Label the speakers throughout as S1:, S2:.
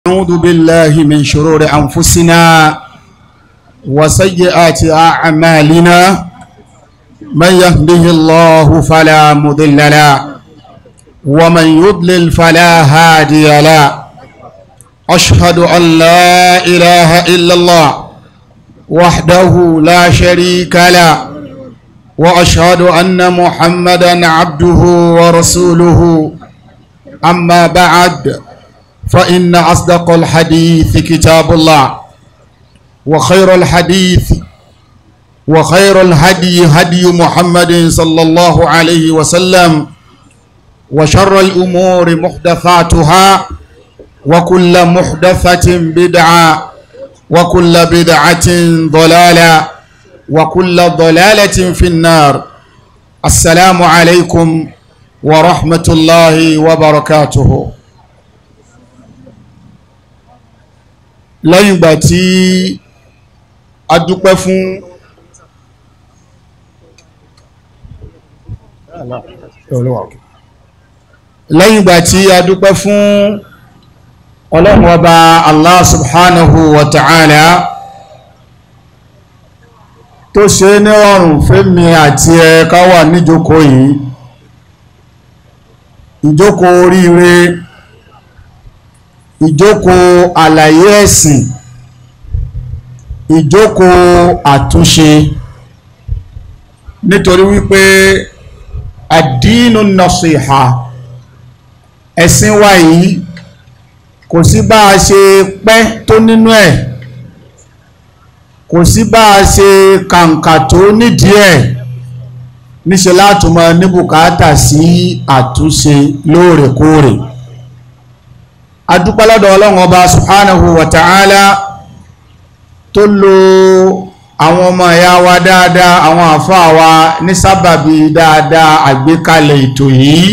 S1: نعوذ بالله من شرور أنفسنا وسيئات أعمالنا من يهده الله فلا مضل له ومن يضلل فلا هادي له أشهد أن لا إله إلا الله وحده لا شريك له وأشهد أن محمدا عبده ورسوله أما بعد فإن أصدق الحديث كتاب الله وخير الحديث وخير الهدي هدي محمد صلى الله عليه وسلم وشر الأمور محدثاتها وكل محدثة بدعة وكل بدعة ضلالة وكل ضلالة في النار السلام عليكم ورحمة الله وبركاته lẹ́yìn ìgbà tí a dúpẹ́ fún lẹ́yìn ìgbà tí a dúpẹ́ fún ọlọ́run ọba Allah subhanahu wa ta'ala tó ṣe ní ọrùn fẹ́mi àti ẹ ká wà níjókòó yìí ìjókòó oríire ìjókòó àlàyé ẹ̀sìn ìjókòó àtúnṣe nítorí wípé àdínú nasiha ẹ̀sìn wa yìí kò sí bá a ṣe pẹ́ tó nínú ẹ̀ kò sí bá a ṣe kàǹkà tó nídìí ẹ̀ níṣe látùmọ̀ ní bùkátà sí àtúnṣe lóòrèkóòrè adúpẹ́lọ́dọ̀ ọlọ́run ọba subhanahu wa ta'ala tó lo àwọn ọmọ ẹ̀yà wa dáadáa àwọn àfáà wa ní sábàbí dáadáa àgbékalẹ̀ ètò yìí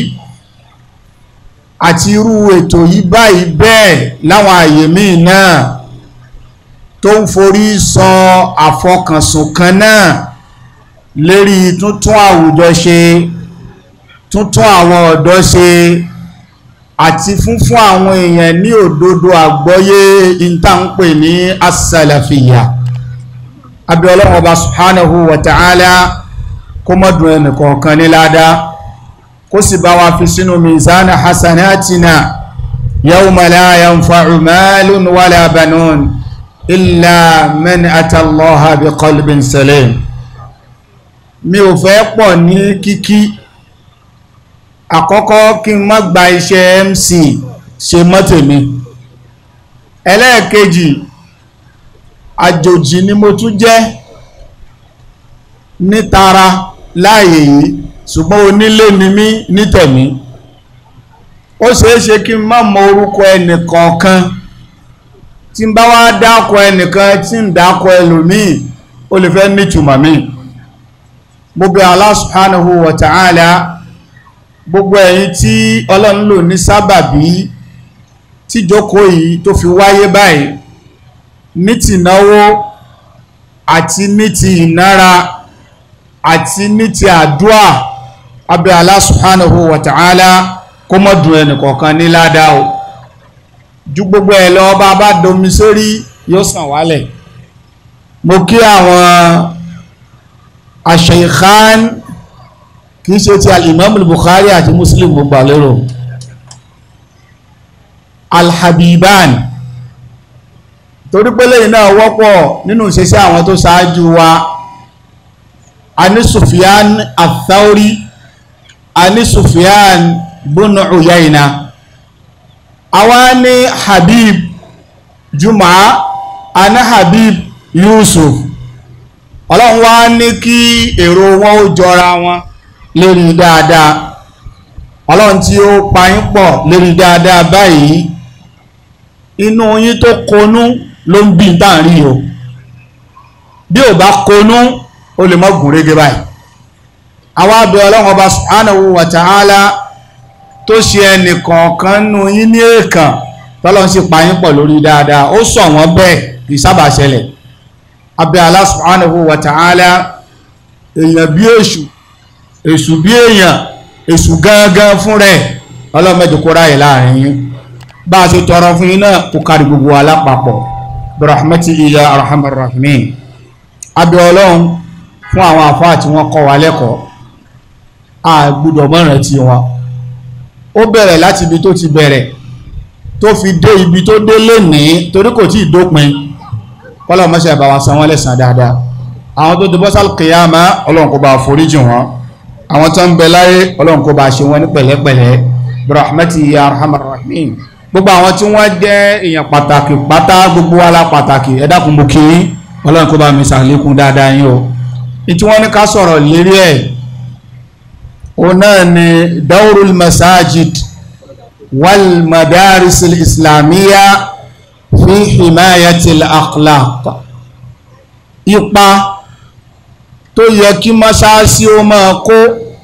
S1: àti irú ètò yìí báyìí bẹ́ẹ̀ láwọn àyè míì náà tó ń forí sọ àfọkànsùn kan náà lérí tuntun àwùjọ ṣe tuntun àwọn ọ̀dọ́ ṣe àti fún fún àwọn èèyàn ní òdodo àgbọ́yé ìtànpè ní asàlàfíyà abẹ́ ọlọ́run ọba subhanahu wa ta'ala kó mọ́dún ẹnìkọ̀ọ̀kan ní ládàá kó sì bá wa fi sínú mizana hasanatina yawma la yanfa'u malun wala banun illa man atallaha bi qalbin salim mi ò fẹ́ pọ̀ ní kíkí àkọ́kọ́ kí n má gba iṣẹ́ MC ṣe mọ́tèmi ẹlẹ́ẹ̀kejì àjòjì ni mo tún jẹ́ nítara láàyè yìí ṣùgbọ́n onílé ni mí nítẹ̀mí ó ṣeéṣe kí n má mọ orúkọ ẹnìkọ̀ọ̀kan tí n bá wá dákọ ẹnìkan tí ń dákọ ẹlòmíì ó lè fẹ́ nítumọ̀ mi mo bẹ̀ Allah subhanahu wa ta'ala gbogbo ẹ̀yin tí ọlọ́run lò ní sábàbí tíjókòó yìí tó fi wáyé báyìí ní ti náwó àti ní ti ìnára àti ní ti àdúà abẹ́ Allah subhanahu wa ta'ala kó mọ́ dùn ẹnìkọ̀ọ̀kan ní ládàá o ju gbogbo ẹ̀ lọ bá bá domi sórí yóò sàn wálẹ̀ mo kí àwọn aṣèkán kìí ṣe ti alìmọ́mù Bukhari àti Muslim mo gbà lérò alhabiban torí pé lẹ́yìn náà wọ́pọ̀ nínú ìṣẹ́ṣẹ́ àwọn tó ṣáájú wa a ní Sufyan athauri a ní Sufyan bunu Uyayna àwa ní Habib Juma a ní Habib Yusuf ọlọ́run wá ní kí èrò wọn ó jọra wọn lérí dáadáa ọlọ́run tí ó pa yín pọ̀ lérí dáadáa báyìí inú yín tó konú ló ń bí n tàn rí o bí ò bá konú ó lè mọ́ gùn régé báyìí àwọn abẹ ọlọ́run ọba subhanahu wa ta'ala tó ṣe ẹnì kọ̀ọ̀kan nù yín ní èèkàn tọ́lọ́run sì pa yín pọ̀ lórí dáadáa ó sọ wọ́n bẹ́ẹ̀ kì í sábà ṣẹlẹ̀ abẹ Allah subhanahu wa ta'ala èèyàn bí èṣù èṣù bí èèyàn èṣù gangan fún rẹ̀ ọlọ́mọdé kó ráyè láàrin yín bá a ṣe tọrọ fún yín náà kó kárí gbogbo alápapọ̀ birahmati iya arhamar rahimin abẹ́ ọlọ́run fún àwọn àfáà tí wọ́n kọ́ wa lẹ́kọ̀ọ́ a gbọ́dọ̀ mọ̀ràn tí wọn ó bẹ̀rẹ̀ láti ibi tó ti bẹ̀rẹ̀ tó fi dé ibi tó dé lénìí torí kò tí ì dópin kọ́lọ̀ mọ́ṣẹ́ bá wa san wọ́n lẹ́san dáadáa àwọn tó ti bọ́sàl kìyàmá ọlọ́run kó bá foríjì wọn àwọn tó ń bẹ láyé ọlọ́run kó bá ṣe wọn ní pẹ̀lẹ́pẹ̀lẹ́ birahmati ya arhamar rahimin gbogbo àwọn tí wọ́n jẹ́ èèyàn pàtàkì pátá gbogbo wa la pàtàkì ẹ dákun mo kí yín ọlọ́run kó bá mi ṣàlékún dáadáa yín o ní tí wọ́n ní ká sọ̀rọ̀ lérí ẹ̀ òun náà ni dawrul masajid wal madaris islamiyya fi himayatil akhlaq ipa tó yẹ kí mọ́ṣáláṣí ó máa kó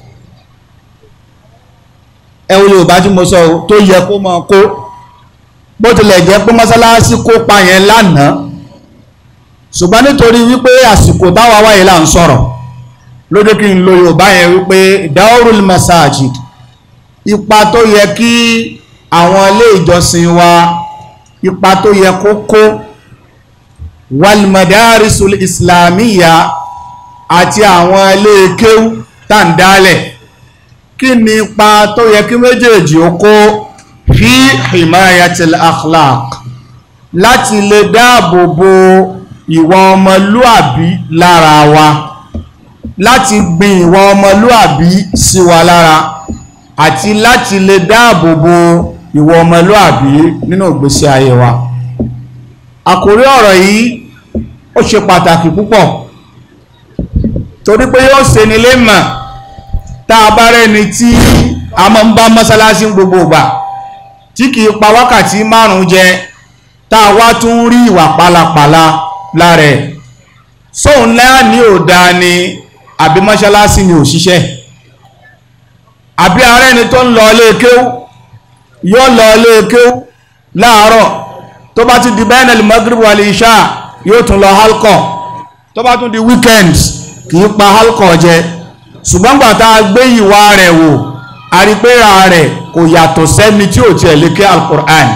S1: ẹwọ yorùbá tí mo sọ tó yẹ kó máa kó bó tilẹ̀ jẹ́ pé mọ́ṣáláṣí kópa yẹn lánàá ṣùgbọ́n nítorí wípé àsìkò táwa wáyé là ń sọ̀rọ̀ lóde kí n lo yorùbá yẹn wípé daurul masajid ipa tó yẹ kí àwọn ilé ìjọsìn wa ipa tó yẹ kó kó walmadarisul islamiyya àti àwọn ilé kéwú tàǹdálẹ̀ kí ni ipa tó yẹ kí méjèèjì ó kó fi himayatil akhlaq láti lè dáàbò bo ìwà ọmọlúàbí lára wa láti gbin ìwà ọmọlúàbí sí wa lára àti láti lè dáàbò bo ìwà ọmọlúàbí nínú ìgbésí ayé wa àkórí ọ̀rọ̀ yìí ó ṣe pàtàkì púpọ̀ torí pé yóò ṣe ní lè mọ̀ tá a bá rẹ́ni tí a máa ń bá mọ́sálásí gbogbo ìgbà tí kìí pa wákàtí márùn-ún jẹ tá a wá tún rí ìwà pálapàla lára ẹ̀ sóun náà ní òdá ni àbí mọ́sálásí ni òṣìṣẹ́ àbí arẹ́ni tó ń lọ ilé kéwú yóò lọ ilé kéwú láàárọ̀ tó bá ti di bẹ́ẹ̀nẹ̀lì magrib wal isha yóò tún lọ halkọ̀ tó bá tún di weekends kì í pa halkọ̀ jẹ ṣùgbọ́n gbà tá a gbé ìwà rẹ̀ wò àrípéra rẹ̀ kò yàtọ̀ sẹ́ni tí ò tiẹ̀ lè ké alukur'an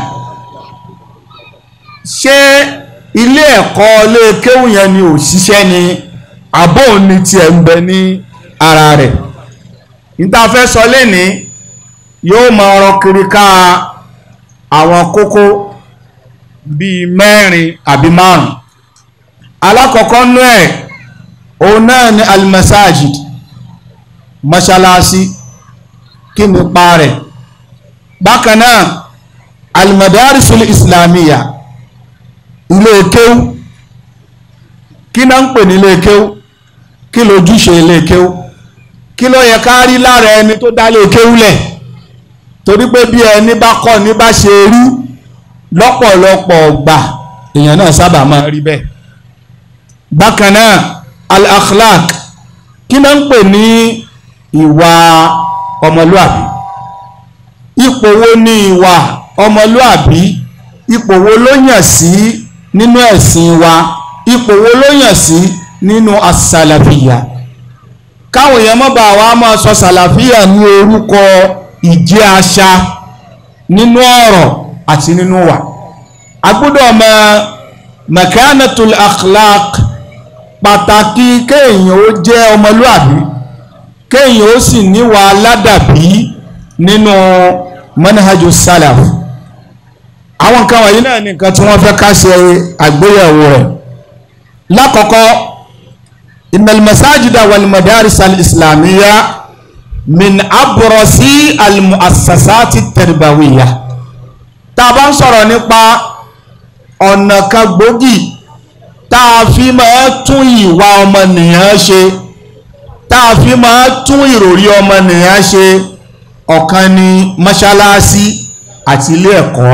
S1: ṣé ilé ẹ̀kọ́ ilé kéwù yẹn ni ò ṣiṣẹ́ ni àbò ní tiẹ̀ ń bẹ ní ara rẹ̀ níta fẹ́ sọ lẹ́ni yóò máa rọ kiri ká àwọn kókó bíi mẹ́rin àbí márùn alákọ̀ọ́kọ́ nú ẹ̀ òun náà ni almasajid mọ́ṣálásí kí ni pa rẹ̀ bákan náà almadarisul islamiyya ilé kéwú kí náà ń pè ní ilé kéwú kí lójúṣe ilé kéwú kí ló yẹ ká rí lára ẹni tó dá ilé kéwú lẹ̀ torí pé bí ẹni bá kọ́ ní bá ṣe rí lọ́pọ̀lọpọ̀ gbà èèyàn náà sábà máa rí bẹ́ẹ̀ bákan náà al-akhlaq kí náà ń pè ní ìwà ọmọlúàbí ipò wo ni ìwà ọmọlúàbí ipò wo ló yàn sí nínú ẹ̀sìn wa ipò wo ló yàn sí nínú asàlàfíà káwọn èèyàn mọ́ba wa máa sọ sàlàfíà ní orúkọ ìjẹ́ àṣà nínú ọ̀rọ̀ àti nínú wà a gbọ́dọ̀ mọ makanatul akhlaq pàtàkì kéèyàn ó jẹ́ ọmọlúàbí kéèyàn ó sì níwà ládàbí nínú manhaju salaf àwọn nǹkan wọ̀nyí náà ní nǹkan tí wọ́n fẹ́ ká ṣe àgbéyẹ̀wò rẹ̀ lákọ̀ọ́kọ́ innal masajida wal madaris al islamiyya min abrasi al muassasati tarbawiyya tá a bá ń sọ̀rọ̀ nípa ọ̀nà kan gbòógì tá a fi máa tún ìwà ọmọnìyàn ṣe tá a fi máa tún ìròrí ọmọnìyàn ṣe ọ̀kan ni mọ́ṣáláṣí àti ilé ẹ̀kọ́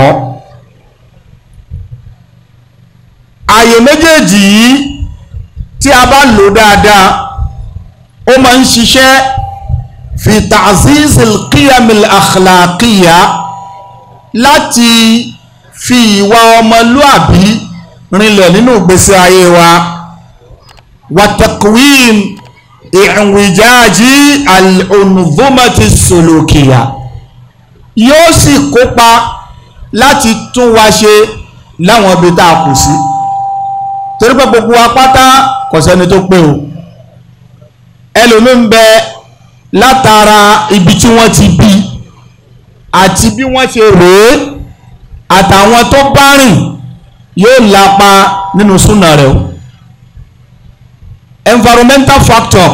S1: ààyè méjèèjì yìí tí a bá lò dáadáa ó máa ń ṣiṣẹ́ fi ta'ziz al-qiyam al-akhlaqiyya láti fi ìwà ọmọlúàbí rinlẹ̀ nínú ìgbésí ayé wa wa taqwim ìrìnwìjáàjí al-unzumati sulukiyya yóò sì kópa láti tún wa ṣe láwọn ibi tá a kù sí torí pé gbogbo wa pátá kò sẹ́ni tó pé o ẹlòmíín bẹ látara ibi tí wọ́n ti bí àti bí wọ́n ṣe rèé àtàwọn tó bá rìn yóò lapa nínú súnà rẹ̀ o environmental factor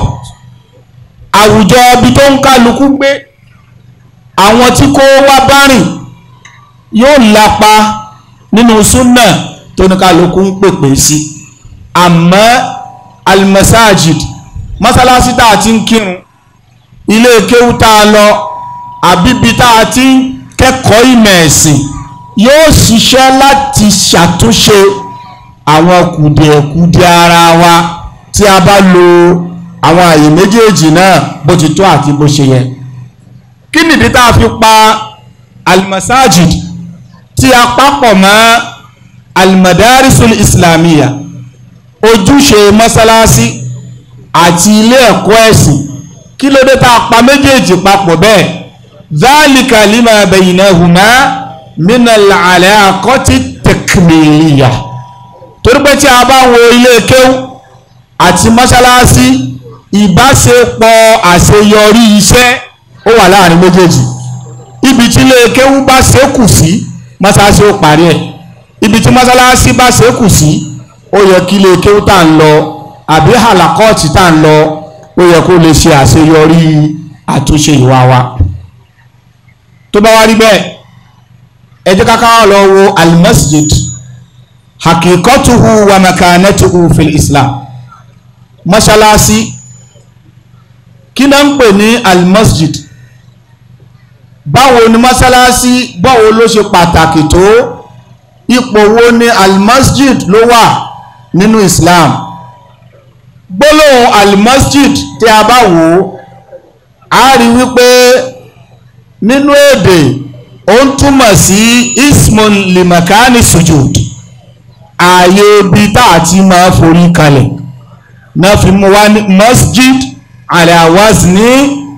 S1: àwùjọ ibi tó ń kálukú gbé àwọn tí kó wá bá rìn yóò lapa nínú súnà tó ní kálukú ń pèpè sí àmọ́ almasajid mọ́sálásí tá a ti ń kírun ilé kéwú tá a lọ àbíbi tá a ti ń kẹ́kọ̀ọ́ ìmọ̀ ẹ̀sìn yóò ṣiṣẹ́ láti ṣàtúnṣe àwọn kùdìẹ̀kùdìẹ̀ ara wa tí a bá lo àwọn àyè méjèèjì náà bó ti tó àti bó ṣe yẹ kí nìdí tá a fi pa almasajid tí a papọ̀ mọ́ almadarisul islamiyya ojúṣe mọ́sálásí àti ilé ẹ̀kọ́ ẹ̀sìn kí ló dé tá a pa méjèèjì papọ̀ bẹ́ẹ̀ dhalika lima baynahuma minal alaqati takmiliya torí pé tí a bá wo ilé kéwú àti mọ́sálásí ìbáṣepọ̀ àṣeyọrí iṣẹ́ ó wà láàrin méjèèjì ibi tí ilé kéwú bá ṣekù sí mọ́sálásí ó parí ẹ̀ ibi tí mọ́sálásí bá ṣekù sí ó yẹ kí ilé kéwú tá ń lọ àbí hàlàkọ́ọ̀tì tá ń lọ ó yẹ kó lè ṣe àṣeyọrí àtúnṣe ìwà wa tó bá wá rí bẹ́ẹ̀ ẹ jẹ́ ká ká lọ wo almasjid hakikatuhu wa makanatuhu fil islam mọ́ṣáláṣí kí náà ń pè ní almasjid báwo ni mọ́ṣáláṣí báwo ló ṣe pàtàkì tó ipò wo ni almasjid ló wà nínú islam gbólóhùn almasjid tí a bá wò ó a rí wípé nínú èdè ó ń túmọ̀ sí ismun limakani sujud ààyè ibi tá a ti máa forí kalẹ̀ náà fi mú wá ní masjid ala wazni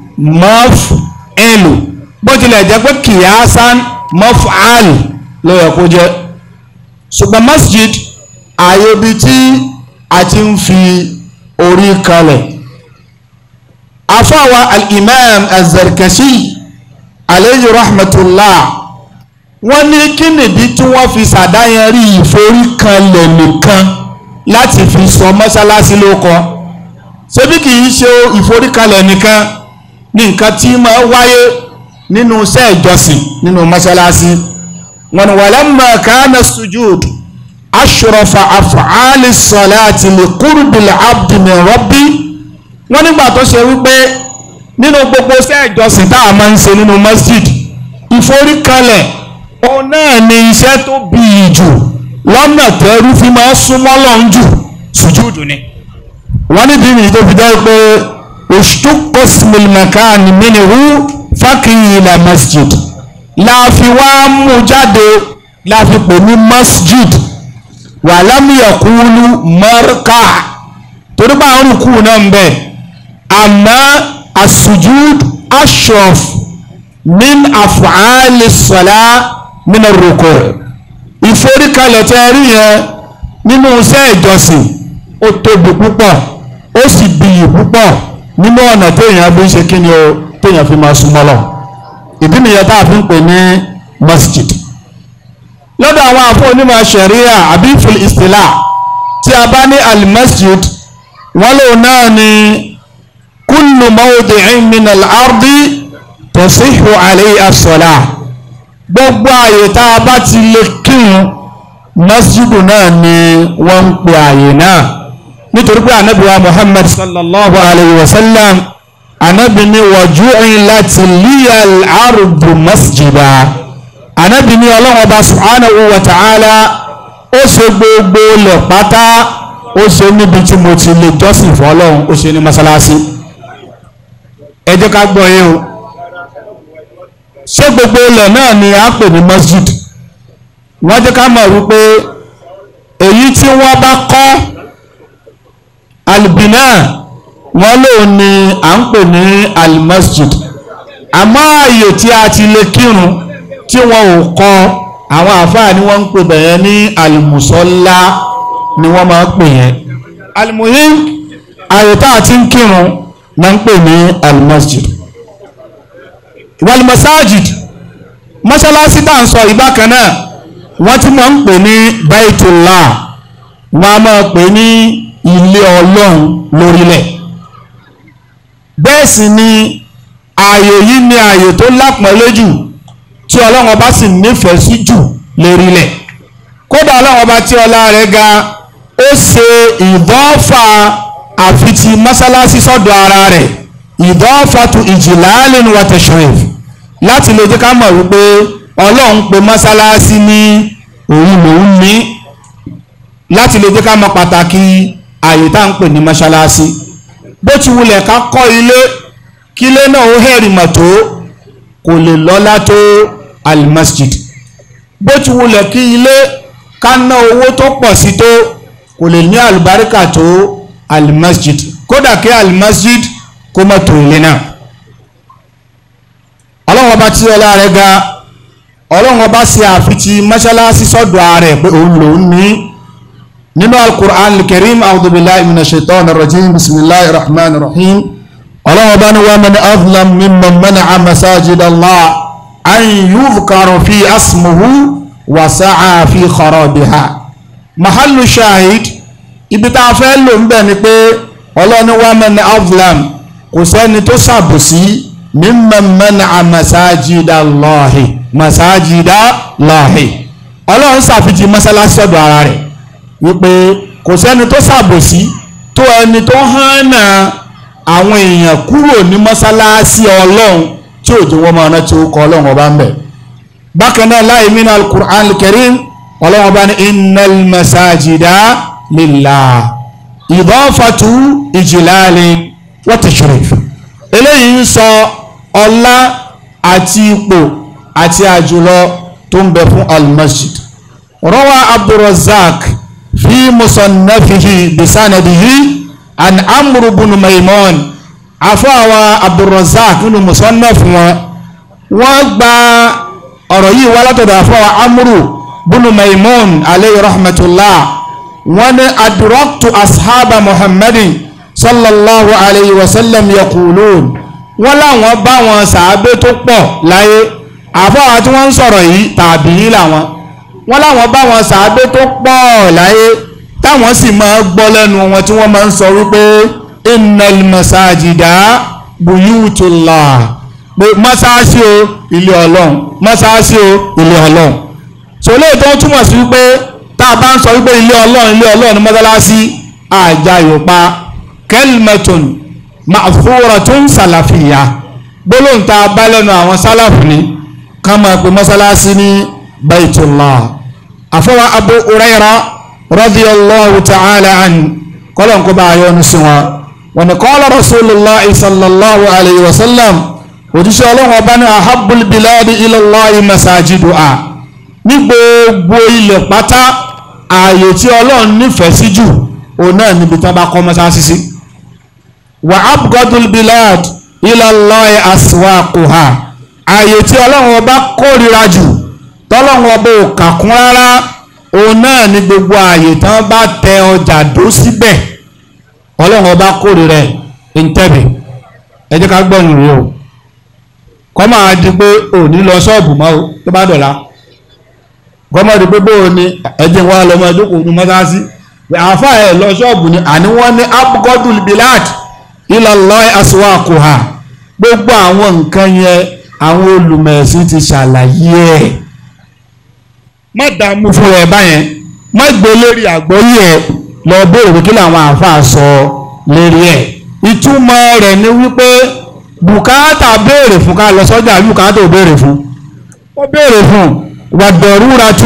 S1: maf'il bó tilẹ̀ jẹ́ pé kìyàsán maf'al ló yẹ kó jẹ́ ṣùgbọ́n masjid ààyè ibi tí a ti ń fi orí kalẹ̀ afáwa al-imam az-zarkashi alayhi rahmatullah wọ́n ní kí nìdí tí wọ́n fi ṣàdáyanrí ìforíkanlẹ̀ nìkan láti fi sọ mọ́ṣáláṣí ló kọ ṣebí kì í ṣe ìforíkanlẹ̀ nìkan ní nǹkan tí máa wáyé nínú iṣẹ́ ìjọsìn nínú mọ́ṣáláṣí wọn ni walamma kana sujud ashrafa af'ali salati li qurbil abdi min rabbi wọ́n nígbà tó ṣe wípé nínú gbogbo iṣẹ́ ìjọsìn tá a máa ń ṣe nínú masjid ìforíkanlẹ̀ òun náà ni iṣẹ́ tó bí i jù lọ́nà tẹ́rú fi máa ń súnmọ́ lọ́n jù sùjúdù ni. wọ́n ní bíbí tó fi jẹ́ pé ushtuqqa ismul makani minhu fakiyila masjid láàfin wá mú jáde láàfin pè ní masjid wa lam yaqulu marka torí bá àwọn olùkú náà ń bẹ̀ àmọ́ asujud ashraf min afu'ali sọlá min ruku ìforíkalẹ̀ tẹ́ rí yẹn nínú iṣẹ́ ìjọsìn ó tóbi púpọ̀ ó sì bìyì púpọ̀ nínú ọ̀nà téèyàn fi ń ṣe kí ni o téèyàn fi máa súnmọ́ lọ ìdí nìyẹn tá a fi ń pè ní masjid lọ́dọ̀ àwọn àfọ onímọ̀ ṣẹ̀ríà àbí fil istila tí a bá ní al-masjid wọ́n lòun náà ni kullu mawdi'in min al-ardi tasihu alayhi as-salah gbogbo àyè tá a bá ti lè kírun masjidu náà ni wọ́n ń pè àyè náà nítorí pé anabi wa muhammad sallallahu alayhi wa sallam anabi ni wa ju'ilat liya al-ardu masjida anabi ni ọlọ́wọ́ bá subhanahu wa ta'ala ó ṣe gbogbo lẹ̀ pátá ó ṣe níbi tí mo ti lè jọ́sìn fún ọlọ́run ó ṣe ní mọ́sálásí ẹ jẹ́ ká gbọ́ yé o ṣé gbogbo ilẹ̀ náà ni a pè ní masjid wọ́n jẹ́ ká mọ̀ wípé èyí tí wọ́n bá kọ́ albina wọ́n lòun ni à ń pè ní almasjid àmọ́ ààyè tí a ti lè kírun tí wọ́n ò kọ́ àwọn àfáà ni wọ́n ń pè bẹ̀yẹn ní alimusọ́lá ni wọ́n máa ń pè yẹn alimuhim àyè tá a ti ń kírun náà ń pè ní alimasjid walimasajid mọ́ṣáláṣí tá à ń sọ ìbákan náà wọ́n ti máa ń pè ní baitullah wọ́n á máa pè ní ilé ọlọ́run lórílẹ̀ bẹ́ẹ̀ sì ni ààyè yìí ni ààyè tó lápọ̀nlé jù tí ọlọ́run ọba sì nífẹ̀ẹ́ sí jù lérílẹ̀ kódà ọlọ́run ọba tí ọlá rẹ̀ ga ó ṣe ìdọ́fà àfitì mọ́sálásí sọ́dọ̀ ara rẹ̀ ìdọ́fà tu ìjìláàlìn wa tashrif láti lè jẹ́ ká mọ̀ wípé ọlọ́run pe mọ́sálásí ní òun lòun ní láti lè jẹ́ ká mọ̀ pàtàkì àyè tá à ń pè ní mọ́sálásí bó ti wulẹ̀ ká kọ́ ilé kílé náà ó hẹ̀rì mọ̀ tó kò lè lọ́lá tó almasjid bó ti wulẹ̀ kí ilé ká ná owó tó pọ̀ sí tó kò lè ní àlùbáríkà tó almasjid kódà kí almasjid kó má tó ilé náà ọlọ́run ọba tí ọlá rẹ̀ ga ọlọ́run ọba ṣe àfitì mọ́ṣáláṣí sọ́dọ̀ ààrẹ pé òun lòún ní nínú alukur'an al-karim a'udhu billahi minash shaitanir rajim bismillahir rahmanir rahim ọlọ́wọ́ bá ní wọ́n mẹ́ni azlam mimman mana'a masajid Allah an yuzkara fi asmuhu wa sa'a fi kharabiha mahallu shahid ibi tá a fẹ́ lò ń bẹ̀ ni pé ọlọ́ni wọ́n mẹ́ni azlam kò sẹ́ni tó ṣàbòsí mimman mana'a masajid Allah masajid Allah ọlọ́run ṣàfihàn mọ́sálásí ọ̀dọ̀ ara rẹ̀ wípé kò sẹ́ni tó ṣàbòsí tó ẹni tó hàn náà àwọn èèyàn kúrò ní mọ́sálásí ọlọ́run tí òjò wọn máa rántí ó kọ ọlọ́run ọba ń bẹ̀. bákan náà láì mí náà alukur'an al-karim ọlọ́run ọba ní innal masajida lillah idafatu ijlalin wa tashrif. eléyìí ń sọ ọlá àti ipò àti àjùlọ tó ń bẹ fún al-masjid. rawa abdulrazak fi musannafihi bisanadihi an amru bunu maimon afọwà abdulrazak nínú musannaf wọn wọ́n gba ọ̀rọ̀ yìí wá látọ̀dọ̀ afọwà amru bunu maimon alayhi rahmatullah wọ́n ní adraktu ashaba muhammadin sallallahu alayhi wa sallam yaqulun wọ́n láwọn bá wọn sàábé tó pọ̀ láyé afọwà tí wọ́n ń sọ̀rọ̀ yìí tàbí yìí làwọn wọ́n láwọn bá wọn sàábé tó pọ̀ láyé táwọn sì máa gbọ́ lẹ́nu wọn tí wọ́n máa ń sọ wípé innal masajida buyutullah pé mọ́sáàsì o ilé ọlọ́run mọ́sáàsì o ilé ọlọ́run sọlẹ́ tó ń túmọ̀ sí wípé tá a bá ń sọ wípé ilé ọlọ́run ilé ọlọ́run mọ́sálásí àjàyòpa kẹlmẹtòn ma'thuratun sàlàfìyà gbólóhùn tá a bá lẹ́nu àwọn sálàfù ni ká máa pe mọ́sálásí ní baitullah àfọwọ́ abu uraira radiyallahu ta'ala an kọ́lọ̀ kó bá yọ ní sinwa wọn ni qala rasulullah sallallahu alayhi wa sallam òjíṣẹ́ ọlọ́run ọba ní ahabbul biladi ilallahi masajiduha ní gbogbo ilẹ̀ pátá ààyè tí ọlọ́run nífẹ̀ẹ́ sí jù òun náà níbi tí wọ́n bá kọ́ mọ́sáàsì sí wa abgadul bilad ilallahi aswaquha ààyè tí ọlọ́run ọba kórìíra jù tọ́lọ́run ọba ò kàkún rárá òun náà ní gbogbo ààyè tí wọ́n bá tẹ ọjà dó síbẹ̀ ọlọ́run ọba kórìíra ẹ̀ ń tẹ̀bẹ̀ ẹ jẹ́ ká gbọ́yìn rí o kọ́ máa di pé ò ní lọ ṣọ́ọ̀bù mọ́ o tó bá dọ̀la gọ́mọ̀ di pé bóò ni ẹ̀jẹ̀ wa lọ́mọ ẹ̀dókòó ní mọ́sáàsì àfa ẹ̀ lọ ṣọ́ọ̀bù ni àní wọ́n ní abgodul bilad ilallahi aswaquha gbogbo àwọn nǹkan yẹn àwọn olùmẹ̀sìn ti ṣàlàyé ẹ̀ má dààmú fún ẹ báyẹn má gbé lérí àgbọ́yé ẹ lọ béèrè pé kí làwọn àáfàá sọ lérí ẹ ìtumọ̀ rẹ̀ ni wípé bùkátà béèrè fún ká lọ sọ́jà bùkátà ò béèrè fún ó béèrè fún wàdọ̀rúra tú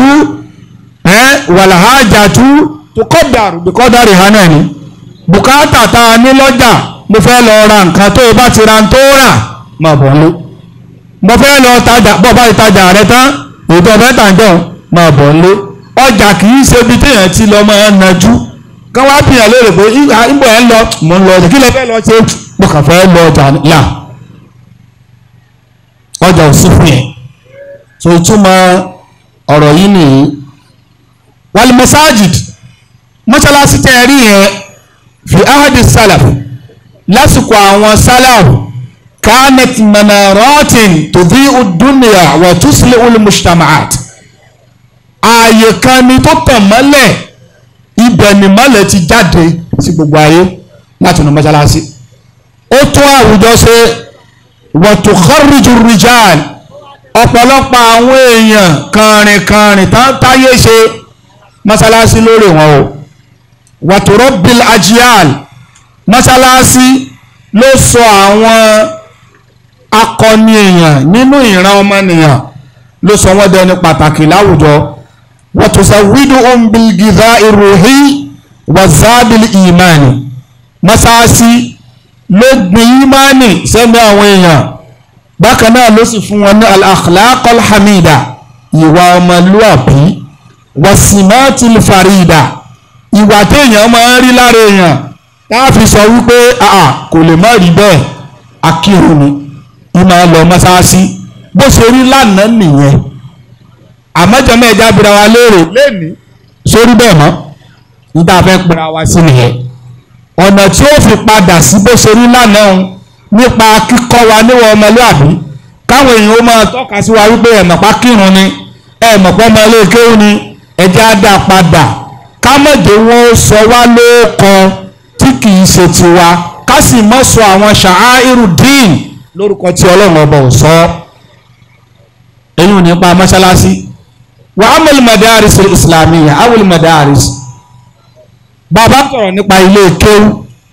S1: wàlàhájà tú tó kọ́dàrú bí kọ́dàrú hàn náà ni bùkátà tá a ní lọ́jà mo fẹ́ lọ ra nǹkan tó o bá ti ra tó rà má bọ̀ lé mo fẹ́ lọ tajà bọ́ bá ti tajà rẹ tán ètò ọ̀fẹ́ tàǹjọ́ máa bọ̀ lé ọjà kì í ṣe ibi téèyàn ti lọ máa ń najú kán wá bìyàn lóore pé ìbò ẹ̀ ń lọ mò ń lọ ọjà kí lè fẹ́ lọ ṣe mo kàn fẹ́ lọ ọjà là ọjà ò sí fún yẹn so ìtumọ̀ ọ̀rọ̀ yìí nìyí wal masajid mọ́ṣáláṣí tẹ́ ẹ rí yẹn fi ahadi salaf lásìkò àwọn salaf kanat manaratin tudhi'u dunya wa tusli'u al-mujtama'at ààyè kan ni tó tàn mọ́lẹ̀ ibẹ̀ ni mọ́lẹ̀ ti jáde sí gbogbo ayé láti inú mọ́ṣáláṣí ó tún àwùjọ ṣe wa tukharriju rijal ọ̀pọ̀lọpọ̀ àwọn èèyàn kàrìnkàrìn tán táyé ṣe mọ́ṣáláṣí lórí wọn o wa turabbil ajyal mọ́ṣáláṣí ló sọ àwọn akọni èèyàn nínú ìran ọmọnìyàn ló sọ wọ́n dẹni pàtàkì láwùjọ wa tuzawwiduhum bil ghidha'i ruhi wa zabil imani mọ́ṣáláṣí ló gbin ìmánì sẹ́mi àwọn èèyàn bákan náà ló sì fún wọn ní al-akhlaq al-hamida ìwà ọmọlúwàbí wasimatil farida ìwà téèyàn máa ń rí lára èèyàn táà fi sọ wípé àà kò lè má rí bẹ́ẹ̀ akírun ni ìmọ̀ lọ mọ́sáàsì bó ṣe rí lánàá nìyẹn àmọ́jọ́mọ́ ẹja bira wa léèrè lẹ́ni sórí bẹ́ẹ̀ mọ́ níta fẹ́ pera wa sí nìyẹn ọ̀nà tí ó fi padà sí bó ṣe rí lánàá nípa kíkọ́ wa níwọ̀n ọmọlúàbí káwọn èèyàn ó máa tọ́ka sí wa wípé ẹ̀mọ̀pá kírun ni ẹ̀mọ̀pá ọmọ ilé kéwú ni ẹjẹ́ á dá padà kámọ̀dé wọn ó sọ wá lóòkọ tí kì í ṣe tiwa ká sì mọ́ sọ àwọn ṣàáìrù dín lórúkọ tí ọlọ́run ọba ò sọ èyí ò nípa mọ́ṣáláṣí wà á mọ̀lì madaris islamiyya awul madaris bàbá sọ̀rọ̀ nípa ilé kéwú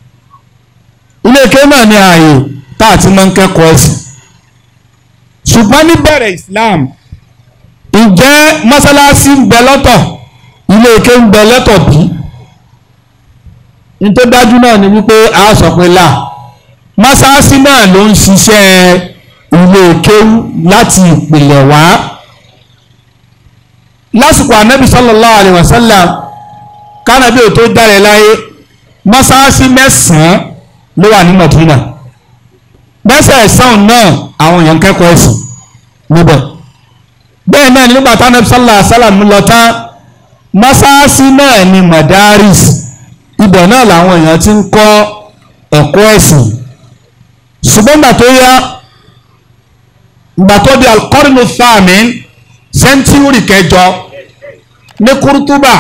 S1: ilé kéwú náà ní ààyè tá a ti máa ń kẹ́kọ̀ọ́ ẹ̀sìn ṣùgbọ́n níbẹ̀rẹ̀ islam ǹjẹ́ mọ́ṣáláṣí ń bẹ lọ́tọ̀ ilé kéwú ń bẹ lọ́tọ̀ bí ní tó dájú náà ni wípé a sọ pé là mọ́ṣáláṣí náà ló ń ṣiṣẹ́ ilé kéwú láti ìpìlẹ̀ wá lásìkò ànábì sallallahu alaihi wasallam kánábì ò tó dáre láyé mọ́ṣáláṣí mẹ́sàn-án ló wà ní Madina mẹ́sàn-án náà àwọn èèyàn kẹ́kọ̀ọ́ ẹ̀sìn níbẹ̀ bẹ́ẹ̀ náà nígbà tánábì sallallahu alaihi wasallam lọ tán mọ́ṣáláṣí náà ni madaris ibẹ̀ náà làwọn èèyàn ti ń kọ́ ẹ̀kọ́ ẹ̀sìn ṣùgbọ́n gbà tó yá gbà tó di alqarnu thamin sẹ́ńtúrì kẹjọ ní kúrútúbà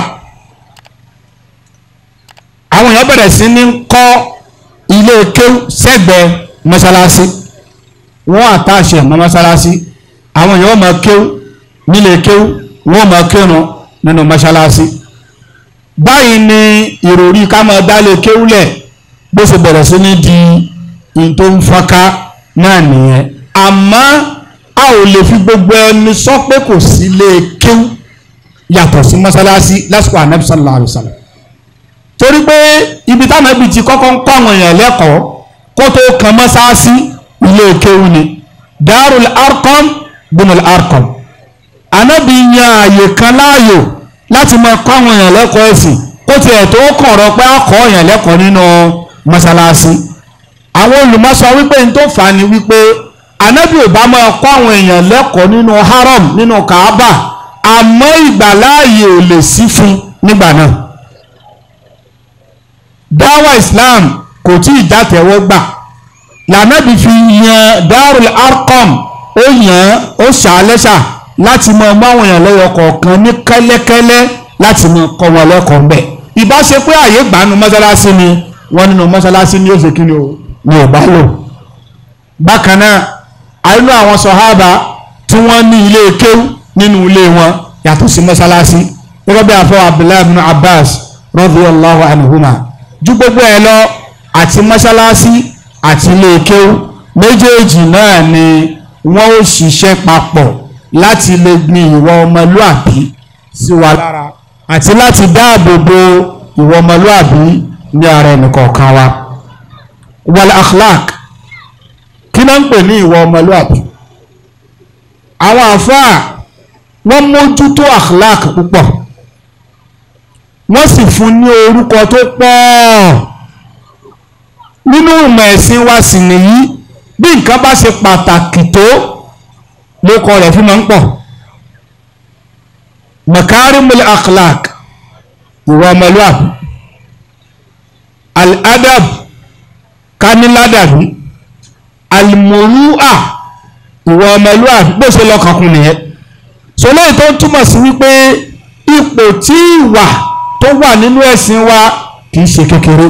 S1: àwọn èèyàn bẹ̀rẹ̀ sí ní kọ́ ilé kéwú sẹ́gbẹ̀ẹ́ mọ́ṣáláṣí wọ́n àtàṣe mọ́ mọ́ṣáláṣí àwọn èèyàn máa kéwú nílé kéwú wọ́n máa kírun nínú mọ́ṣáláṣí báyìí ni ìròrí ká máa dálé kéwúlẹ̀ bó ṣe bẹ̀rẹ̀ sí ní di in tó ń fọ́nká náà nìyẹn àmọ́ a ò lè fi gbogbo ẹni sọ pé kò sí lè kéwú yàtọ̀ sí mọ́sálásí lásìkò ànábì sallallahu alaihi wasallam torí pé ibi táwọn ẹbí ti kọ́kọ́ ń kọ́ àwọn èèyàn lẹ́kọ̀ọ́ kó tó kan mọ́sálásí ilé kéwú ni darul arqam bunul arqam ànábì yan ààyè kan láàyò láti máa kọ́ àwọn èèyàn lẹ́kọ̀ọ́ ẹ̀sìn kó tiẹ̀ tó kọ̀ọ̀rọ̀ pé a kọ́ èèyàn lẹ́kọ̀ọ́ nínú mọ́sálásí àwọn olùmọ̀sọ wípé n tó fà á ni wípé ànábì ò bá máa kọ́ àwọn èèyàn lẹ́kọ̀ọ́ nínú haram nínú kaaba àmọ́ ìgbàláàyè ò lè sí fún nígbà náà dáwà islam kò tí ì jàtẹ̀wọ́ gbà lànàbì fi yan darul arqam ó yàn ó ṣàlẹ́ṣà láti mọ ọmọ àwọn èèyàn lẹ́yọ kọ̀ọ̀kan ní kẹ́lẹ́kẹ́lẹ́ láti mọ kọ́ wọn lẹ́kọ̀ọ́ ń bẹ̀ ìbá ṣe pé àyè gbàánu mọ́sálásí ni wọ́n nínú mọ́sálásí ní òṣèkí ni o ni ò bá lò bákan náà àìlú àwọn sọ̀hábà tí wọ́n ní ilé kéwú nínú ilé wọn yàtọ̀ sí mọ́sálásí gẹ́gẹ́ bí àfọ abdullahi ibn abbas radiyallahu anhuma ju gbogbo ẹ̀ lọ àti mọ́sálásí àti ilé kéwú méjèèjì náà ni wọ́n ó ṣiṣẹ́ papọ̀ láti lè gbin ìwà ọmọlúàbí sí wa lára àti láti dáàbò bo ìwà ọmọlúàbí ní ara ẹnìkọ̀ọ̀kan wa wal akhlaq kí ló ń pè ní ìwà ọmọlúàbí àwọn àfáà wọ́n mójútó akhlaq púpọ̀ wọ́n sì fún ní orúkọ tó pọ̀ nínú ìmọ̀ ẹ̀sìn wa sì nìyí bí nǹkan bá ṣe pàtàkì tó lókọ rẹ̀ fi máa ń pọ̀ makarimul akhlaq ìwà ọmọlúwàbí al-adab kániládàbí al-muru'a ìwà ọmọlúwàbí bó ṣe lọ́kànkún nìyẹn sọlẹ́ tó túmọ̀ sí wípé ipò tí ìwà tó wà nínú ẹ̀sìn wa kì í ṣe kékeré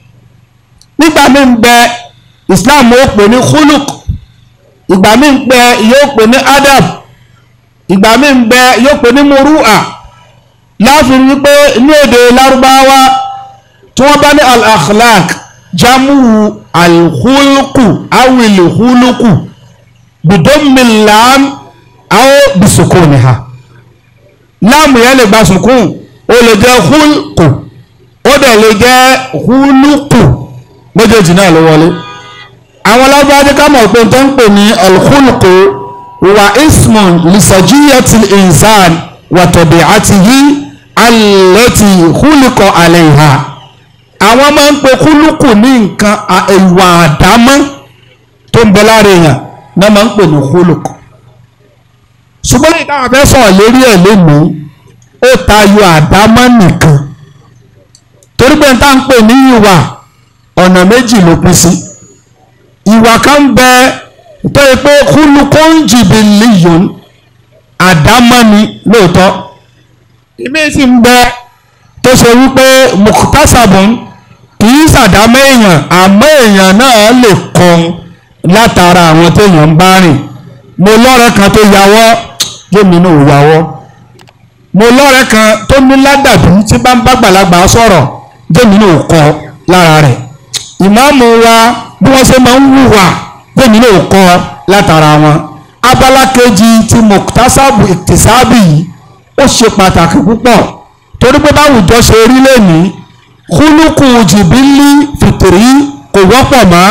S1: nígbà míì ń bẹ Islam ó pè ní khuluk ìgbà míì ń bẹ yóò pè ní adab ìgbà míì ń bẹ yóò pè ní muru'a láàfin wípé ní èdè lárúbáwá tí wọ́n bá ní al-akhlaq jamu al-khulqu awil khuluqu bidommi lam aw bisukuniha láàmù yẹn lè gba sùkún ó lè jẹ́ khulqu ó dẹ̀ lè jẹ́ khuluqu méjèèjì náà ló wọlé àwọn lábájá ká mọ̀ pé tó ń pè ní al-khulqu wa ismun lisajiyati al-insan wa tabi'atihi allati khuliqa alayha àwọn máa ń pe kúlùkù ní nǹkan ìwà àdámọ́ tó ń bẹ lára èèyàn náà máa ń pè ní kúlùkù ṣùgbọ́n lè táwọn fẹ́ sọ̀rọ̀ lérí ẹ̀ lénìí ó tayọ àdámọ́ nìkan torí pé tá à ń pè ní ìwà ọ̀nà méjì ló pín sí ìwà kan ń bẹ tó yẹ pé kúlùkù ń jìbì líyòn àdámọ́ ni lóòótọ́ ìmí sì ń bẹ tó ṣe wípé mùkútàṣàbùn kì í ṣàdámọ́ èèyàn àmọ́ èèyàn náà lè kọ́ látara àwọn téèyàn ń bá rìn mo lọ́rẹ̀ kan tó yàwọ́ yémi náà ò yàwọ́ mo lọ́rẹ̀ kan tó ní ládàbí tí bá ń bá gbàlagbà sọ̀rọ̀ yémi náà ò kọ́ lára rẹ̀ ìmáàmù wa bí wọ́n ṣe máa ń hùwà yémi náà ò kọ́ látara wọn abala kejì ti mùkútàṣàbù ìtìsábì yìí ó ṣe pàtàkì púpọ̀ torí pé báwùjọ ṣe rí lẹ́nìí kúlùkù jìbìlì fìtìrí kò wọ́pọ̀ mọ́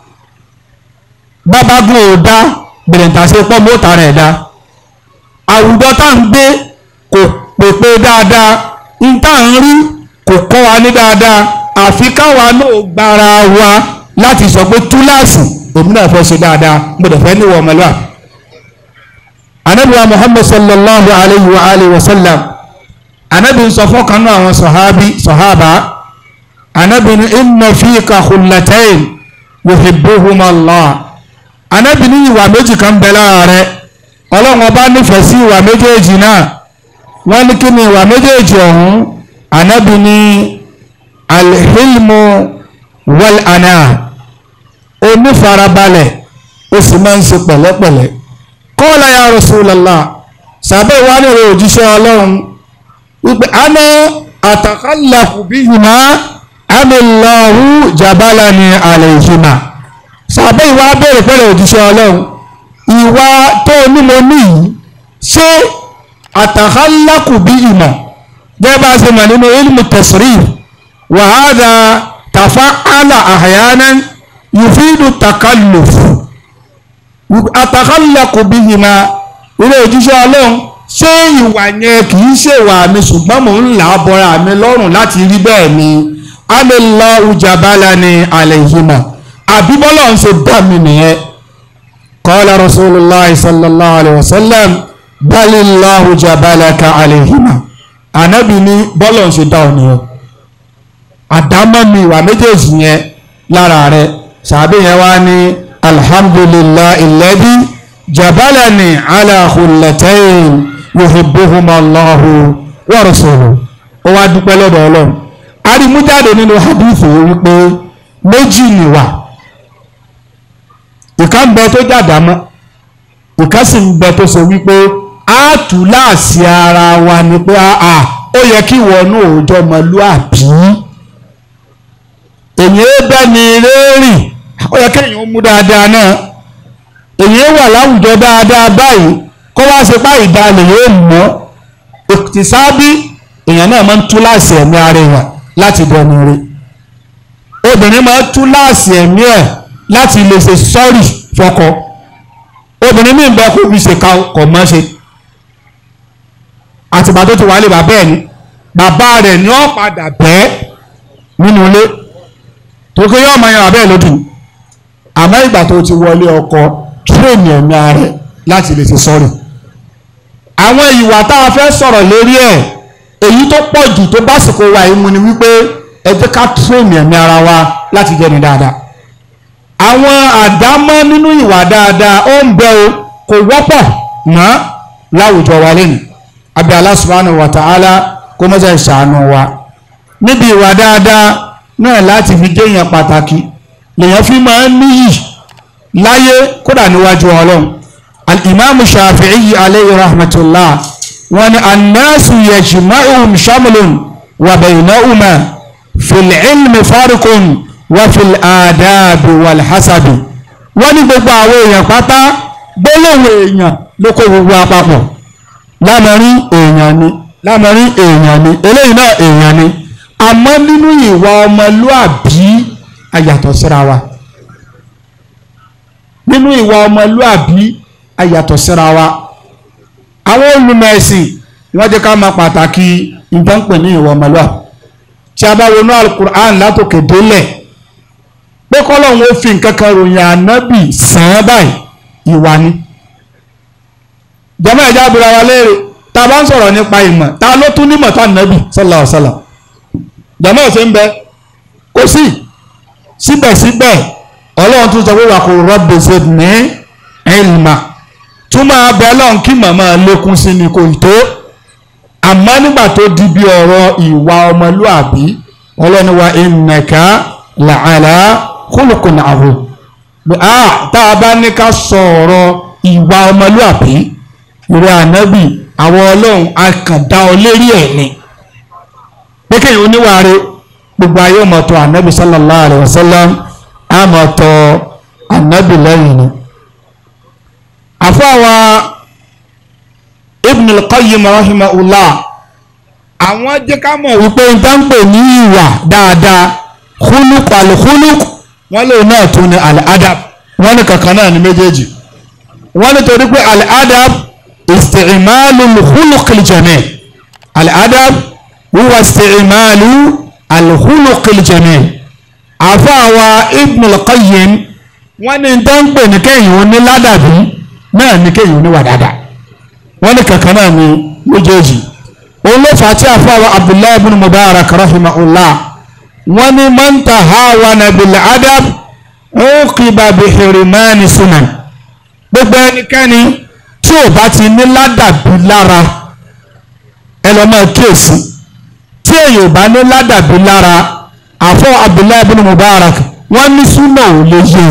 S1: bábágún ò dá bìrìntàṣe pọ́ mọ́ta rẹ̀ dá àwùjọ tá à ń gbé kò pèpè dáadáa ń tá à ń rí kò kọ́ wa ní dáadáa àfi káwa náà gbára wa láti sọ pé túláàsì èmi náà fẹ́ ṣe dáadáa mo dẹ̀ fẹ́ níwọ̀ ọmọlúwà. anabiwa muhammad sallallahu alayhi wa alayhi wa sallam anabi sọ fún kanú àwọn sọ̀hábí sọ̀hábà anabi ní inna fika khullatayn yuhibbuhuma Allah anabi ní ìwà méjì kan bẹ lára rẹ ọlọ́run ọba nífẹ̀ẹ́ sí ìwà méjèèjì náà wọ́n ní kí ni ìwà méjèèjì ọ̀hún anabi ní alhilmu wal ana onífarabalẹ̀ ó sì máa ń ṣe pẹ̀lẹ́pẹ̀lẹ́ qala ya rasulallah sàbẹ̀ wà ní ìrò òjíṣẹ́ ọlọ́run wípé ana àtàkàlàkù bíhìmá amílọ́hù jabalani alayhima sàbẹ̀ ìwà bẹ̀rẹ̀ pẹ̀lẹ̀ òjíṣẹ́ ọlọ́run ìwà tó ní mo ní yìí ṣé àtàkàlàkù bíhìmá gẹ́gẹ́ bá a ṣe mọ̀ nínú ilmu tasrif wa hadha tafa'ala ahyanan yufidu takalluf àtàkàlàkù bíhìmá ilé òjíṣẹ́ ọlọ́run ṣé ìwà yẹn kì í ṣèwà mi ṣùgbọ́n mò ń là á bọ́ra mi lọ́rùn láti rí bẹ́ẹ̀ ni amílọ́ ujabala ni alayhima àbí bọ́lá ń ṣe dá mi nìyẹn qala rasulullah sallallahu alayhi wa sallam balillahu jabalaka alayhima ànábì ní bọ́lá ń ṣe dá ọ nìyẹn àdámọ́ mi ìwà méjèèjì yẹn lára rẹ sàbí yẹn wá ní alhamdulillahi alladhi jabalani ala khullatayn yuhibbuhuma Allahu wa rasuluhu ó wá dúpẹ́ lọ́dọ̀ ọlọ́run arimújáde nínú hadith wípé méjì nìwà ìka ń bẹ tó jàdámọ́ ìka sì ń bẹ tó sọ wípé a tù láàsì ara wa ni pé a ó yẹ kí wọnú òòjọ́ ọmọlúàbí èyí bẹ́ ni rẹ́rìn ó yẹ kéèyàn mú dáadáa náà èyí wà láwùjọ dáadáa báyìí kó wá ṣe báyìí dalẹ̀ yóò mọ́ ìtìsábí èèyàn náà máa ń tú láàsì ẹ̀mí ara èèyàn láti dẹnu rí obìnrin máa ń tú láàsì ẹ̀mí ẹ̀ láti lè ṣe sọ́ọ̀rì fọkọ obìnrin míì bẹ́ẹ̀ kó fi ṣe kọ̀ mọ́ ṣe àtìgbà tó ti wà lè bàbá ẹ̀ ní bàbá rẹ̀ ni ó padà bẹ́ẹ̀ nínú ilé tó kí yóò máa yan bàbá ẹ̀ lódì àmọ́ ìgbà tó ti wọlé ọkọ tírèmì ẹ̀mí ara rẹ̀ láti lè ṣe sọ́ọ̀rì àwọn ìwà tá a fẹ́ sọ̀rọ̀ lórí ẹ̀ èyí tó pọ̀ jù tó básìkò wa yìí mu ni wípé ẹ jẹ́ ká tírèmì ẹ̀mí ara wa láti jẹ́ ni dáadáa àwọn àdámọ́ nínú ìwà dáadáa ó ń bẹ o kò wọ́pọ̀ mọ́ láwùjọ wa lẹ́nu àbí Allah subhanahu wa ta'ala kó mọ́sẹ̀ ṣàánú wa níbi ìwà dáadáa náà láti fi jẹ́yàn pàtàkì lèyàn fi máa ń níyì láyé kódà níwájú ọlọ́run al-imam shafi'i alayhi rahmatullah wọn ni annasu yajma'uhum shamlun wa baynahuma fil ilmi farqun wa fil adabi wal hasabi wọ́n ní gbogbo àwọn èèyàn pátá gbólóhùn èèyàn ló kó gbogbo àpapọ̀ lámọ̀rin èèyàn ni lámọ̀rin èèyàn ni eléyìí náà èèyàn ni àmọ́ nínú ìwà ọmọlúàbí ayàtọ̀ síra wa nínú ìwà ọmọlúàbí ayàtọ̀ síra wa àwọn olùmẹ̀sìn wọ́n jẹ́ ká máa pàtàkì nǹkan pè ní ìwà ọmọlúàbí tí a bá wọnú alukur'an látòkè délẹ̀ pé kọ́lọ́hún ó fi nǹkan kan ròyìn ànábì sàn án báyìí ìwà ni jẹ́mọ́ ẹ̀já abúlé wa léèrè tá a bá ń sọ̀rọ̀ nípa ìmọ̀ ta ló tún nímọ̀ tó ànábì sallallahu alaihi wasallam jẹ́mọ́ ọ̀sẹ̀ ń bẹ kò sí síbẹ̀síbẹ̀ ọlọ́run tún sọ pé wà kò rabbi zidni ilma tún máa bẹ ọlọ́run kí màmá lékún sí ni kò tó àmọ́ nígbà tó di bí ọ̀rọ̀ ìwà ọmọlúàbí ọlọ́run wa innaka la'ala khuluqin azim tá a bá ní ká sọ̀rọ̀ ìwà ọmọlúàbí ìrẹ́ ànábì àwọn ọlọ́run akàndá ọ lérí ẹ̀ ni pé kéèyàn oníwàáre gbogbo ayé ọmọ tó ànábì sallallahu alayhi wa sallam àmọ́ tó ànábì lẹ́yìn ni. àfọwọ́ ibn al-qayyim rahimahullah àwọn jẹ́ ká mọ̀ wípé n tán pè ní ìwà dáadáa khuluq al-khuluq wọ́n lè náà tún ní al-adab wọ́n ní kankan náà ní méjèèjì wọ́n ní torí pé al-adab isti'malu al-khuluq al-jamil al-adab huwa isti'malu al-khuluq al-jamil àfọwọ́ ibn al-qayyim wọ́n ní tán pè ní kéèyàn ó ní ládàbí náà ní kéèyàn ó ní wà dáadáa wọ́n ní kankan náà ní méjèèjì òun ló fà á tí àfọwọ́ abdullahi ibn mubarak rahimahullah wọ́n ní man tahawana bil adab uqiba bi hirmani sunan gbogbo ẹnikẹ́ni tí ò bá ti ní ládàbí lára ẹ lọ máa kíyèsí tí èyàn ò bá ní ládàbí lára àfọ abdullahi ibn mubarak wọ́n ní súnà ò lè yé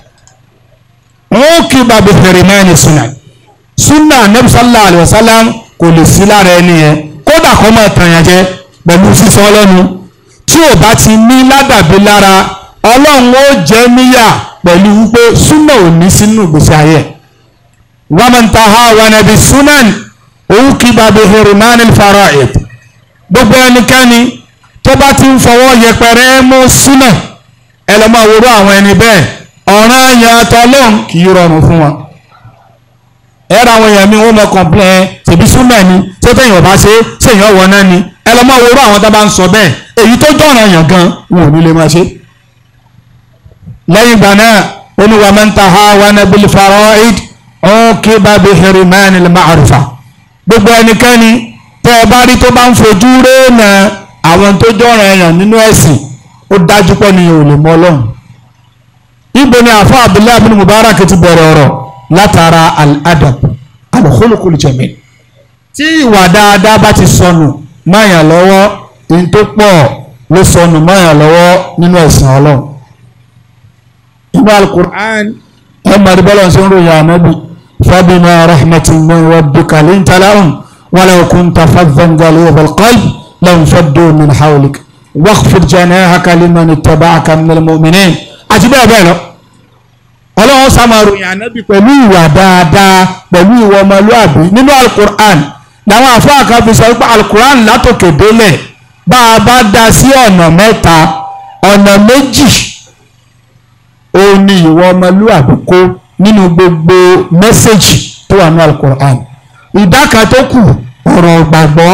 S1: o uqiba bi hirmani sunan súnà anabi sallallahu alayhi wa sallam kò lè sí lára ẹni yẹn kódà kó máa tàyàn jẹ pẹ̀lú sísọ ọlọ́nu tí ò bá ti ní ládàbí lára ọlọ́run ó jẹ́ níyà pẹ̀lú wípé súnà ò ní sínú ìgbésí ayé wa man tahawana bi sunan uqiba bi hirmani al-fara'id gbogbo ẹnikẹ́ni tó bá ti ń fọwọ́ yẹpẹrẹ mú súnà ẹ lọ́ máa wúrọ̀ àwọn ẹni bẹ́ẹ̀ ọ̀ràn àyàn àtọ́lọ́run kì í rọrùn fún wọn ẹ̀rọ àwọn èèyàn mi wọ́n mọ kọ̀ǹpilẹ̀ tèmi súnmọ̀ ni tó tẹ̀yìn ọ̀bá ṣe ṣèyàn wọ̀ náà ni ẹ lọ́ máa worú àwọn tó bá ń sọ bẹ́ẹ̀ èyí tó jọ̀ràn èèyàn gan wọn ò ní lè máa ṣe. lẹ́yìn ìgbà náà oníwà máa ń ta ha wà ní bil fara'id ọ̀kẹ́ bá bi hirmani al ma'rifa gbogbo ẹnikẹ́ni tẹ́ ẹ bá rí tó bá ń fojú réènà àwọn tó jọ̀ràn èèyàn nínú ẹ̀sìn ó dájú pé ni ò lè mọ ọlọ́run. ibo ni àfọ Abdullahi bin Mubarak ti bẹ̀rẹ̀ ọ̀rọ̀ látara al-adab al-khuluqul jamil tí ìwà dáadáa bá ti sọnù máyàn lọ́wọ́ ní tó pọ̀ ló sọnù máyàn lọ́wọ́ nínú ẹ̀sìn ọlọ́run inú al-Qur'an ẹ mọ̀rí bọ́lá ṣe ń ròyìn ànábì fabima rahmatin min rabbika linta lahum walaw kunta faddan ghalidhal qalbi lanfaddu min hawlik wakhfid janahaka liman ittaba'aka minal mu'minin àti bẹ́ẹ̀ bẹ́ẹ̀ lọ ọlọ́run sàmàròyìn ànábì pẹ̀lú ìwà dáadáa pẹ̀lú ìwà ọmọlúàbí nínú alukur'an làwọn àfáà kan fi sọ pé alukur'an látòkè délẹ̀ bá a bá dá sí ọ̀nà mẹ́ta ọ̀nà méjì òun ni ìwà ọmọlúàbí kó nínú gbogbo mẹ́sẹ̀gì tó wà ní alukur'an ìdá kan tó kù ọ̀rọ̀ ìgbàgbọ́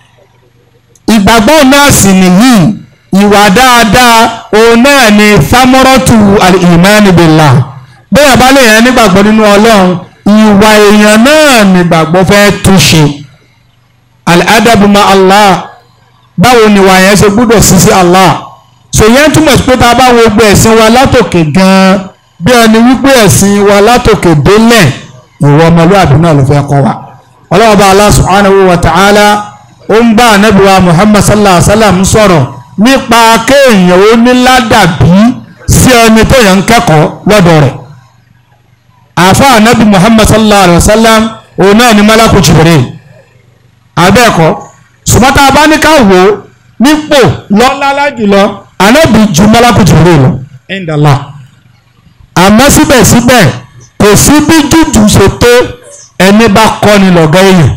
S1: ìgbàgbọ́ náà sì nìyí ìwà dáadáa òun náà ni samuratu al-imani billah bẹ́ẹ̀ bá lè yẹn nígbàgbọ́ nínú ọlọ́run ìwà èèyàn náà nígbàgbọ́ fẹ́ túnṣe al-adabu ma Allah báwo ni ìwà yẹn ṣe gbúdọ̀ sí sí Allah so yẹn túmọ̀ sí pé tá a bá wo gbé ẹ̀sìn wa látòkè gan-an bí ẹni wípé ẹ̀sìn wa látòkè délẹ̀ ìwọ ọmọlúwàbí náà ló fẹ́ kọ́ wa ọlọ́wọ́ bá Allah subhanahu wa ta'ala ó ń bá ànábì wa Muhammad sallallahu alaihi wa sallam sọ̀rọ̀ nípa kéèyàn ó ní ládàbí sí ẹni téèyàn ń kẹ́kọ̀ọ́ lọ́dọ̀ rẹ̀ àfa ànábì Muhammad sallallahu alaihi wa sallam òun náà ni malaku Jibril abẹ́ẹ̀kọ́ sùmọ́tà abáníkà wò ó nípò lọ́lá jùlọ ànábì ju malaku Jibril lọ indala àmọ́ síbẹ̀síbẹ̀ kò sí bí jújù ṣe tó ẹni bá kọ́ ni lọ́gá èèyàn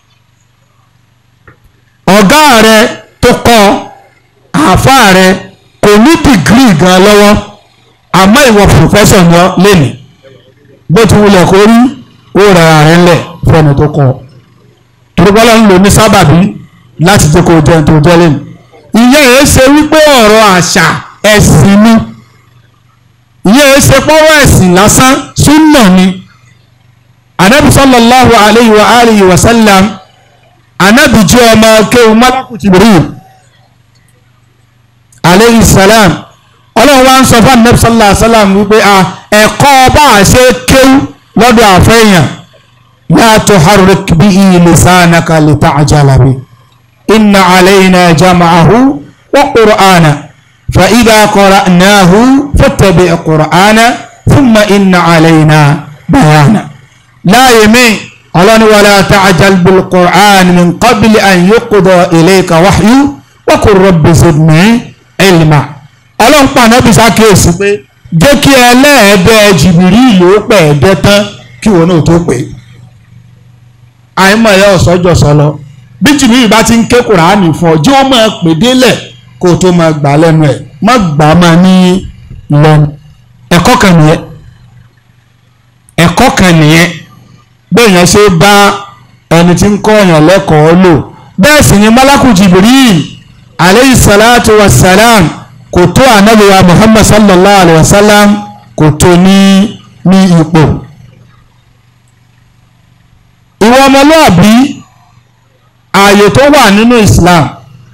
S1: ọ̀gá rẹ tó kọ́ àáfàá rẹ kò ní dìgírì gan lọ́wọ́ àmọ́ ìwọ pòfẹ́sọ̀ ni ọ́ lẹ́nìí bó ti wulẹ̀ kó rí ó rẹ̀ rẹ̀ ńlẹ̀ fẹ́ni tó kọ́ torípọ́lá ń lò ní sábàbí láti jẹ́ kó jẹun tó jẹ́ lẹ́nu ìyẹn ẹ̀ ṣe wípé ọ̀rọ̀ àṣà ẹ̀sìn ni ìyẹn ẹ̀ ṣe pọ́wọ́ ẹ̀sìn lásán súnà ni anabi sallallahu alayhi wa alihi wa sallam anabi jẹ́ ọmọ kéwù malaku jibril alayhi salam ọlọ́run wa ń sọ fún anabi sallallahu alayhi wa sallam wípé a ẹ̀kọ́ bá a ṣe kéwù lọ́dọ̀ àfẹ́yàn la tuharrik bihi lisanaka lita'jala bi inna alayna jam'ahu wa qur'ana fa idha qara'nahu fattabi' qur'ana thumma inna alayna bayana láàyè mi ọlọ́ni wala ta'jal bil qur'an min qabli an yuqda ilayka wahyu wa qur rabbi zidni ilma ọlọ́run pa ànábì sákèésí pé jẹ́ kí ẹlẹ́ẹ̀dẹ́ jìbìrì ìlú pẹ̀ ẹ̀dẹ́ tán kí wọn náà tó pè é àìmọ̀ ẹ̀yà ọ̀sọ́jọ́ sọlọ bí jìbìrì bá ti ń ké kùránì fún ọ jẹ́ wọ́n máa pè délẹ̀ kó o tó máa gbà lẹ́nu ẹ̀ má gbà á máa ní lẹ́nu ẹ̀kọ́ kan nìyẹn ẹ̀kọ́ kan nìyẹn bẹ́ẹ̀yàn ṣe bá ẹni tí ń kọ́ ọ̀yàn lẹ́kọ̀ọ́ lò bẹ́ẹ̀ sì ni malaku jibril aleyhi salatu wa salam kò tó anabiwa muhammad sallallahu alayhi wa sallam kò tó ní ní ipò ìwọ ọmọlúàbí ààyè tó wà nínú islam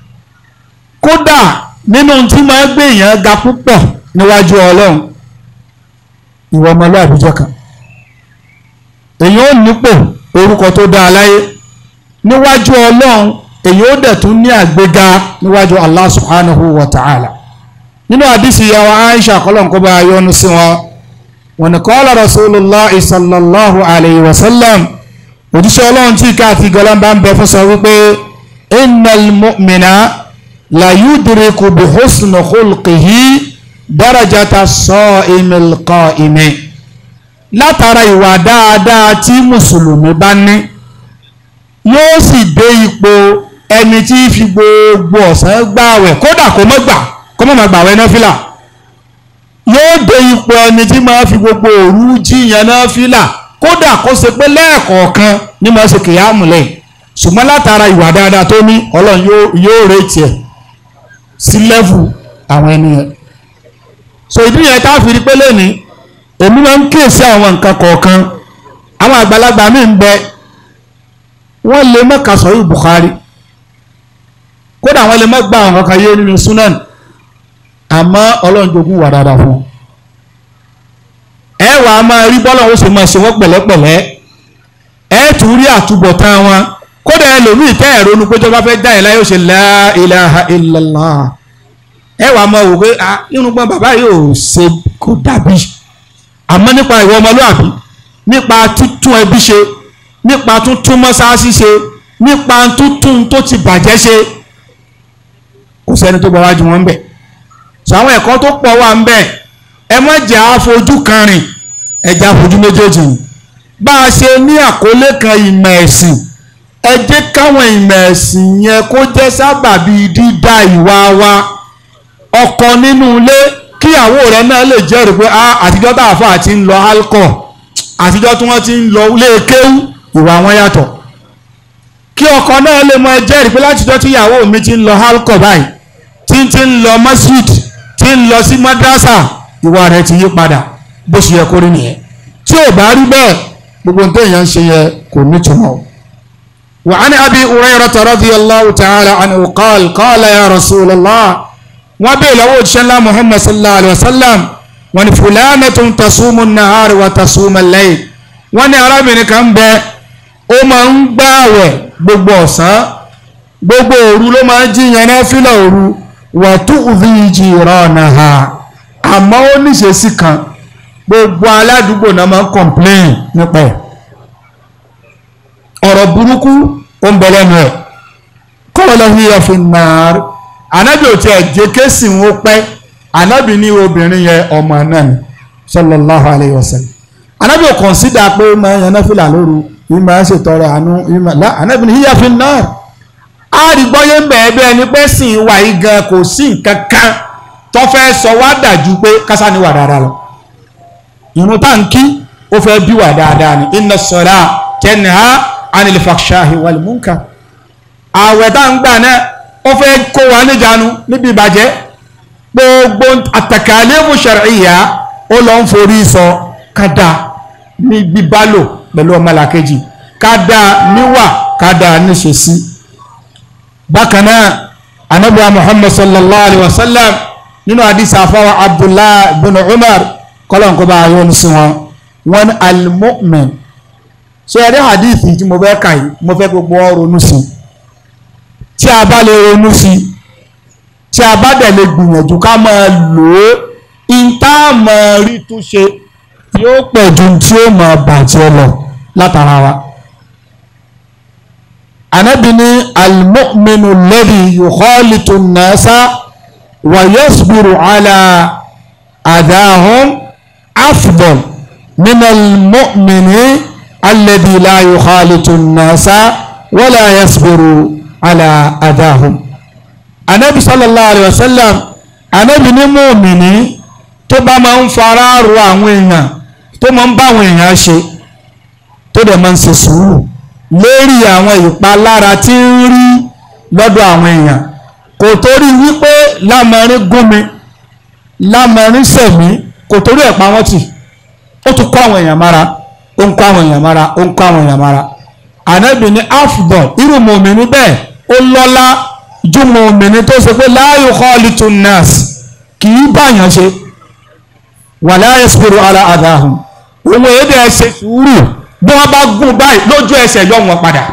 S1: kódà nínú tí máa gbé èèyàn ga púpọ̀ níwájú ọlọ́run ìwọ ọmọlúàbí jẹ́ kan èyàn ò nípò orúkọ tó dáa láyé níwájú ọlọ́run èyàn ó dẹ̀ tún ní àgbéga níwájú allah subhanahu wa ta'ala nínú àdísì ìyàwó aisha kọlọ̀ kó bá yọnu sí wọn wọn ni qala rasulullah sallallahu alayhi wa sallam òjíṣẹ́ ọlọ́run tí ká àti gọlọ́n bá ń bẹ fún sọ wípé innal mu'mina la yudriku bi husni khulqihi darajata sa'imil qa'imi látara ìwà dáadáa tí mùsùlùmí bá ní yóò sì dé ipò ẹni tí fi gbogbo ọ̀sán gbààwẹ̀ kódà kó má gbà kó má má gbààwẹ̀ náfìlà yóò dé ipò ẹni tí máa fi gbogbo òru jíyan náfìlà kódà kó ṣe pé lẹ́ẹ̀kọ̀ọ̀kan ní máa ṣe kìyàmù lẹ́yìn ṣùgbọ́n látara ìwà dáadáa tó ní ọlọ́run yóò retí ẹ̀ sí lẹ́fù àwọn ènìyàn so ìdí yẹn tá a fi rí pé lónìí èmi máa ń kíyèsí àwọn nǹkan kọ̀ọ̀kan àwọn àgbàlagbà mi ń bẹ wọ́n lè má ka sọ̀rọ̀ Bukhari kódà wọ́n lè má gba àwọn kankan yé nínú sunan àmọ́ ọlọ́run jogún wà dáadáa fún un ẹ wàá máa rí bọ́lá ó sì máa ṣe wọ́n pẹ̀lẹ́pẹ̀lẹ́ ẹ tún rí àtúbọ̀tán wọn kódà ẹlòmíì tẹ́ ẹ̀rọ nu péjọba fẹ́ dá ẹ̀ láyé ó ṣe la ilaha illallah ẹ wàá máa wò pé irùngbọ̀n bàbá yóò ṣe kó dàbí àmọ́ nípa ìwọ ọmọlúwàbí nípa títún ẹbí ṣe nípa tuntun mọ́sáàsì ṣe nípa tuntun tó ti bàjẹ́ ṣe kò sẹ́ni tó bá wájú wọn ń bẹ̀ sọ àwọn ẹ̀kọ́ tó pọ̀ wà ń bẹ̀ ẹ má jẹ́ àfojú kan rìn ẹ jẹ́ àfojú méjèèjì rìn bá a ṣe ní àkọlé kan ìmọ̀ ẹ̀sìn ẹ jẹ́ káwọn ìmọ̀ ẹ̀sìn yẹn kó jẹ́ sábàbí dídá ìwà wa ọkọ nínú ilé kíyàwó rẹ náà lè jẹ́rìí pé àtijọ́ tá a fà ti ń lọ alcohol àtijọ́ tí wọ́n ti ń lọ ilé kéwú ìwà wọn yàtọ̀ kí ọkọ náà lè mọ jẹ́rìí pé látijọ́ tí ìyàwó mi ti ń lọ alcohol báyìí tí ń ti ń lọ masjid tí ń lọ sí madrasa ìwà rẹ̀ ti yí padà bó ṣe yẹ kó rí nìyẹn tí ò bá rí bẹ́ẹ̀ gbogbo nǹkan èèyàn ń ṣe yẹ kò nítumọ̀. وعن أبي هريرة رضي الله تعالى عنه قال قال يا رسول الله وبيل أود شلا محمد صلى الله عليه وسلم وأن فلانة تصوم النهار وتصوم الليل وأن أرابين كان بي ó máa ń gbààwẹ̀ gbogbo ọ̀sán gbogbo òru ló máa ń jíyan náfìlà òru wa tu'dhi jiranaha àmọ́ ó níṣesí kan gbogbo aládùúgbò náà máa ń complain nípa ẹ̀ ọ̀rọ̀ burúkú ó ń bẹ lẹ́nu ẹ̀ qala hiya fin nar ànábì ò tiẹ̀ jẹ́ kéésì ń pẹ́ ànábì ní obìnrin yẹn ọmọ náà ni sallallahu alayhi wa sallam ànábì ò consider pé ó máa ń yan náfìlà lóru ìmọ̀ ẹ̀ ṣètọrẹ àánú ìmọ̀ lá ànábì ní hiya fin nar àrígbọ́yé ń bẹ̀ẹ́ bẹ́ẹ̀ ni pé sìn wà yí gan kò sí nǹkan kan tó fẹ́ sọ wá dàjú pé kásá ni wà dáadáa lọ ìrun táǹkì ó fẹ́ bí wà dáadáa ni inna sọ̀rọ̀ tẹnìhá anil fakshahi wal munkar àwẹ̀ tá ń gbà náà ó fẹ́ kó wa níjànú níbi ìbàjẹ́ gbogbo àtàkàlẹ́mù shar'iyya ó lọ ń forí sọ kádà ní bíbálò pẹ̀lú ọmọlàkejì kádà níwà kádà níṣesí bákan náà anabiwa muhammad sallallahu alayhi wa sallam nínú hadith afawa abdullahi bin umar kọlọ́n kó bá a yọ ní sí wọn wọn al-mu'min ṣe ẹ̀rí hadith tí mo fẹ́ kà yìí mo fẹ́ gbogbo ọ ronú sí i tí a bá lè ronú sí i tí a bá dẹ̀ lè gbìyànjú ká máa lò ó ìta máa rí túnṣe yóò pọ̀ ju tí ó máa bàjẹ́ lọ látara wa. anabi ní al-mu'minu alladhi yukhalitu an-nasa wa yasbiru ala adahum afdal min al-mu'mini alladhi la yukhalitu an-nasa wa la yasbiru ala adahum anabi sallallahu alayhi wa sallam anabi ní mùmìnì tó bá máa ń fara ro àwọn èèyàn tó máa ń bá àwọn èèyàn ṣe tó dẹ̀ máa ń ṣe sùúrù lórí àwọn ìpalára tí ń rí lọ́dọ̀ àwọn èèyàn kò torí wípé lámọrin gún mi lámọrin sẹ̀mí kò torí ẹ̀ pa wọ́n tì ó tún kó àwọn èèyàn mára ó ń kó àwọn èèyàn mára ó ń kó àwọn èèyàn mára anabi ní afdal irú mùmìnì bẹ́ẹ̀ ó lọ́lá ju mùmìnì tó ṣe pé la yukhalitu nas kì í báyàn ṣe wala yasbiru ala adahum òun èdè ẹ ṣe sùúrù bí wọ́n bá gún báyìí lójú ẹsẹ̀ yọ wọn padà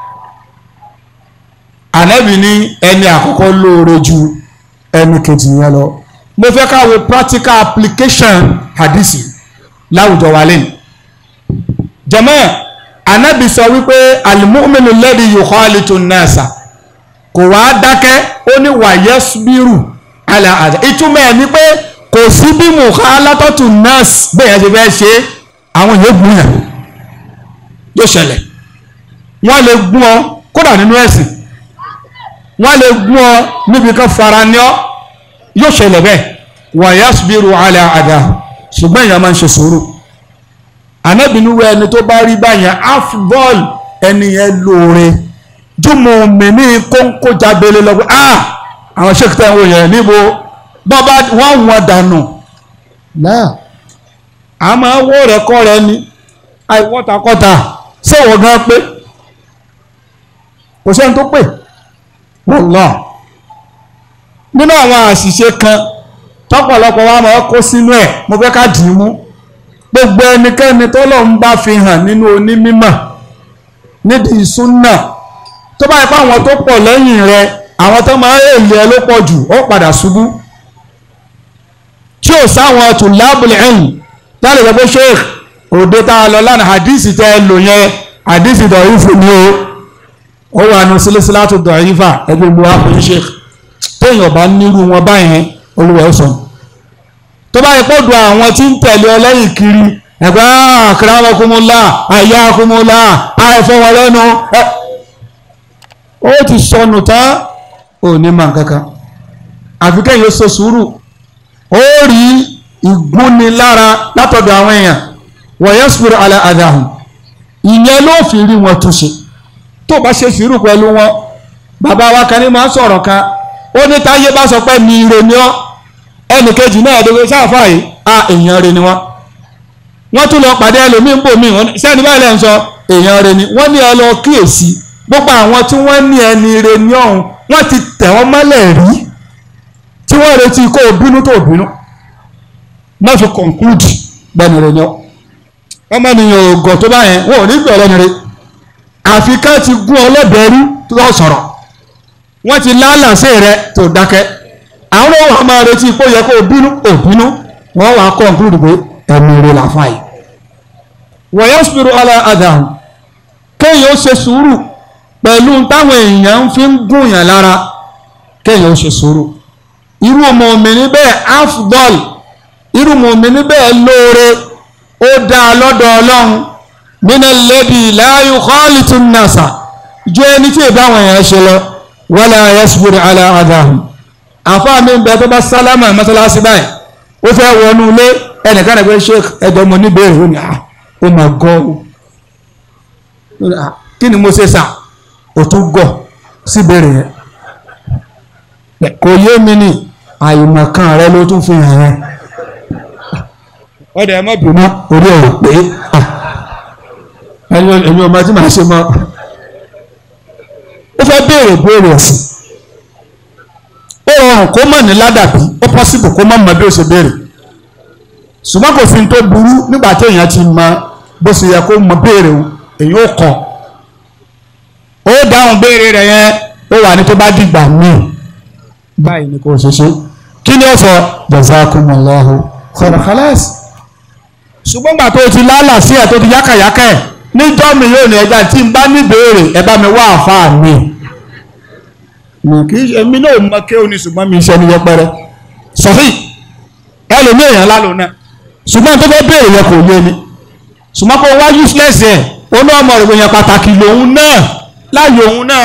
S1: ànábì ní ẹni àkọ́kọ́ lóore ju ẹni kejì yẹn lọ mo fẹ́ ká wo practical application hadisi láwùjọ wa lẹ́nu jẹ́mọ́ ànábì sọ wípé al-mu'minu alladhi yukhalitu an-nasa kò wá dákẹ́ ó ní wa yasbiru ala àdá ìtumọ̀ ẹ̀ ni pé kò sí bí mukhalatatu nas bẹ́ẹ̀ ṣe fẹ́ ṣe àwọn yóò gún yàn yóò ṣẹlẹ̀ wọ́n lè gún ọ kódà nínú ẹ̀sìn wọ́n lè gún ọ níbi kan fara ní ọ yóò ṣẹlẹ̀ bẹ́ẹ̀ wa yasbiru ala àdá ṣùgbọ́n èèyàn máa ń ṣe sùúrù anábìnúwẹ̀ ẹni tó bá rí báyẹn afdol ẹni yẹn lóore jùmọ̀ mẹ́ni kónkó jábẹ́lẹ́ lọ́gbọ́n ah àwọn ṣèkìtà ìwò yẹn níbo bọ́bá wọ́n wọ́n dànù náà a máa wọ́ rẹ̀ kọ́ rẹ̀ ni àìwọ́takọ́ta sẹ́wọ̀n gan pé kò sẹ́ni tó pè wallah nínú àwọn àṣìṣe kan tọ́pọ̀lọpọ̀ wa máa kó sínú ẹ̀ mo fẹ́ ká dì í mú gbogbo ẹnikẹ́ni tọ́lọ́run bá fi hàn nínú onímímọ̀ nídìí súnà tó bá ipá àwọn tó pọ̀ lẹ́yìn rẹ̀ àwọn tó máa ń èlé ẹ ló pọ̀ jù ó padà ṣubú tí ò sáwọn tulabul ilm tálẹ̀ gbogbo sheikh òde tá a lọ lánàá hadisi tẹ́ ẹ lò yẹn hadisi dọ̀yìfù ni o ó wà nù sílẹ̀sílátù dọ̀yìfà ẹgbẹ́ gbogbo wa pẹ̀lú sheikh téèyàn bá nírú wọn báyẹn olúwa ó sọnù tó bá yẹ kóòdù àwọn tí ń tẹ̀lé ọ lẹ́yìn kiri ẹ̀gbẹ́ àkàràwọ̀kúnmọ́lá àyàkúnmọ́lá àìfọwọ́ lẹ́nu ó ti sọnù tán ò ní mọ̀ kankan àfi kẹ́yìn ó ṣe sùúrù ó rí ìgúnnilára látọ̀dọ̀ àwọn èèyàn wa yasbiru ala adahum ìyẹn ló fi rí wọn túnṣe tó bá ṣe sùúrù pẹ̀lú wọn bàbá wa kan ní máa ń sọ̀rọ̀ kan ó ní táyé bá sọ pé mi ire ni ọ́ ẹnì kejì náà ẹ̀dọ́gbẹ́ sáfà yìí a èèyàn rẹ̀ ni wọ́n
S2: wọ́n tún lọ pàdé ẹlòmíín bò míì wọ́n sẹ́ni báyìí lẹ́yìn sọ èèyàn rẹ ni wọ́n ní ẹ lọ kíyèsí gbogbo àwọn tí wọ́n ní ẹni rẹ ní ọ̀hún wọ́n ti tẹ̀ wọ́n mọ́lẹ̀ rí tí wọ́n retí kó o bínú tó o bínú má fi conclude gbẹ̀ni rẹ ní ọ ọmọ nìyẹn ògọ̀ tó bá yẹn wọn ò ní gbẹ̀ ọlọ́ni rẹ àfi ká ti gún ọlọ́bẹ̀ẹ́rú tó sọ̀rọ̀ wọ́n ti lálàsé rẹ tó dákẹ́ àwọn ọmọ ọmọ retí kó yẹ kó o bínú ò bínú wọ́n wàá conclude pé ẹ̀mí rẹ làfà yìí wa yasbiru ala adahum kéèyàn ó ṣe sùúrù pẹ̀lú táwọn èèyàn fi ń gùnyàn lára kéèyàn ó ṣe sùúrù irú mọ̀mìnì bẹ́ẹ̀ afdol irú mọ̀mìnì bẹ́ẹ̀ lóore ó dá lọ́dọ̀ ọlọ́run nínú lẹ́bi la yukhalitu nasa ju ẹni tí ìbá àwọn èèyàn ṣe lọ wala yasbiru ala adahum àfáà mi ń bẹ tó bá sálámà mọ́sálásí báyìí ó fẹ́ wọnú ilé ẹnìkan rẹ̀ pé sheikh ẹjọ́ mo níbẹ̀rẹ̀ ó ní à ó mà gọ́ ó kí ni mo ṣe sà ó tún gọ̀ síbẹ̀rẹ̀ yẹn kò yé mi ní àìmọ̀kan rẹ ló tún fi hàn yẹn ọ̀dẹ̀ ẹ̀ mọ́ bínú orí ẹ̀ ò pé ẹ̀yin ọmọ tí màá ṣe mọ́ ó fẹ́ béèrè béèrè ẹ̀sìn ó rọrùn kó mọ̀ ní ládàbí ó pọ́sibù kó mọ̀ mọ́ bí ó ṣe béèrè ṣùgbọ́n kò fi tó burú nígbà tí èèyàn ti mọ bó ṣe yẹ kó mọ béèrè o èyí ó kọ ó dáhùn béèrè rẹ̀ yẹn ó wà ní tó bá dìgbà míì báyìí ni kò ṣe ṣe kí ni ó sọ jazakumullahu khairan khalas ṣùgbọ́n gbà tó ti lálà sí ẹ̀ tó ti yákàyákà ẹ̀ níjọ́ mi yóò ní ẹja tí n bá ní béèrè ẹ bá mi wá àfáà mi mi kì í ṣe èmi náà mọ kéwòn ní ṣùgbọ́n mi ṣe ní yẹpẹrẹ sọfí ẹlòmíì èèyàn lálò náà ṣùgbọ́n tó fẹ́ béèrè yẹn kò yé ni ṣùgbọ́n kó wá useless ẹ̀ ó ní ọmọ rẹ̀ yẹn pàtàkì lòun náà láàyè òun náà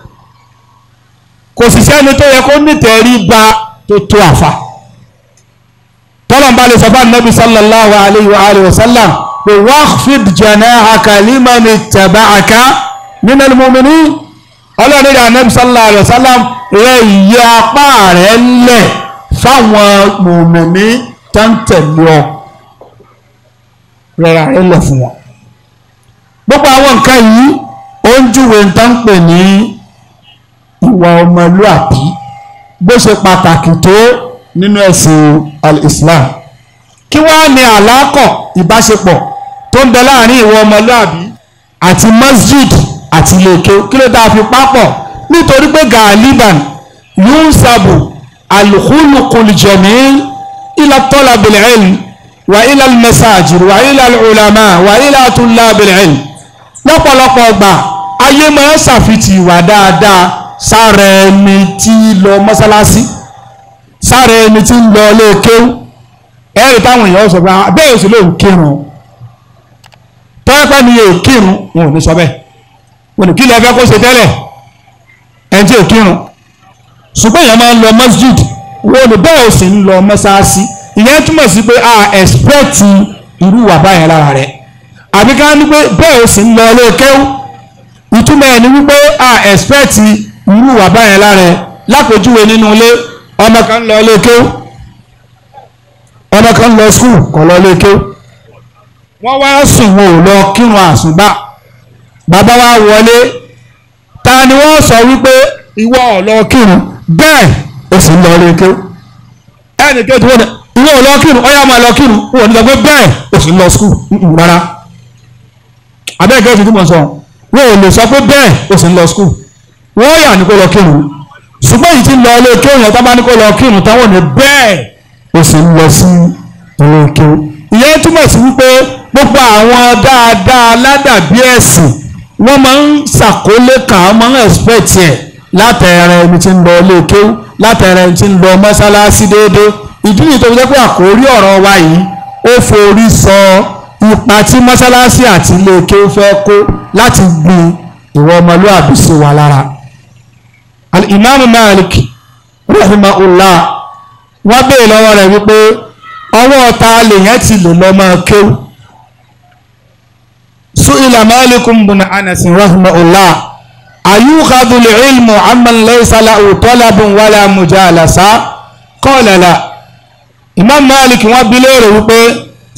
S2: kò sì sẹ́ni tó yẹ kó nítẹ̀ẹ́rí ba tó tó àfà tọ́lọ̀ ń bá lè sọ fún anabi sallallahu alayhi wa alayhi wa sallam pé waqfid janahaka liman ittaba'aka minal mu'minin ọlọ́run ní anabi sallallahu alayhi wa sallam rẹ̀ yẹ apá rẹ̀ lẹ̀ fáwọn mùmìnì tó ń tẹ̀lé ọ rẹ̀ra rẹ̀ lẹ̀ fún wọn. gbogbo àwọn nǹkan yìí ó ń júwe ń tán pè ní ìwà ọmọlúàbí bó ṣe pàtàkì tó nínú ẹ̀sìn al-Islam kí wàá ní àlákọ̀ ìbáṣepọ̀ tó ń bẹ láàrin ìwà ọmọlúàbí àti masjid àti ilé-ike kí ló dáa fi pápọ̀ nítorí pé gàálíbàn yunsabu alkhuluqul jamil ila talabil ilm wa ila almasajid wa ila alulama wa ila tullabil ilm lọ́pọ̀lọpọ̀ ọgbà ayé máa ń ṣàfitì ìwà dáadáa sára ẹni tí lọ mọ́sálásí sára ẹni tí ń lọ ilé kéwú ẹ̀rì táwọn èèyàn sọ pé bẹ́ẹ̀ ò sì lóun kírun tọ́yẹ́pẹ́ ni yóò kírun wọn ò ní sọ bẹ́ẹ̀ wọn ò kí lè fẹ́ kó ṣe tẹ́lẹ̀ ẹni tí ò kírun ṣùgbọ́n èèyàn máa ń lọ masjid wọn ò bẹ́ẹ̀ ò sì ń lọ mọ́sálásí ìyẹn túmọ̀ sí pé a expect irú wà báyẹn lára rẹ̀ àbí ká ní pé bẹ́ẹ̀ ò sì ń lọ ilé kéwú ìtumọ̀ ẹ̀ ni wípé a expect irú wà báyẹn lára rẹ̀ lápèjúwe nínú ilé ọmọ kan lọ ilé kéwú ọmọ kan lọ skul kọ lọ ilé kéwú wọ́n wá sùn wọn ò lọ kírun àsùnbà bàbá wa wọlé ta ni wọ́n sọ wípé ìwọ ò lọ kírun bẹ́ẹ̀ o sì ń lọ ilé kéwú ẹnì kejì wọn ìwọ ò lọ kírun ọyá máa lọ kírun wọn ò ní sọ pé bẹ́ẹ̀ o sì ń lọ skul rárá abẹ́ẹ̀kẹ́ ti túmọ̀ sọ wọn ò lè sọ pé bẹ́ẹ̀ o sì ń lọ skul wọ́n yà ní kó lọ kírun ṣùgbọ́n yìí ti lọ ilé kéwù yẹn tó bá ní kó lọ kírun táwọn ní bẹ́ẹ̀ ó sì ń lọ sí ilé kéwù. ìyẹn túmọ̀ sí wípé gbogbo àwọn dáadáa ládàbí ẹ̀sìn wọ́n máa ń ṣàkólé kan wọ́n máa ń expect ẹ̀ látẹ̀rẹ̀ ẹni tí ń lọ ilé kéwù látẹ̀rẹ̀ ẹni tí ń lọ mọ́sálásí déédéé ìdí nìyí tó fi jẹ́ pé àkórí ọ̀rọ̀ wa yìí ó forí sọ ipa tí mọ́sálásí àti ilé kéwù fẹ́ kó láti gbin ìwọ ọmọlúwàbí sí wa lára al-imam malik rahimahullah wọ́n bèèrè lọ́wọ́ rẹ̀ wípé ọwọ́ ta lèyàn ti lè lọ máa kéwù su'ila malikum bin anas rahimahullah ayukhadhu al-ilmu amman laysa lahu talabun wala mujalasa qala la imam malik wọ́n bi léèrè wípé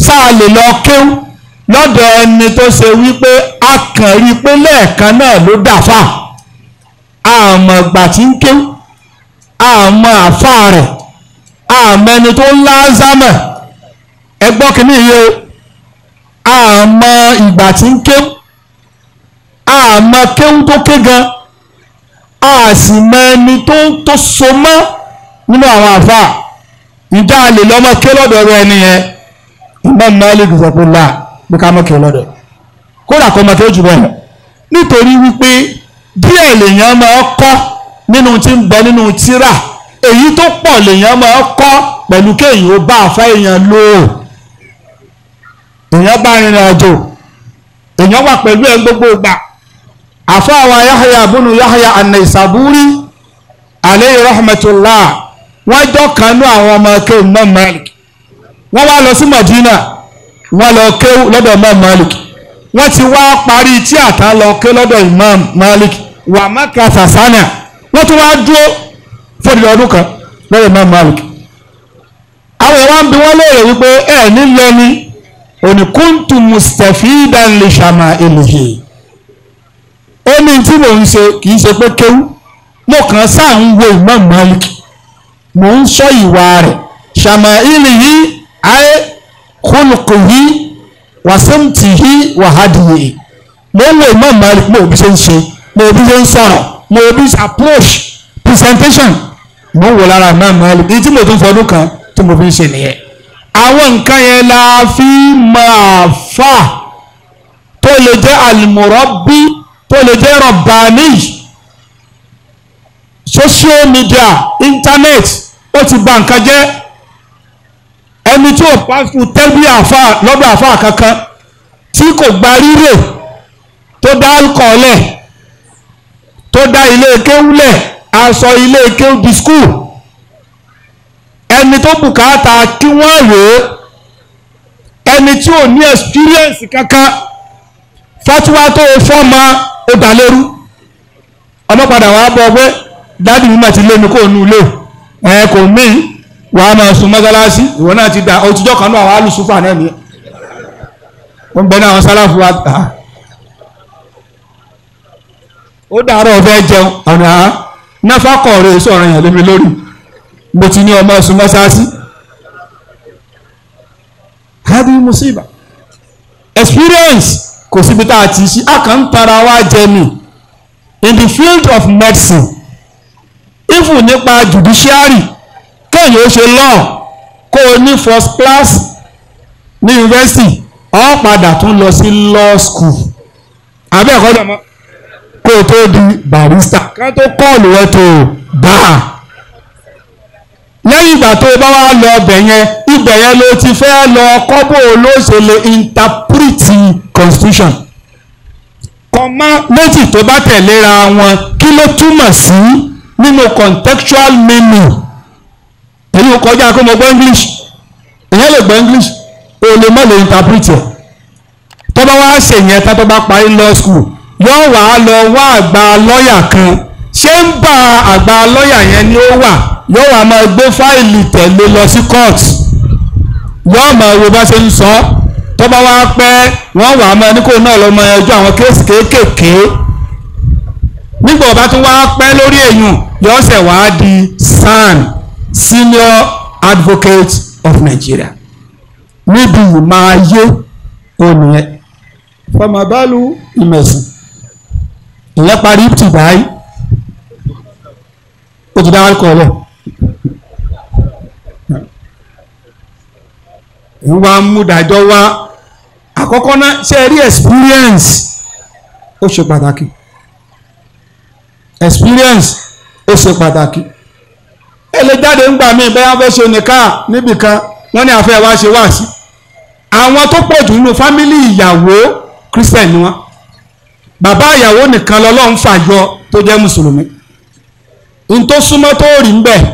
S2: sáà lè lọ kéwú lọ́dọ̀ ẹni tó ṣe wípé a kàn rí i pé lẹ́ẹ̀kan náà ló dàfà àmọ́ ìgbà tí ń kéwú àmọ́ àfà rẹ̀ àmọ́ ẹni tó ń lázámẹ̀ ẹgbọ́n kìíní yìí o àmọ́ ìgbà tí ń kéwú àmọ́ kéwú tó ké gan a sì mọ ẹni tó tó so mọ́ nínú àwọn àfà ìjà lè lọ́mọ ké lọ́dọ̀ rẹ ẹni yẹn Imam Malik sọ pé là pé ká mọ́ ké lọ́dọ̀ kódà kọ́ mọ́ ké jù bẹ́ẹ̀ nítorí wípé díẹ̀ lèèyàn máa kọ́ nínú tí ń bẹ nínú tírà èyí tó pọ̀ lèèyàn máa kọ́ pẹ̀lú kéèyàn ó bá àfa èèyàn lò ó èèyàn bá rìnrìn àjò èèyàn wà pẹ̀lú ẹ̀ gbogbo ìgbà àfa àwọn Yahya bunu Yahya an-Naysaburi aleyhi rahmatullah wọ́n jọ kanú àwọn ọmọ kéwù Imam Malik wọ́n wá lọ sí Madina wọ́n lọ kéwù lọ́dọ̀ Imam Malik wọ́n ti wá parí tí àtà lọ ké lọ́dọ̀ Imam Malik wà Maka sàsánà wọ́n tún wá dúró fún ọdún kan lọ́dọ̀ Imam Malik àwọn ìwà ń bi wọ́n léèrè wípé ẹ̀ nílò ni òní kúntù mustafidan li shama'ilihi ó ní tí mò ń ṣe kì í ṣe pé kéwú mo kàn sáà ń wo Imam Malik mò ń sọ ìwà rẹ̀ shama'ilihi ayé khuluqihi wàsímtìhí wàhádìyè mo ń wo Imam Malik mo bí ṣe ń ṣe mo bí ṣe ń sọ̀rọ̀ mo bí ṣe approach presentation mo ń wò lára Imam Malik èyí tí mo tún fọdún kan tí mo fi ń ṣe nìyẹn àwọn nǹkan yẹn la fi máa fà tó lè jẹ́ al-murabbi tó lè jẹ́ rabbani social media internet ó ti bà nǹkan jẹ́ ẹni tí ò pàṣẹ tẹ́bí àfà lọ́dọ̀ àfà kankan tí kò gba rírè tó dá alkọ̀ọ́lẹ̀ tó dá ilé kéwúlẹ̀ aṣọ ilé kéwú di skul ẹni tó bùkátà kí wọ́n rò ó ẹni tí ò ní experience kankan fatuwa tó o fọ́mọ ó dà lérú ọlọ́padà wàá bọ̀ pé dáàdì mi mà ti lé mi kó nu ilé ẹ kò mí wàá máa sun mọ́sálásí ìwọ náà ti dà òtijọ́ kan náà wàá lù súfà náà nìyẹn wọ́n bẹ náà àwọn sálàfù wa ó dàárọ̀ fẹ́ jẹun ọ̀nà náfàkọ̀ rẹ̀ sọ̀rọ̀ yẹn lómi lórí mo ti ní ọmọ ọsùn mọ́sáàsì hadi musiba experience kò síbi tá a ti ṣí a kàn ń tara wa jẹ ni in the field of medicine even nípa judiciary kéèyàn ó ṣe law kó o ní first class ní university ọ padà tún lọ sí law school àbẹ́ ẹ̀kọ́ dọ̀mọ́ kó o tó di barrister ká tó kọ́ọ̀lù rẹ tó bá a lẹ́yìn ìgbà tó bá wá lọ ọbẹ̀ yẹn ibẹ̀ yẹn ló ti fẹ́ lọ kọ́bọ̀ olóṣèlú interpret constitution kọ́má méjì tó bá tẹ̀léra wọn kí ló túmọ̀ sí nínú contextual meaning èyí ò kọjá kó mo gbọ́ english èyàn lè gbọ́ english o lè má lè interpret ẹ̀ tó bá wá ṣèyẹn tá tó bá parí law school yóò wá lọ wá àgbà lọ́ọ̀yà kan ṣé ń bá àgbà lọ́ọ̀yà yẹn ni ó wà yóò wá máa gbé fáìlì tẹ̀lé lọ sí court yóò máa wo bá ṣe ń sọ tó bá wá pẹ́ wọ́n wà á máa ní kó náà lọ máa yanjú àwọn kéèsì kéékèèké nígbà ọba tún wá pẹ́ lórí èèyàn yóò ṣẹ̀ wá di SAN senior advocate of Nigeria níbi ìmọ̀ ayé ònìyẹn fọmọbálù ìmẹ̀sìn ìyẹn parí tìbáyé ó ti dá alcohol ìwà múdàjọ́ wá àkọ́kọ́ náà ṣe rí experience ó ṣe pàtàkì experience ó ṣe pàtàkì ẹ lè jáde ńgbà míì bẹ́ẹ̀ wọ́n fẹ́ ṣe nìkan níbìkan wọ́n ní àfẹ́ wá ṣe wá sí àwọn tó pọ̀ jù nínú fámìlì ìyàwó christian ni wọ́n bàbá ìyàwó nìkan lọ́lọ́run fàyọ tó jẹ́ mùsùlùmí n tó súnmọ́ tó rí ń bẹ̀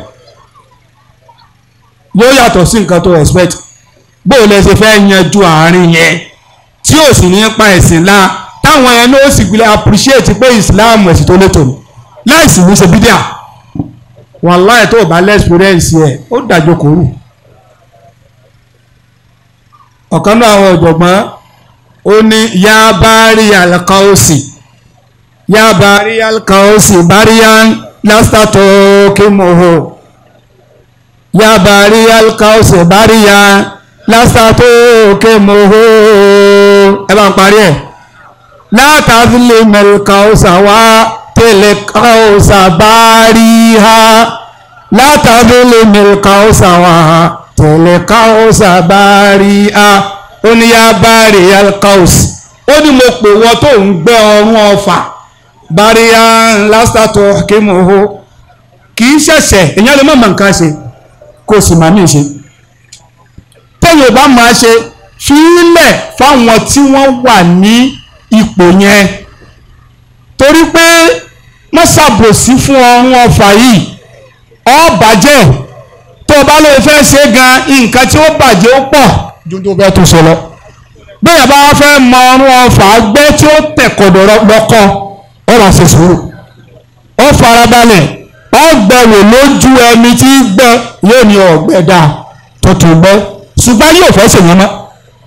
S2: yóò yàtọ̀ sí nǹkan tó expect bó o lẹ ṣe fẹ́ yanjú àárín yẹn tí ò sì ní pa ẹ̀sìn la táwọn yẹn ló sì gbilẹ̀ appreciate pé Islam ẹ̀sìn tó létò ní láìsí ní ṣe bídíà wàláì tó o bá lẹ́sìpírẹ́ǹsì ẹ̀ ó dàjọ kò rù ọ̀kan náà àwọn ọ̀jọ̀gbọ́n ó ní yá bárí alkaosi yá bárí alkaosi báríyán lásìtàtò kí mo hò yá bárí alkaosi báríyán lásìtàtò kí mo hò ẹ bá ń parí ẹ̀ látàzílẹ̀ mẹ́lkaosa wá tẹ̀lẹ̀ kaosa báríyá látàzílẹ̀ mẹ́lkaosa wá tẹ̀lẹ̀ kaosa báríyá ó ní yá bárí alkaus ó ní mo pè wọ́n tó ń gbẹ́ ọrún ọfà báríyá lásìtàtò kí mo hó kì í ṣẹ̀ṣẹ̀ èèyàn lè má mọ̀ nǹkan ṣe kó sì máa ní ṣe tẹ́yìn ò bá máa ṣe fílẹ̀ fáwọn tí wọ́n wà ní ipò yẹn torí pé wọ́n ṣàbòsí fún ọrún ọfà yìí ó bàjẹ́ tó o bá lóun fẹ́ ṣe gan nǹkan tí ó bàjẹ́ ó pọ̀ ju tó bẹ́ẹ̀ tó sọ lọ. bẹ́ẹ̀ bá fẹ́ mọ ọrún ọfà gbẹ́ tí ó tẹ̀kọ̀dọ̀ lọ́kọ́ ó rà ṣe sùúrù. ó farabalẹ̀ ó gbẹ̀wò lójú ẹni tí gbẹ yóò ní ọ̀gbẹ́ dà tuntun gbẹ́ ṣùgbọ́n yóò fẹ́ ṣèyàn mọ́.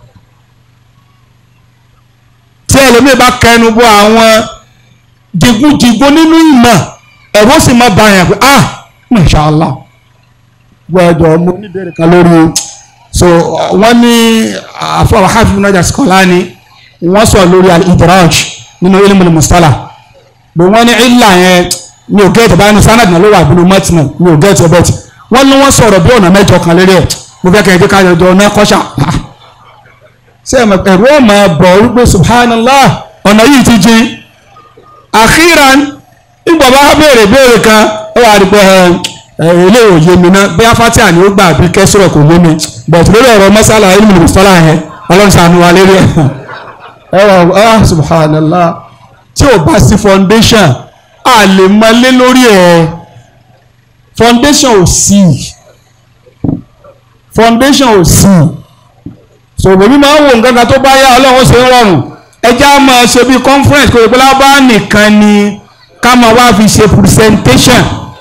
S2: tí ẹlòmíì bá kẹnu bọ àwọn digundigun nínú ìmọ̀ ẹ̀rọ sì máa bá yàn pé ah masha Allah gbọ́dọ̀ mo níbẹ̀rẹ̀ kan lórí so wọ́n ní àfọwọ́ hafiz najà Asqalani wọ́n sọ lórí al-idraj nínú ilmu mustala bí wọ́n ní ilà yẹn mi ò gẹ́ẹ̀tì báyìí sanad náà ló wà bínú mọ́tìmọ̀ mi ò gẹ́ẹ̀tì ọbẹ̀ tì wọ́n ní wọ́n sọ̀rọ̀ bí ọ̀nà mẹ́jọ kan lérí ẹ̀ mo fẹ́ kẹ́kẹ́ ká jọjọ ọ̀nà kọ́ṣà ṣé ẹ̀rọ ọmọ bọ̀ wípé subhanallah ọ̀nà yìí ti jìn akhiran ìgbà bá béèrè béèrè kan ó wà rí pé ilé òye mi náà bí afatia ni ó gbà bí kẹsìrọ̀ kò yé mi but lórí ọ̀rọ̀ mọ́sálà ilmu mustala yẹn ọlọ́run ṣàánú wa lérí ẹ̀ ẹ wà ah subhanallah tí ò bá sí foundation a lè mọlé lórí ẹ̀ foundation ò sí foundation ò sí so bèbí máa ń wo nǹkan kan tó bá yá ọlọ́run ṣe ń rọrùn ẹjẹ́ á máa ṣe bí conference kò lè pẹ́ lábá nìkan ni ká máa wá fi ṣe presentation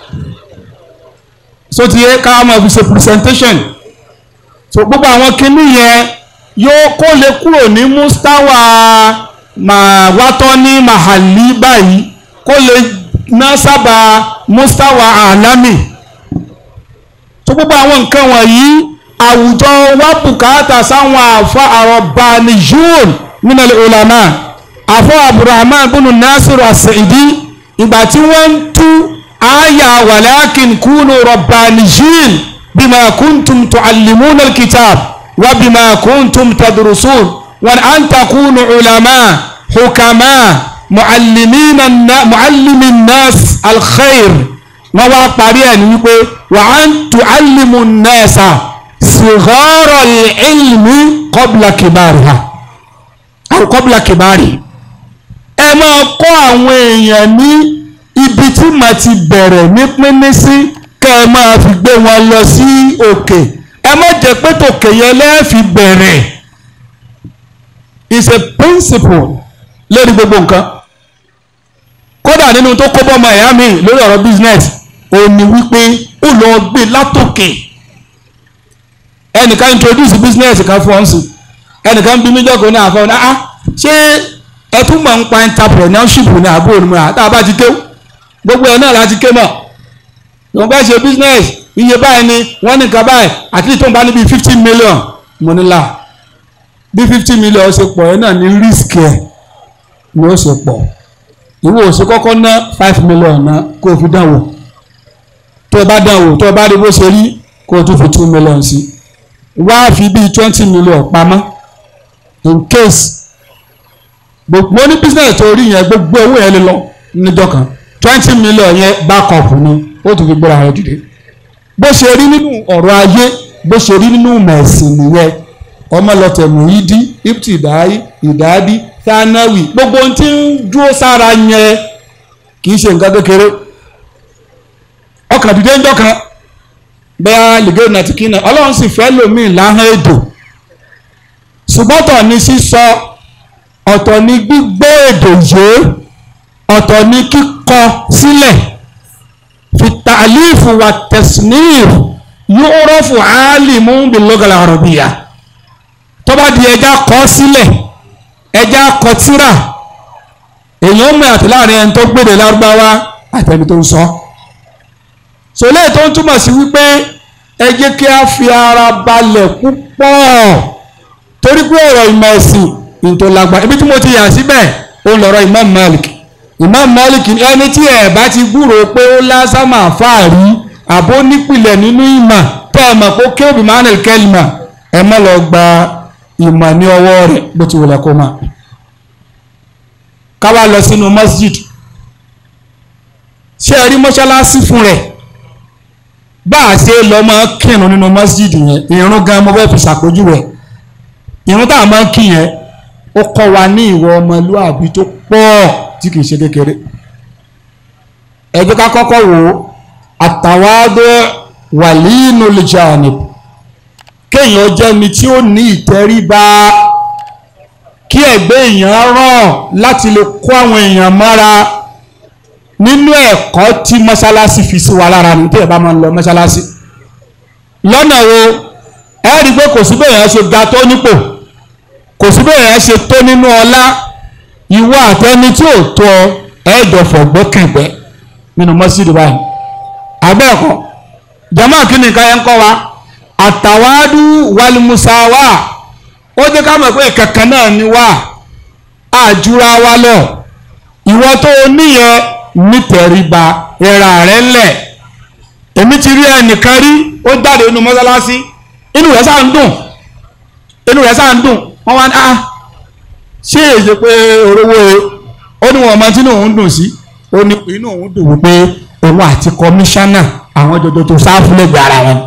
S2: so ti yẹ ká máa fi ṣe presentation so gbogbo àwọn kinní yẹn yóò kó lè kúrò ní mustawa máa wátọ́ ní mahali báyìí kó lè ná sábà mustawa alami so gbogbo àwọn nǹkan wọ̀nyí àwùjọ wa bùkátà sáwọn àfa àrọ̀bániyún minal ulama àfọ abdulrahman bunu nasiru as-sa'idi ìgbà tí wọ́n ń tú àyà walakin kunu rabbaniyyin bima kuntum tuallimuna alkitab wa bima kuntum tadrusun wa an takunu ulama hukama muallimina muallimin nas alkhair wọ́n wá parí ẹ̀ ní wípé wa an tuallimu nasa sighara ilmi qabla kibariha aw qabla kibari ẹ máa kọ́ àwọn èèyàn ní ibi tí màá ti bẹ̀rẹ̀ ní pínní sí kẹ́ ẹ máa fi gbé wọn lọ sí òkè ẹ má jẹ́ pé tòkè yẹn lẹ́ẹ̀fi bẹ̀rẹ̀ is a principle lórí gbogbo nǹkan kódà nínú tó kó bọ́mọ ẹ̀yà mi lórí ọ̀rọ̀ business ó ní wípé ó lọ gbé látòkè ẹnìkan introduce business kan fún ọ́n sí ẹnìkan bí mílíọ̀nù ní àfọwọ́n náà ṣé ẹ tún mọ̀ ń pa entrepreneurship ní àbúrò ní mọ̀ tá a bá ti kéwù gbogbo ẹ̀ náà láti ké mọ̀ ìwọ̀n bá ṣe business iye báyìí ni wọ́n ní nǹkan báyìí àti ìtò ń bá níbi fifty million mo ní là bí fifty million ṣe pọ̀ ẹ̀ náà ní risk ẹ̀ ni ó ṣe pọ̀ ìwọ ò ṣe kọ́kọ́ ná five million ná kó o fi dánwò tó o bá dánwò tó o bá rí bó ṣe rí kó o tún fi two million sí wá fi bíi twenty million pamọ́ in case gbogbo ní business tó rí yẹn gbogbo owó yẹn lè lọ níjọ́ kan twenty million yẹn backup ni ó tún fi gbéra rẹ dìde bó ṣe rí nínú ọ̀rọ̀ ayé bó ṣe rí nínú mẹ̀sìn nìyẹn ọmọ lọtẹ̀mù yìí dí ipti ìdáyí ìdádí thanawi gbogbo ohun tí ń dúró sára yẹn kì í ṣe nǹkan kékeré ọkàn dìde ńjọ́ kan bẹ́ẹ̀ lìgẹ́rù náà ti kí náà ọlọ́run sì fẹ́ lòmíì láhán èdò ṣùgbọ́n tọ̀ ní sísọ ọ̀tọ̀ ní gbígbọ́ èdè yé ọ̀tọ̀ ní kíkọ sílẹ̀ fi tàlífù wà tẹ̀sínìf yóò rọ́fù álìmú bìlọ́gàlà àrọ̀bìyà tó bá di ẹja kọ sílẹ̀ ẹja kọ tírà èèyàn mọ̀ àti láàrin ẹni tó gbèdè lárúbáwá àtẹni tó ń sọ sọlẹ́ tó ń túmọ̀ sí wípé ẹ jẹ́ kí a fi ara balẹ̀ púpọ̀ torí pé ọ̀rọ̀ ìmọ̀ ẹ̀sìn ìtò lágbà ibi tí mo ti yà síbẹ̀ ó lọ̀rọ̀ Imam Malik Imam Malik ẹni tí ẹ̀ bá ti gbúròó pé ó lásàmà fáàrí àbó nípìnlẹ̀ nínú ìmọ̀ tẹ́ ẹ mọ̀ pé ó kéwì manel kelma ẹ má lọ gba ìmọ̀ ní ọwọ́ rẹ̀ bó ti wùlẹ̀ kó máa ká wá lọ sínú masjid ṣé ẹ rí mọ́ṣáláṣí fún rẹ̀ bá a ṣe lọ máa kírun nínú masjid yẹn ìrun gan mo fẹ́ fi ṣàpèjúwe ìrun tá a máa ń kí yẹn ó kọ́ wa ní ìwọ ọmọlúàbí tó pọ̀ tí kì í ṣe kékeré ẹ jẹ́ ká kọ́kọ́ wò ó àtàwádọ́ wàlíínú lè jẹ́ ànìb kéèyàn jẹ́ ni tí ó ní ìtẹríba kí ẹ̀gbẹ́ èèyàn rọ̀ láti lè kó àwọn èèyàn mọ́ra nínú ẹ̀kọ́ tí mọ́ṣáláṣí fi sí wa lára ní tí ẹ̀ bá máa ń lọ mọ́ṣáláṣí lọ́nà wo ẹ rí i pé kò sí bẹ́ẹ̀ yẹn ṣe ga tó nípò kò sí bẹ́ẹ̀ yẹn ṣe tó nínú ọlá ìwọ àtẹni tí ò tó ọ ẹ̀ẹ́dọ̀ fọ̀gbọ́kẹ̀gbẹ́ nínú mọ́ṣídìí báyìí abẹ́ẹ̀kọ́ jama kìíní ká yẹn kọ́ wa àtàwádú wàlúmusáwá ó jẹ́ ká mọ̀ pé kankan náà ni wá àjúra wa lọ ìwọ tó o níyẹn nítẹríba ẹ̀rà rẹ̀ ńlẹ̀ èmi ti rí ẹnìkan rí ó jáde nínú mọ́sálásí inú rẹ̀ sáà ń dùn inú rẹ̀ sáà ń dùn wọ́n wá ní ah ṣé èyí pé orówó ó ní wọn ọmọ tí inú òun dùn sí ó ní inú òun dùn wípé òun àti kọmíṣánná àwọn jọjọ tó sáfù lẹ́gbẹ̀ẹ́ ara wọn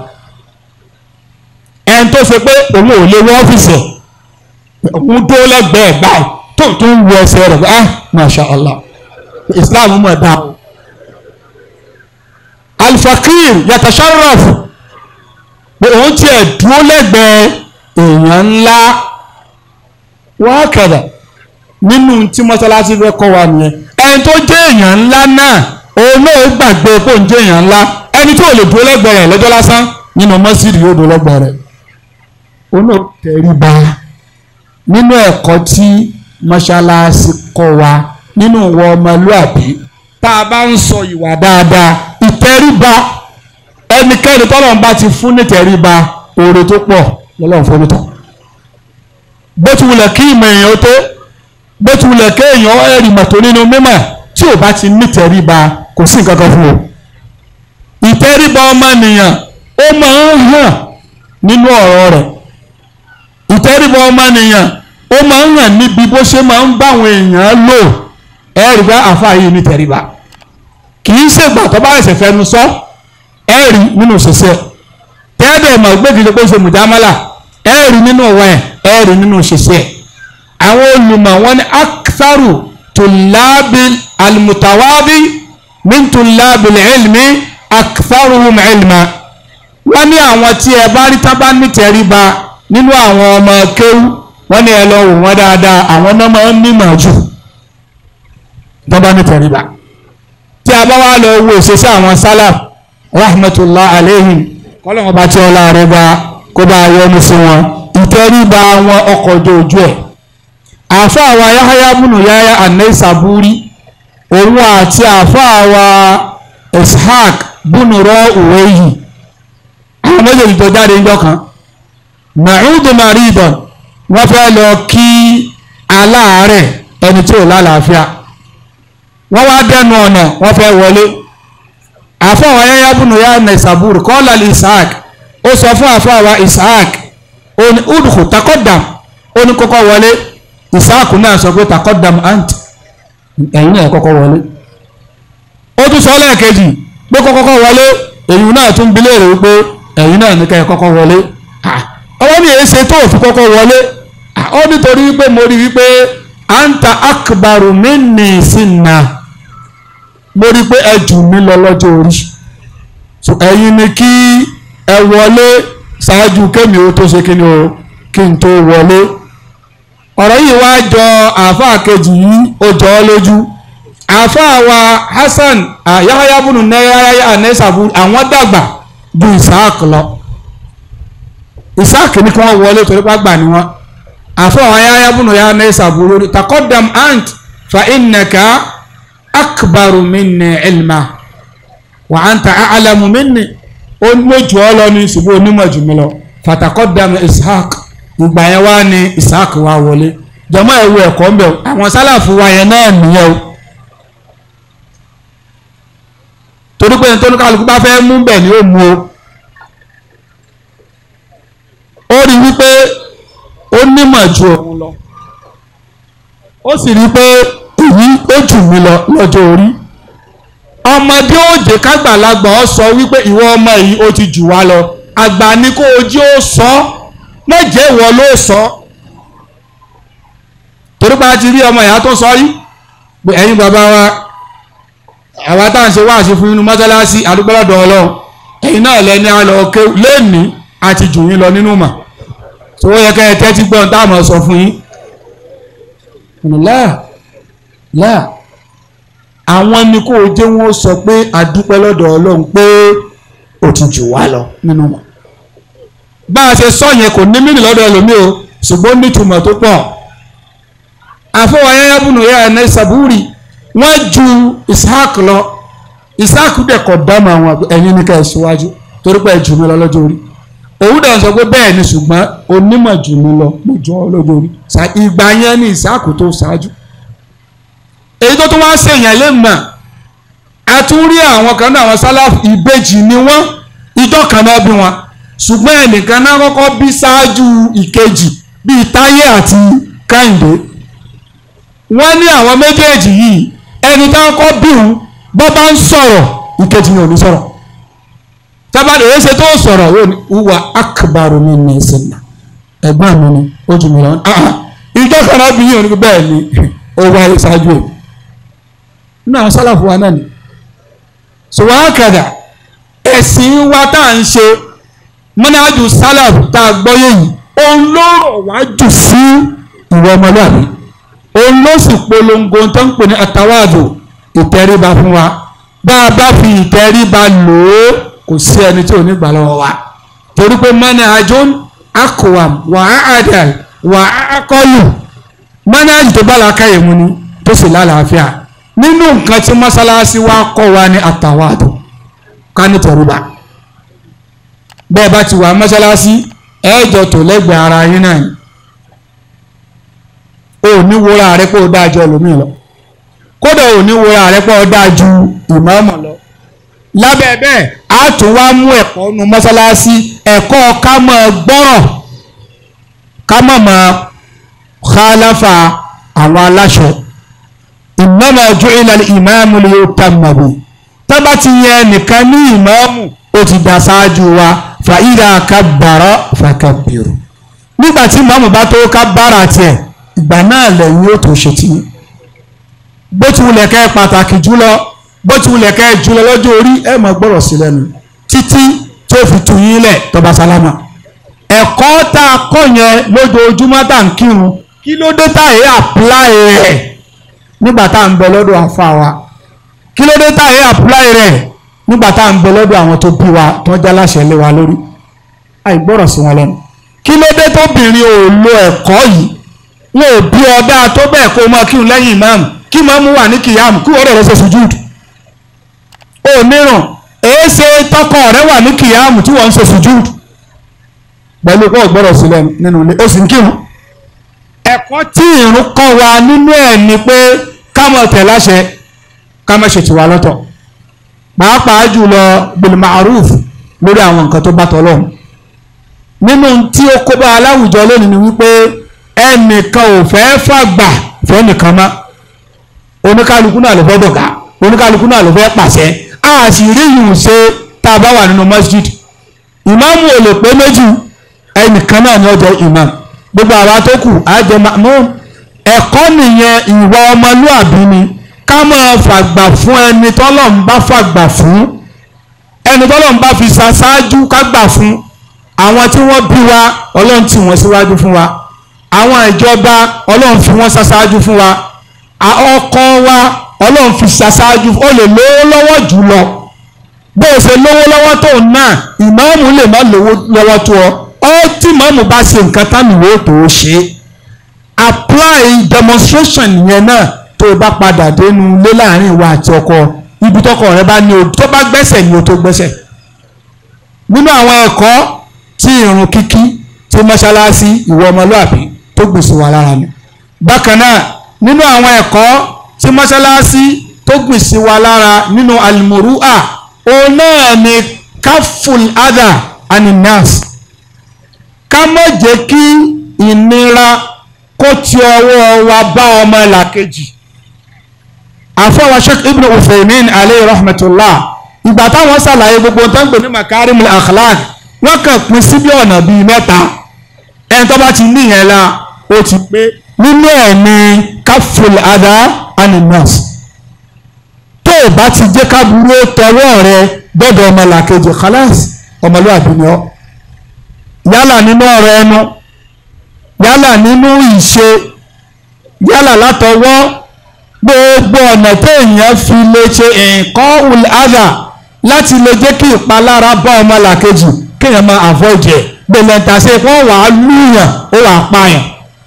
S2: ẹni tó ṣe pé òun ò lè wọ ọ́fíìsì ẹ̀ òun tó lẹ́gbẹ̀ẹ́ báyìí tó tó ń wọ ẹsẹ̀ rẹ̀ ah masha allah islam mọ̀ dá o alfakir yatasharraf pé òun tiẹ̀ dúró lẹ́gbẹ̀ẹ́ èèyàn ńlá wọ́n kẹ̀dẹ̀ nínú tí mọ́sálásí fẹ́ kọ́ wa nìyẹn ẹni tó jẹ́ èèyàn ńlá náà òun náà gbàgbé pé òun jẹ́ èèyàn ńlá ẹni tí ò lè dúró lẹ́gbẹ̀ẹ́ rẹ̀ lọ́jọ́ lásán nínú mọ́sídìí yóò dúró lẹ́gbẹ̀ẹ́ rẹ̀ òun náà tẹríba nínú ẹ̀kọ́ tí mọ́sálásí kọ́ wa nínú ìwọ ọmọlúàbí tá a bá ń sọ ìwà dáadáa ìtẹríba ẹnikẹ́ni tọ́lọ́run bá ti fún ní tẹríba oore tó pọ̀ lọ́lọ́run fún mi tán bó ti wulẹ̀ kí ìmọ̀ èèyàn tó bó ti wulẹ̀ kí èèyàn ẹ̀rì mọ̀tò nínú mímọ̀ tí ò bá ti ní tẹríba kò sí nǹkan kan fún o ìtẹríba ọmọnìyàn ó máa ń hàn nínú ọ̀rọ̀ rẹ̀ ìtẹríba ọmọnìyàn ó máa ń hàn níbi bó ṣe máa ń báwọn èèyàn lò ẹ̀rì bá àfa yìí ní tẹríba kì í ṣègbà tó bá ẹsẹ̀ fẹnu sọ ẹ̀rì nínú ṣiṣẹ́ tẹ́ẹ̀dẹ̀ mọ̀ gbẹ́gìdì pé ó ṣe mùjámálà ẹ̀rì nínú ọ̀wẹ́ ẹ̀rì nínú ṣiṣẹ́ àwọn olùmọ̀ wọn ní aktharu tùlábì almutawabi min tùlábì ilmi aktharuhum ilma wọ́n ní àwọn tí ẹ bá rí tábà ní tẹríba nínú àwọn ọmọ kéwú wọ́n ní ẹ lọ wò wọ́n dáadáa àwọn náà máa ń nímọ̀ jù tábà ní tẹríba tí a bá wá lọ wo ìṣesí àwọn sálàf rahmatullah alayhim kọ́lọ́wọ́n bá tí ọlá rẹ̀ bá kó bá yọ́nú sí wọn ìtẹríba wọn ọkọ̀ ojú ojú ẹ̀ àfa àwa yahaya múnú yahaya anai saburi òun àti àfa àwa ishaq búnurọ òwéyì àwọn méjèèjì tó jáde ńjọ́ kan nàìjíríà maridon wọ́n fẹ́ lọ kí aláàárẹ̀ ẹni tí ò lálàáfíà wọ́n wá dẹnu ọ̀nà wọ́n fẹ́ wọlé àfa àwa yahaya múnú yahaya anai saburi kọ́lá ishaq ó sọ fún àfa àwa ishaq ó ní udhu takọ́dàm ó ní kọ́kọ́ wọlé ìsáàkù náà sọ pé takọ́dàm ant ẹ̀yin náà kọ́kọ́ wọlé ó tún sọ lẹ́ẹ̀kejì pé kọ́kọ́ wọlé èyí náà tún bi léèrè wípé ẹ̀yin náà ní kẹ́ kọ́kọ́ wọlé ọwọ́ mi èé ṣe tó fi kọ́kọ́ wọlé ó nítorí wípé mo rí wípé anta akbaru minni sinna mo rí pé ẹ jù mí lọ lọ́jọ́ orí ẹ̀yin ni kí ẹ wọlé ṣáájú kémi ó tó ṣe kí ni o kí n tó wọlé ọ̀rọ̀ yìí wá jọ àáfàá kejì yìí ó jọ ọ́ lójú àáfàá wa Hasan Yahya bunu nẹ́yàyà anẹ́sàbù àwọn dàgbà ju Isaac lọ Isaac ní kí wọ́n wọlé torí pé àgbà ni wọ́n àfọ àwọn ayáyá bùnú ya mẹ́sà búrú takọ́dàm ant fa innaka akbaru minni ilma wa anta a'lamu minni ó lójú ọ lọ ní ṣùgbọ́n onímọ̀ jù mí lọ fatakọ́dàm ishaq ìgbà yẹn wá ní ishaq wá wọlé jọmọ ẹwù ẹ̀kọ́ ń bẹ àwọn sálàfù wa yẹn náà nìyẹn o torí pé nítorí kálukú bá fẹ́ mú bẹ̀ ni ó mú o ó rí wípé ó nímọ̀ ju òun lọ ó sì rí pé èyí ó jù mí lọ lọ́jọ́ orí ọmọdé òjè kágbàlagbà ọ sọ wípé ìwọ ọmọ yìí ó ti jù wá lọ àgbà ní kó ojú ó sọ méje ìwọ ló sọ torí pé a ti rí ọmọ ìyá tó sọ rí pé ẹ̀yin bàbá wa àwa tá à ń ṣe wáàsí fún inú mọ́sálásí àdúgbò lọ́dọ̀ ọlọ́run ẹ̀yin náà lẹ́ni àlọ́ ké lẹ́ẹ̀ni àti jù yín lọ nínú mà tó yẹ kẹ́ ẹ tẹ́tí gbọ́n tá a mọ̀ sọ fún yín. láà láà àwọn ni kò jẹ́ wọ́n sọ pé àdúpẹ́ lọ́dọ̀ ọlọ́run pé ó ti jù wá lọ nínú mà. bá a ṣe sọ yẹn kò ní mílì lọ́dọ̀ ẹlòmíì o ṣùgbọ́n nítumọ̀ tó pọ̀ àfọwọ́yẹ́yẹ́ bùnú yẹ́ ẹ̀ ní sàbúrì wọ́n ju ishaq lọ ishaq dẹ̀ kọ̀ dámọ̀ àwọn ẹ̀yin ní ká ẹ̀ síwájú torí pé ẹ̀ jù mí lọ lọ́jọ́ orí òun dẹ̀ sọ pé bẹ́ẹ̀ ni ṣùgbọ́n onímọ̀ jù mí lọ mo jọ ọ́ lọ́jọ́ orí ìgbà yẹn ní ishaq tó ṣáájú èyí tó tún wá ṣèyàn lè mọ̀ a tún rí àwọn kan náà àwọn sálàfù ìbejì ni wọ́n ìjọ kan náà bí wọn ṣùgbọ́n ẹnìkan náà kọ́kọ́ bí ṣáájú ìkejì bíi táyé àti káyìndé wọ́n ní àwọn méjèèjì yìí ẹni tá a kọ́ bí òun bọ́ bá ń sọ̀rọ̀ ìkejì yẹn ò ní sọ̀rọ̀ tábàdì èyí ṣe tó sọ̀rọ̀ yóò ní wúwa akbaru mi ní ìsìnà ẹ̀gbọ́n mi ni ó jù mí lọ ìjọ kan náà bí yìí ò ní bẹ́ẹ̀ ni ó wáyé ṣáájú ẹ̀ nínú àwọn sálàfù wa náà ni ṣùgbọ́n àkàdà ẹ̀sìn wa tá à ń ṣe mọ́nájú sálàfù tá a gbọ́ yẹ̀yìn òun ló rọ̀ wá jù sí ìwọ ọmọlúwàbí òun ló sì polongo tó ń pè ní àtàwádò ìtẹríba fún wa bá a bá fi ìtẹríba lò ó kò sí ẹni tí ò ní gbà lọ́wọ́ wa torí pé mọ́nà àjọ akọ̀wàm wà á àdàl wà á kọlù mọ́nà àjò tó bá làákàyè mu ni tó sì lálàáfíà nínú nǹkan tí mọ́sálásí wa kọ́ wa ní àtàwádò ká ní tẹríba bẹ́ẹ̀ bá ti wà mọ́sálásí ẹ̀ẹ́jọ tó lẹ́gbẹ̀ẹ́ ara yín náà o ní wúra rẹ pé o dáa ju ẹlòmíì lọ kódà o ní wúra rẹ pé o dáa ju ìmáàmù lọ lábẹ́ bẹ́ẹ̀ a tún wá mú ẹ̀kọ́ nu mọ́sálásí ẹ̀kọ́ ká mọ̀ gbọ́rọ̀ ká mọ̀ mọ̀ khalafa àwọn aláṣẹ innama ju'ila al-imamu liyutamma bihi tábà ti yẹ nìkan ní ìmáàmù ó ti dá ṣáájú wa fa idha kabbara fakabbiru nígbà tí ìmáàmù bá tó kábàrà tiẹ̀ ìgbà náà lẹ́yìn yóò tó ṣe tí bó ti wulẹ̀ kẹ́ pàtàkì jùlọ bó ti wulẹ̀ kẹ́ jùlọ lọ́jọ́ orí ẹ̀ máa gbọ́rọ̀ sí lẹ́nu títí tó fi tu yín lẹ̀ tọba sálámà ẹ̀kọ́ tá a kọ́ yẹn lójoojúmọ́ tá à ń kírun kí ló dé tá èyí àpláì rẹ̀ nígbà tá à ń bẹ lọ́dọ̀ àfa wa kí ló dé tá èyí àpláì rẹ̀ nígbà tá à ń bẹ lọ́dọ̀ àwọn tó bí wa tó ń jáláṣẹ lé wa lórí àìgbọ́rọ̀ sí wọn lẹ́nu kí ló dé tóbìnrin ò lo ẹ̀kọ́ yìí wọn ò bí ọdá tó bẹ́ẹ̀ kó máa kírun lẹ́yìn ìmáàmù kí máàmù wà ní kìyàmù kí wọ́n rẹ̀ ṣe sùjúùdù ó mìíràn èé ṣe tọkọ rẹ wà ní kìyàmù tí wọ́n ń ṣe sùjúùdù pẹ̀lú kó gbọ́dọ̀ sílẹ̀ nínú ilé ó sì ń kírun ẹ̀kọ́ tí ìrun kọ́ wa nínú ẹ̀ ni pé ká máa tẹ̀ láṣẹ ká máa ṣètì wa lọ́tọ̀ pàápàá jùlọ bil ma'ruf lórí àwọn nǹkan tó bá tọ́lọ́run nínú tí ó kó bá aláwùjọ lónìí ni wípé ẹnìkan ò fẹ́ fàgbà fẹ́nìkan mọ́ oníkálukú náà ló fẹ́ dọ̀gá oníkálukú náà ló fẹ́ pàṣẹ a sì rí ìhùn ṣe tá a bá wà nínú masjid ìmáàmù ò lè pé méjì ẹnìkan náà ni ó jẹ́ ìmáàmù gbogbo àwa tó kù á jẹ́ mọ́ ẹ̀kọ́ nìyẹn ìwà ọmọlúàbí ni ká máa fàgbà fún ẹni tọ́lọ́run bá fàgbà fún ẹni tọ́lọ́run bá fi ṣaṣáájú ká gbà fún àwọn tí wọ́n bí wa ọlọ́run tì wọ́n síwájú fún wa àwọn ìjọba ọlọ́run fi wọ́n ṣaṣáájú fún wa ọkọ wa ọlọ́run fi ṣaṣáájú ó lè lówó lọ́wọ́ jù lọ bó o ṣe lówó lọ́wọ́ tó náà ìmáàmù lè má lówó lọ́wọ́ tó ọ ọ tí ìmáàmù bá ṣe nǹkan táwọn ìwé tó o ṣe apply demonstration yẹn náà tó o bá padà dénú lé láàrin ìwà àti ọkọ ibi tọkọ rẹ bá ní o tó bá gbẹ́sẹ̀ ni o tó gbẹ́sẹ̀ nínú àwọn ẹ̀kọ́ tí ìrun kíkí tí mọ́ṣáláṣí ìwọ ọmọlúàbí tó gbèsè wà lára ni bákan náà nínú àwọn ẹ̀kọ́ tí mọ́ṣáláṣí tó gbèsè wà lára nínú alimurua òun náà ni káfùl adà aninas ká má jẹ́ kí ìnira kó ti ọwọ́ wa bá ọmọ làkejì àfọwọ́ sheikh ibn Uthaymin alayhi rahmatullah ìgbà táwọn ṣàlàyé gbogbo tó ń pè ní makarimul akhlaq wọ́n kàn pín sí bí ọ̀nà bíi mẹ́ta ẹni tó bá ti ní ìyẹn la ó ti pé nínú ẹ̀ ní káfùl adà aninas tó o bá ti jẹ́ ká burú tọwọ́ rẹ gbọ́dọ̀ ọmọ làkejì khalas ọmọlúwàbí ni ọ́ yálà nínú ọ̀rọ̀ ẹnu yálà nínú ìṣe yálà látọwọ́ gbogbo ọ̀nà téèyàn fi lè ṣe nǹkan ulada láti lè jẹ́ kí ìpalára bá ọmọ làkejì kéèyàn máa avoid ẹ̀ gbèlè ntàṣe wọ́n wà á lùyàn ó wà á pààyàn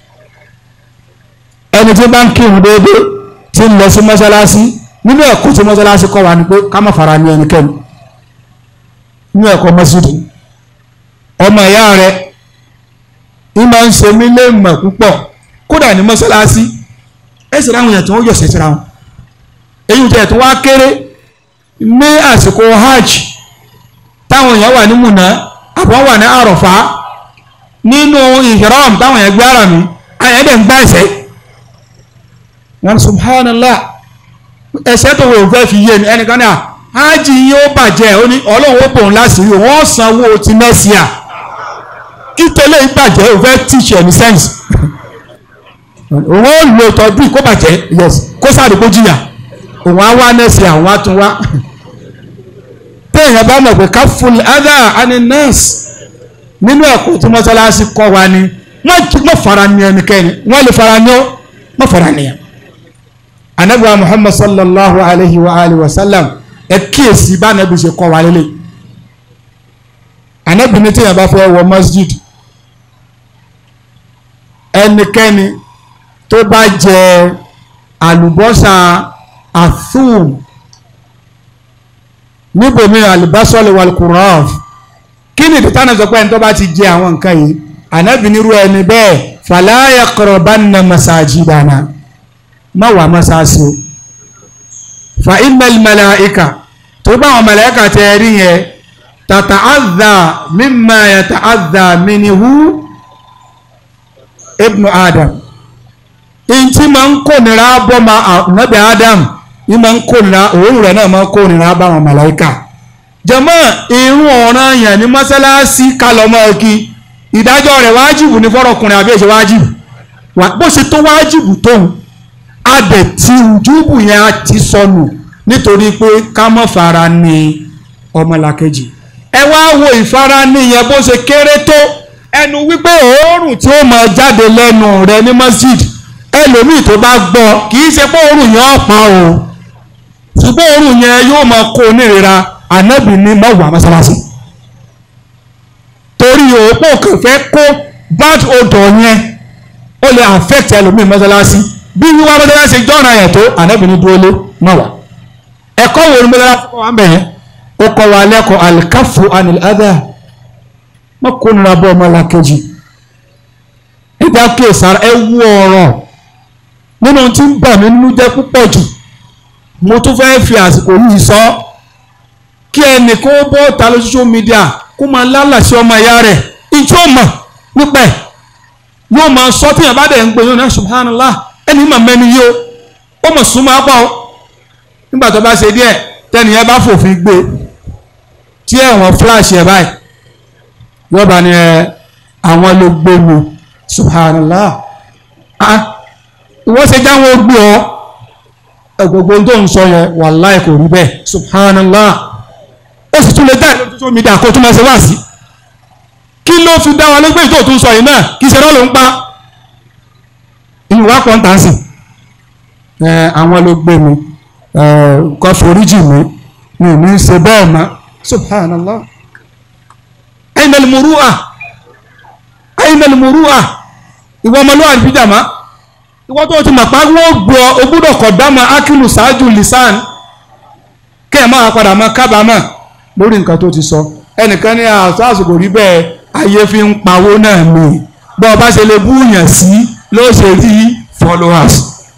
S2: ẹni tí bá ń kírun déédéé tí ń lọ sí mọ́ṣáláṣí nínú ẹ̀kọ́ tí mọ́ṣáláṣí kọ́ wa ni pé ká má fara ní ẹnikẹ́ni nínú ẹ̀kọ́ mọ́ṣídìí ọmọ ìyá rẹ ń máa ń ṣe mí lé mọ̀ púpọ̀ kódà ní mọ́ṣáláṣí ẹ̀sìn ráwọn èèyàn tí wọ́n yọ̀ sẹ́sìra wọn èyí tẹ̀ tó wá kéré ní àsìkò hajj táwọn èèyàn wà ní múnà àbọ̀ wà ní àròfá nínú ìhìrọ́m táwọn èèyàn gbé ara mi àyàn dẹ̀ ń gbá ẹ̀sẹ̀ wọn subhanallah ẹ̀sẹ̀ tó wò fẹ́ fi yé ni ẹnìkan náà hajj yín ó bàjẹ́ ó ní ọlọ́run ó bòun láṣìírí wọ́n sanwó ti mẹ́síà kí tẹ́lẹ̀ ìbàjẹ́ ò fẹ́ teach any sense òun ó lo ìtọ́jú kó bàjẹ́ yes kó sáré kó jìyà òun á wá nẹ́ẹ̀sì àwọn á tún wá téèyàn bá mọ̀ pé ká fún other ani nurse nínú ẹ̀kọ́ tí mọ́sálásí kọ́ wa ni wọ́n fara ní ẹnikẹ́ni wọ́n lè fara ní ọ́ wọ́n fara níyàn anabiwa muhammad sallallahu alayhi wa alihi wa sallam ẹ kíyèsí bá anabi ṣe kọ́ wa lélẹ̀ anabi ní téèyàn bá fẹ́ wọ masjid ẹnikẹ́ni tó bá jẹ àlùbọ́sà athum níbòmí àlùbọ́sọ̀lì wàlùkùrọ́f kí ni ìdíta náà sọ pé ẹni tó bá ti jẹ àwọn nǹkan yìí anabi nírú ẹni bẹ́ẹ̀ fala yaqrabanna masajidana má wà mọ́sáàsì fa innal malaika tó bá àwọn màláíkà tẹ rí yẹn tata'adha mimma yata'adha minhu ibnu adam ntí máa ń kó nira bọ́ ma nabi adam ní máa ń kó nira òun rẹ̀ náà máa ń kó nira bá àwọn màláíkà jàmá irun ọ̀ràn yẹn ní mọ́sálásí kálọ̀mọ́ kí ìdájọ́ rẹ̀ wájìbù ní fọ́rọ̀kùnrin àbí èṣe wájìbù bó ṣe tó wájìbù tóun adẹ̀ tí ojúbù yẹn á ti sọnù nítorí pé ká mọ́ fara ní ọmọlàkejì ẹ wá wo ìfara ní yẹn bó ṣe kéré tó ẹnu wípé òórùn tí ó máa jáde lẹ́nu rẹ ní masjid ẹlòmíì tó bá gbọ́ kì í ṣe pé òórùn yẹn ọ̀pá o ṣùgbọ́n òórùn yẹn yóò máa kó onírira ànábì ní mọ́wàá mọ́sálásí torí òpó kàn fẹ́ kó bad odor yẹn ó lè affect ẹlòmíì mọ́sálásí bí wíwá mọ́tẹ́lá ṣe jọ́ra yẹn tó ànábìíní dúró lé mọ́ wa ẹ̀kọ́ wo ni mọ́tẹ́lá kọ́ wa bẹ̀yẹn ó kọ́ wa lẹ́kọ̀ọ́ alikafu anil adha mọ́ kó nira bọ́ ọmọ làkejì ẹ̀dá kéésàrà ẹ wú ọ̀rọ̀ nínú tí ń bà mí nínú jẹ́ púpọ̀ jù mo tún fẹ́ fi àsìkò yìí sọ kí ẹnì kó bọ́ ta ló social media kó máa lálàsí ọmọ ìyá rẹ̀ ìjọ mọ̀ nípa ẹ̀ yóò máa sọ tí yàrá bá dẹ̀ ń gbé yóò náà subhanallah ẹni mà mẹ́ni yìí o ó mọ̀ súnmọ́ apá o nígbà tó bá ṣe díẹ̀ tẹ́nìyẹn bá fòfin gbé tí ẹ̀wọ̀n flash ẹ̀ báyìí yóò bá ní ẹ àwọn ló gbé mi subhanallah ah ìwọ́n ṣe jáwọ́ gbé ọ gbogbo tó ń sọ yẹn wàláì kò rí bẹ́ẹ̀ subhanallah ó sì tún lè dá ìlú tó mi dà kó tún máa ṣe wá sí kí ló fi dá wa lé pé ìtò tó ń sọ yìí náà kì í ṣe lọ́lọ́ ń pa ìlú wa kọ́ ń tà sí ẹ àwọn ló gbé mi ẹ kọ́ foríjì mi mi ò ní í ṣe bẹ́ẹ̀ mọ́ subhanallah ainal muru'a ainal muru'a ìwọ ọmọlúwàbí jàmá ìwọ́n tó ti mọ̀ pa wọ́n gbọ́ o gbọ́dọ̀ kọ̀ dáma akílù ṣáájú lisan kí ẹ̀ máa padà máa kábàámọ̀ lórí nǹkan tó ti sọ ẹnìkan ní àṣàṣù kò rí bẹ́ẹ̀ ayé fi ń pawó náà mi bọ́ ọ bá ṣe lè búyàn sí ló ṣe rí followers.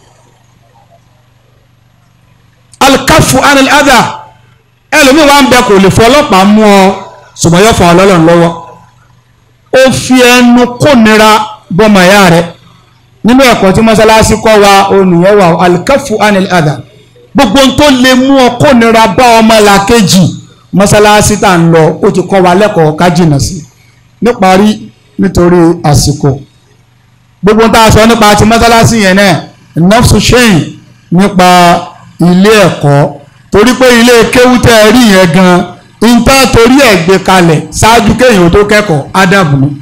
S2: alkafu anil adha ẹlòmíì wá ń bẹ kò lè fọlọ́pàá mú ọ ṣùgbọ́n yóò fọ ọlọ́run lọ́wọ́ ó fi ẹnu kónira bọ́mọ ẹ̀yà rẹ̀ nínú ẹ̀kọ́ tí mọ́sálásí kọ́ wa olùyẹn wà alkafu anil adha gbogbo ohun tó lè mú ọ kónira bá ọmọ làkejì mọ́sálásí tá à ń lọ ó ti kọ́ wa lẹ́kọ̀ọ́ ká jìnnà sí níparí nítorí àsìkò gbogbo tá a sọ nípa ti mọ́sálásí yẹn náà nafsu shane nípa ilé ẹ̀kọ́ torí pé ilé kéwútẹ́ rí yẹn gan nta torí ẹ̀ gbé kalẹ̀ ṣáájú kéèyàn tó kẹ́kọ̀ọ́ ádàbù ni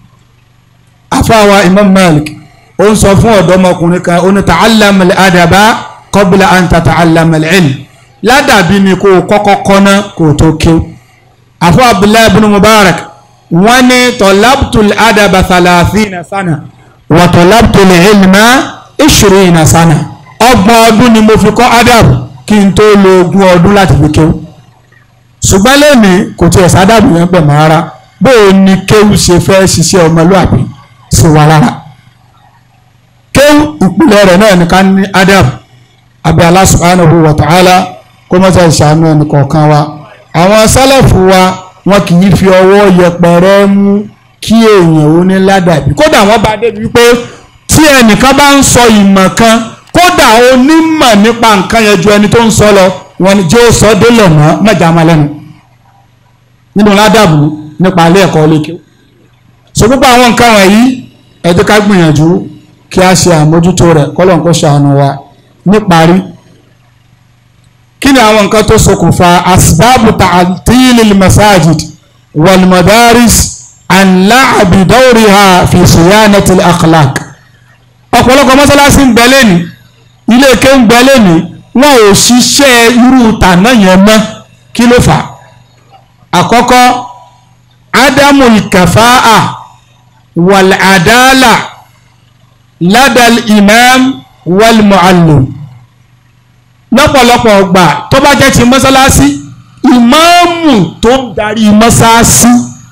S2: afáwa Imam Malik ó ń sọ fún ọ̀dọ́mọkùnrin kan ó ní ta'allam al-adaba qabla an tata'allam al-ilm ládàbí ni kò kọ́kọ́ kọ́ná kò tó ké àfọ abdullahi ibn mubarak wọ́n ní tọ́lábtul adaba thalathina sana wà tọ́lábtul ilma ishrina sana ọgbọ̀n ọdún ni mo fi kọ́ adab kí n tó lo ogún ọdún láti fi kéwú ṣùgbọ́n lẹ́nìí kò tiẹ̀ sádàbù yẹn pẹ̀ mọ́ ara bó o ní kéwú ṣe fẹ́ ṣiṣẹ́ ọmọlúàbí sí wa lára kéwú ìpìlẹ̀ rẹ̀ náà ní ká ní adab abẹ́ Allah subhanahu wa ta'ala kó mọ́tà ìṣàánú ẹnì kọ̀ọ̀kan wa àwọn sálẹ̀fù wa wọn kì í fi ọwọ́ yẹpẹrẹ mú kí èèyàn ó ní ládàbí kódà wọ́n bá débi wípé tí ẹnìkan bá ń sọ ìmọ̀ kan kódà onímọ̀ nípa nǹkan yẹn ju ẹni tó ń sọ lọ wọn ni jẹ́ ó sọ délẹ̀ mọ́ mẹ́jà máa lẹ́nu nínú ládàbù nípa ilé ẹ̀kọ́ lékè so gbogbo àwọn nǹkan wọ̀nyí ẹ jẹ́ ká gbìyànjú kí a ṣe àmójútó rẹ̀ kọ́lọ́n kó ṣàánú wa níparí kí ni àwọn nǹkan tó ṣokùnfà asbábù ta'tilil masajid wal madaris an la'abi dawriha fi siyanatil akhlaq ọ̀pọ̀lọpọ̀ mọ́sálásí ń bẹ lẹ́ni ilé ike ń bẹ lẹ́ni wọn ò ṣiṣẹ́ irú tànà yẹn mọ́ kí ló fà àkọ́kọ́ ádámù ìkàfáà wal àdáàlà ládàl imam wal muallim lọ́pọ̀lọpọ̀ ọgbà tó bá jẹ́ ti mọ́sálásí ìmáàmù tó ń darí mọ́sálásí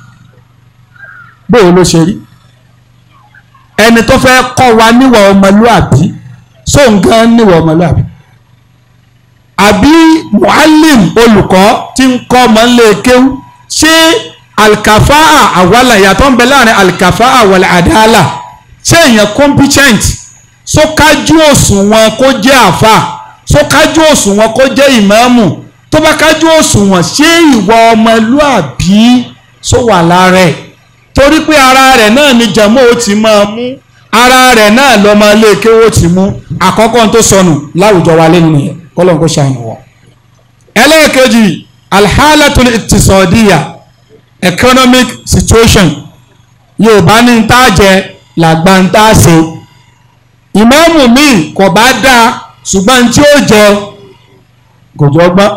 S2: bóyá ló ṣe rí ẹni tó fẹ́ kọ́ wa níwà ọmọlúàbí sóǹgán níwà ọmọlúàbí àbí muallim olùkọ́ tí ń kọ́ ọmọ ńlẹ̀ kéwú ṣé alkafa'a àwàlà ìyàtọ̀ ń bẹ láàrin alkafa'a wal adala ṣé èèyàn competent so kájú òṣùwọ̀n kó jẹ́ àfà so kájú òṣùwọ̀n kó jẹ́ ìmáàmù tó bá kájú òṣùwọ̀n ṣé ìwà ọmọlúàbí so wà lára ẹ̀ torí pé ara rẹ̀ náà ni jẹ̀mọ́ ó ti máa mú ara rẹ̀ náà lọ́mọ ilé kéwó ti mú àkọ́kọ́ tó sọnù láwùjọ wa lẹ́nu nìyẹn kọ́lọ́n kó ṣàánú wọ̀. ẹlẹ́ẹ̀kejì alhalatul iqtisadiya economic situation yorùbá ní ń tá jẹ làgbà ń tá ṣe ìmáàmù míì kò bá dáa ṣùgbọ́n tí ó jẹ kò jọ gbọ́n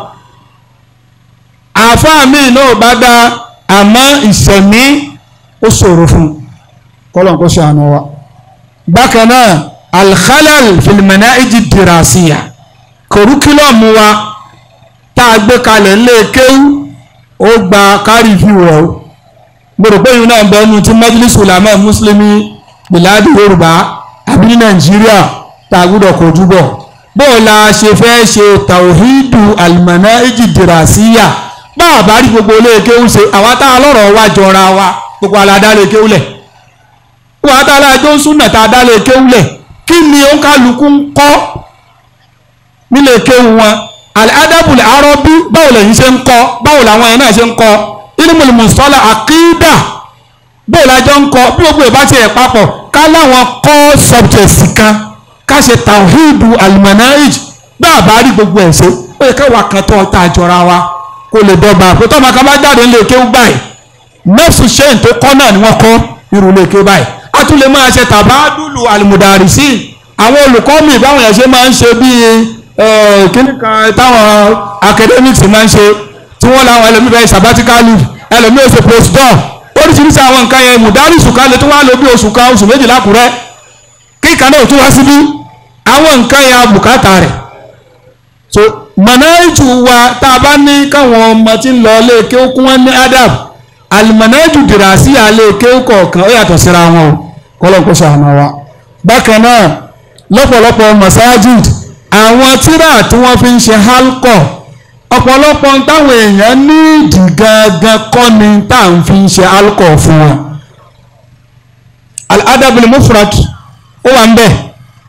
S2: àáfàá míì náà bá dáa àmọ́ ìṣẹ̀mí ó ṣòro fún un kọ́lọ̀ kó ṣàánú wa. bákan náà alkhalal filimana iji dirasiya kòrúkílọ̀mù wa tá a gbé kalẹ̀ ńlẹ̀ kéwú ó gba kárí fi wọ̀ ó gbọ́dọ̀ pé ìlú náà bẹ́ẹ̀ nu ti majlis ulama muslimi biladi yorùbá àbí ní nàìjíríà tá a gbọ́dọ̀ kojú bọ̀ bóò la ṣe fẹ́ ṣe tawhidu alimana iji dirasiya bá a bá rí gbogbo ilé kéwú ṣe àwa tá a lọ́rọ̀ wa jọra wa gbogbo aládàlẹ̀ kéwúlẹ̀ wọ́n adálẹ̀ ẹjọ́ ń súnà tá a dálẹ̀ kéwúlẹ̀ kí ni ó ń kálukú ń kọ́ nílé kéwú wọn al-adabul arabi báwo lẹ́yìn ṣe ń kọ́ báwo làwọn yẹn náà ṣe ń kọ́ ilmul mustalah àkídà báwo lájọ́ ń kọ́ bí gbogbo ìbá tiẹ̀ papọ̀ ká láwọn kọ́ subjects kan ká ṣe tawhidu al-manahij bá a bá rí gbogbo ẹ̀ ṣe ó yẹ káwa kan tó ta jọra wa kó lè dọ́gba pé tọ́mọ kan bá jáde nílé kéwú báyìí nọ́ọ̀sì ṣẹ́yìn tó kọ́ náà ni wọ́n kọ́ irú ilé ké báyìí a tún lè máa ṣe tàbádùlù àlùmùdàrísì àwọn olùkọ́ mi báwọn yẹn ṣe máa ń ṣe bíi kíní kan táwọn academics máa ń ṣe tí wọ́n láwọn ẹlòmíì bẹ́ẹ̀ sabbatical leave ẹlòmíì oṣù postdoc oríṣiríṣi àwọn nǹkan yẹn mùdárìsù kan lè tún wá lò bí oṣù kan oṣù méjìlá kúrẹ́ kí kíkà náà tún wá síbí àwọn nǹkan ya bùkátà rẹ̀ so mọ̀náìjù wa tá a bá ní káwọn ọmọ tí ń lọ ilé kéwú kún wọn ní adab alimọ̀náìjù dìrà sí alẹ́ kéwú kọ̀ọ̀kan ó yàtọ̀ síra wọn o kọ́lọ̀ kó ṣàánú wa bákan náà lọ́pọ̀lọpọ̀ masajid àwọn tíra tí wọ́n fi ń ṣe halkọ̀ ọ̀pọ̀lọpọ̀ táwọn èèyàn ní ìdí gangan kọ́ ni tá à ń fi ń ṣe halkọ̀ fún wọn al-adabul mufrad ó wà ń bẹ̀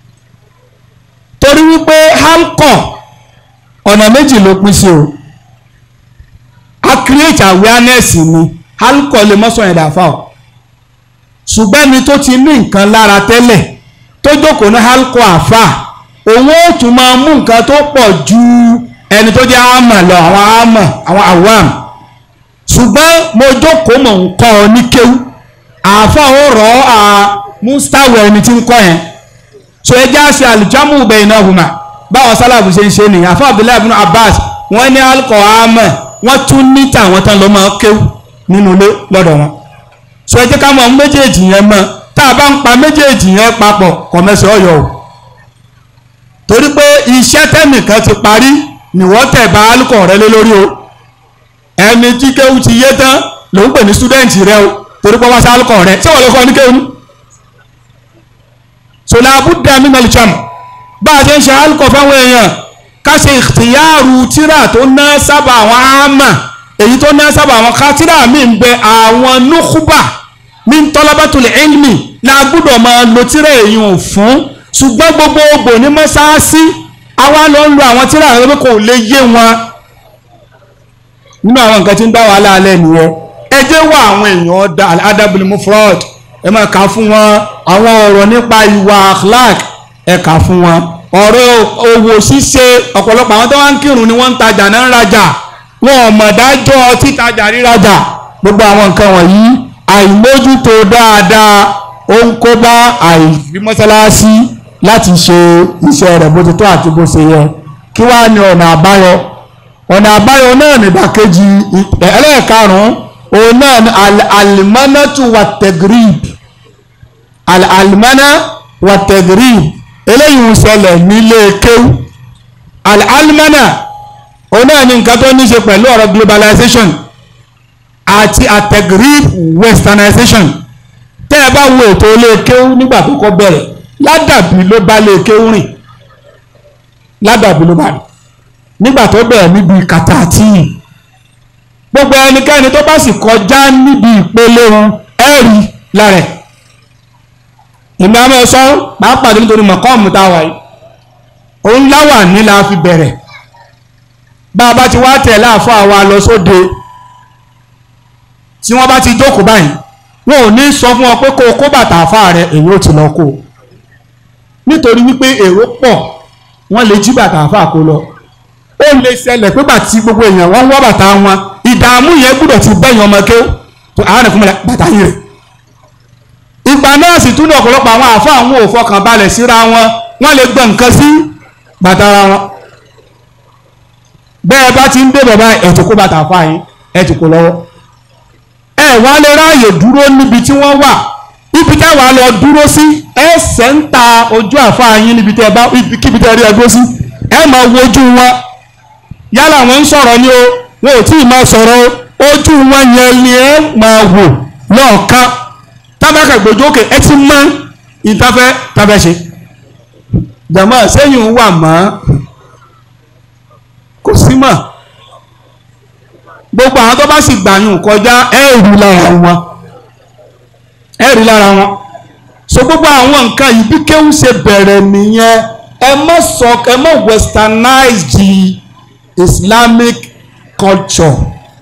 S2: torí wípé halkọ̀ ọ̀nà méjì ló pín sí o a create awareness ni halkọ̀ lè mọ́sàn ẹ̀dá fáwọn ṣùgbọ́n ẹni tó ti ní nǹkan lára tẹ́lẹ̀ tó jókòó ní halkọ àfà òun ó tún máa mú nǹkan tó pọ̀ ju ẹni tó jẹ́ àmà lọ àwọn àmà àwọn àwàm ṣùgbọ́n mo jókòó mọ̀ ń kọ́ ọ ní kéwú àfà ó rọ̀ ọ́ à mustawa ẹni tí ń kọ́ yẹn so ẹ já sí alìjámù bainahuma báwọn sálàbù ṣe ń ṣe nìyẹn àfà Abdullahi ibn Abbas wọ́n ní halkọ àmà wọ́n tún ní tàwọn tán lọ́ máa kéwú nínú ilé lọ́dọ̀ wọn so ẹ jẹ́ ká mọ̀ méjèèjì yẹn mọ́ tá a bá ń pa méjèèjì yẹn papọ̀ kọ̀mẹ́sì ọ̀yọ́ o torí pé iṣẹ́ tẹ́nìkan ti parí nìwọ́ tẹ̀ bá alukọ̀ rẹ lé lórí o ẹni tí kéwù ti yé tán ló ń pè ní stúdẹ̀ǹtì rẹ o torí pé wọ́n sá alukọ̀ rẹ ṣé wọ́n lè kọ́ ní kéwù. sọlá abúdá mi nàlẹ́ jàm bá a ṣe ń ṣe alukọ̀ fáwọn èèyàn ká ṣe ìtìyàrú tíra tó ná sábà àwọn àmà èyí tó ná sábà àwọn kátírà mi ń bẹ àwọn núkúbà ní tọ́lábàtúlẹ̀ ilmi la gbọ́dọ̀ máa lo tírà èyàn fún ṣùgbọ́n gbogbo ògbò ní mọ́sáàsì àwa lọ ń lo àwọn tírà rẹ pé kò lè yé wọn nínú àwọn nǹkan tí ń dá wàhálà alẹ́ nìyẹn ẹ jẹ́ wá àwọn èèyàn da adabul mufrad ẹ máa kà fún wọn àwọn ọ̀rọ̀ nípa ìwà akhlaq ẹ kà fún wọn ọ̀rọ̀ owó ṣíṣe ọ̀pọ̀lọpọ̀ àwọn tó wá ń kírun ni wọ́n ń tajà náà ń rajà wọn ò mọ̀ dájọ́ títajà rírajà gbogbo àwọn nǹkan wọ̀nyí àìmójútó dáadáa ó ń kó bá àìfi mọ́sálásí láti ṣe iṣẹ́ rẹ̀ bó ti tó àti bó ṣe yẹ kí wàá ní ọ̀nà àbáyọ ọ̀nà àbáyọ náà nídàkejì ẹlẹ́ẹ̀karùn-ún òun náà ní alìmánátù wà tẹ̀gírìb alìmánà wà tẹ̀gírìb eléyìí ń ṣẹlẹ̀ nílé kéwú alìmánà òun náà ní nǹkan tó ní ṣe pẹ̀lú ọ̀rọ̀ globalization àti àtẹ̀gírìb westernization tẹ́ ẹ bá wo ètò ilé kéwú nígbà tó kọ́ bẹ̀rẹ̀ ládàbí ló bá lé kéwú rìn ládàbí ló bá rìn nígbà tó bẹ̀rẹ̀ níbi kàtàtì gbogbo ẹnikẹ́ni tó bá sì kọjá níbi ìpele wọn ẹ̀rí lára ẹ̀ ìmọ̀ àmọ́ sọ pàápàá nítorí mọ̀kọ́ọ̀mù tá a wà yìí òun láwà ní la fi bẹ̀rẹ̀ bá a bá ti wá tẹ̀ láàfọ́ àwa lọ sóde tí wọ́n bá ti jókòó báyìí wọn ò ní sọ fún ọ pé kó o kó bàtà àfa rẹ èyí ò ti lọ kó o nítorí wípé èrò pọ̀ wọ́n lè jí bàtà àfa kó lọ ó lè ṣẹlẹ̀ pé bàtí gbogbo èèyàn wọ́n wọ́ bàtà wọn ìdààmú yẹn gbúdọ̀ ti bẹ́yìn ọmọ kéw tó àwọn ẹ̀fọn mẹ́lẹ̀ bàtà yìí rẹ̀ ìgbà náà sì tún ní ọ̀pọ̀lọpọ̀ àwọn àfa àwọn ò fọkàn balẹ̀ síra wọn wọ́n lè gbọ́ nǹkan sí bàtà ara wọn bẹ́ẹ̀ bá ti ń dé bàbá ẹ̀ tó kó bàtà àfa yín ẹ̀ tó kó lọ́wọ́ ẹ wá lè ráàyè dúró níbi tí wọ́n wà ibi tẹ́ wàá lọ dúró sí ẹ sẹ́ńtà ojú àfáà yín níbi tẹ́ bá kíbi tẹ́ rí ẹgbẹ́ sí ẹ máa wojú wọn yálà wọ́n ń sọ̀rọ̀ ni o wọn ò tí ì máa sọ̀rọ̀ o ojú wọn yẹn ni ẹ máa wò lọ́ọ̀kan tábàkà gbòjú òkè ẹ ti mọ ìtafẹ́ tafẹ́ ṣe jàmọ́ sẹ́yìn wà mọ́ kò sí mọ́ gbogbo àwọn tó bá sì gbàyàn kọjá ẹ̀rù lára wọn ẹ̀rù lára wọn so gbogbo àwọn nǹkan yìí bí kéwù ṣe bẹ̀rẹ̀ nìyẹn ẹ má sọ ẹ má westernize the Islamic culture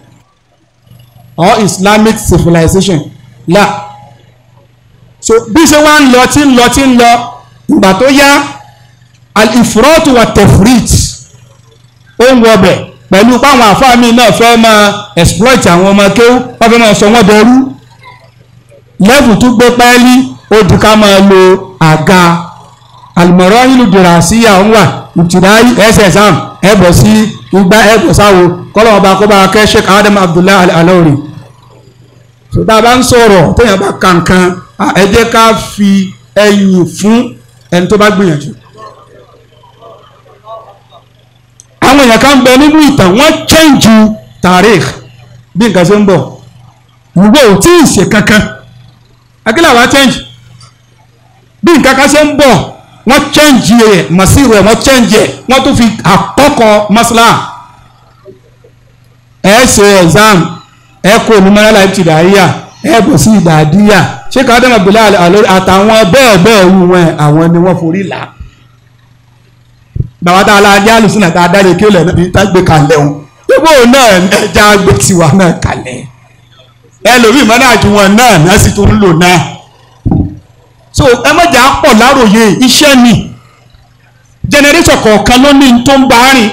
S2: or Islamic civilization la so bí ṣe wá ń lọ tí ń lọ tí ń lọ ìgbà tó yá al-ifrat wa tefrit ó ń wọbẹ̀ pẹ̀lú páwọn àfáàmì náà fẹ́ máa exploit àwọn ọmọ kéwú wọ́n fẹ́ máa sọ wọ́n dẹrú lẹ́bù tó gbé pẹ́ẹ́lí ó di ká máa lo àga àlùmọ̀rọ́ ìlú dìrà sí àwọn wà ìtìdáyì ẹsẹ̀ exam ẹ̀bọ̀ sí igba ẹ̀bọ̀ sáwo kọ́lọ́ ọba kó bá kẹ́ Sheikh Adam Abdullahi Al-Alawri tó tá a bá ń sọ̀rọ̀ téèyàn bá kankan ẹ jẹ́ ká fi ẹ̀yìn fún ẹni tó bá gbìyànjú. àwọn èèyàn kan bẹ nínú ìtàn wọ́n chẹ́ǹjù tàríkh bí nǹkan ṣe ń bọ̀ ìwé ò tí ì ṣe kankan akílà wa change bí nǹkan kan ṣe ń bọ̀ wọ́n change ẹ̀ màsíwò ẹ̀ wọ́n change ẹ̀ wọ́n tún fi àkọ́kọ́ masla ẹ̀ ṣe exam ẹ̀ kó onímọ̀lá ìtìdáyà ẹ̀ bọ̀ sí ìdàdíyà ṣé ká dẹ́mọ̀ bìlá àlórí àtàwọn bẹ́ẹ̀ bẹ́ẹ̀ wù wọn àwọn ni wọ́n forí là bàbá tá a la ajá lùsùn náà tá a dáre kí ó lẹ̀ ní tá gbé kalẹ̀ o gbogbo náà ẹja gbé tiwa náà kalẹ̀ ẹlòmíì mọ́nà àjùwọ̀n náà náà sì tún ń lò náà so ẹ má jà á pọ̀ láròyé iṣẹ́ ni jẹnẹrétọ̀ kọ̀ọ̀kan ló ní tó ń bá rìn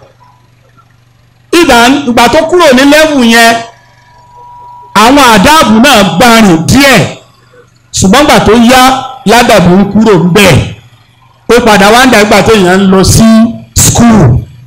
S2: ìgbà ìgbà tó kúrò ní lẹ́wù yẹn àwọn àdáàbò náà bá rìn díẹ̀ ṣùgbọ́n gbà tó yá ládàbò ń kúrò ń bẹ̀ ó padà wá ń dàgbà tó yàn ń lọ sí skul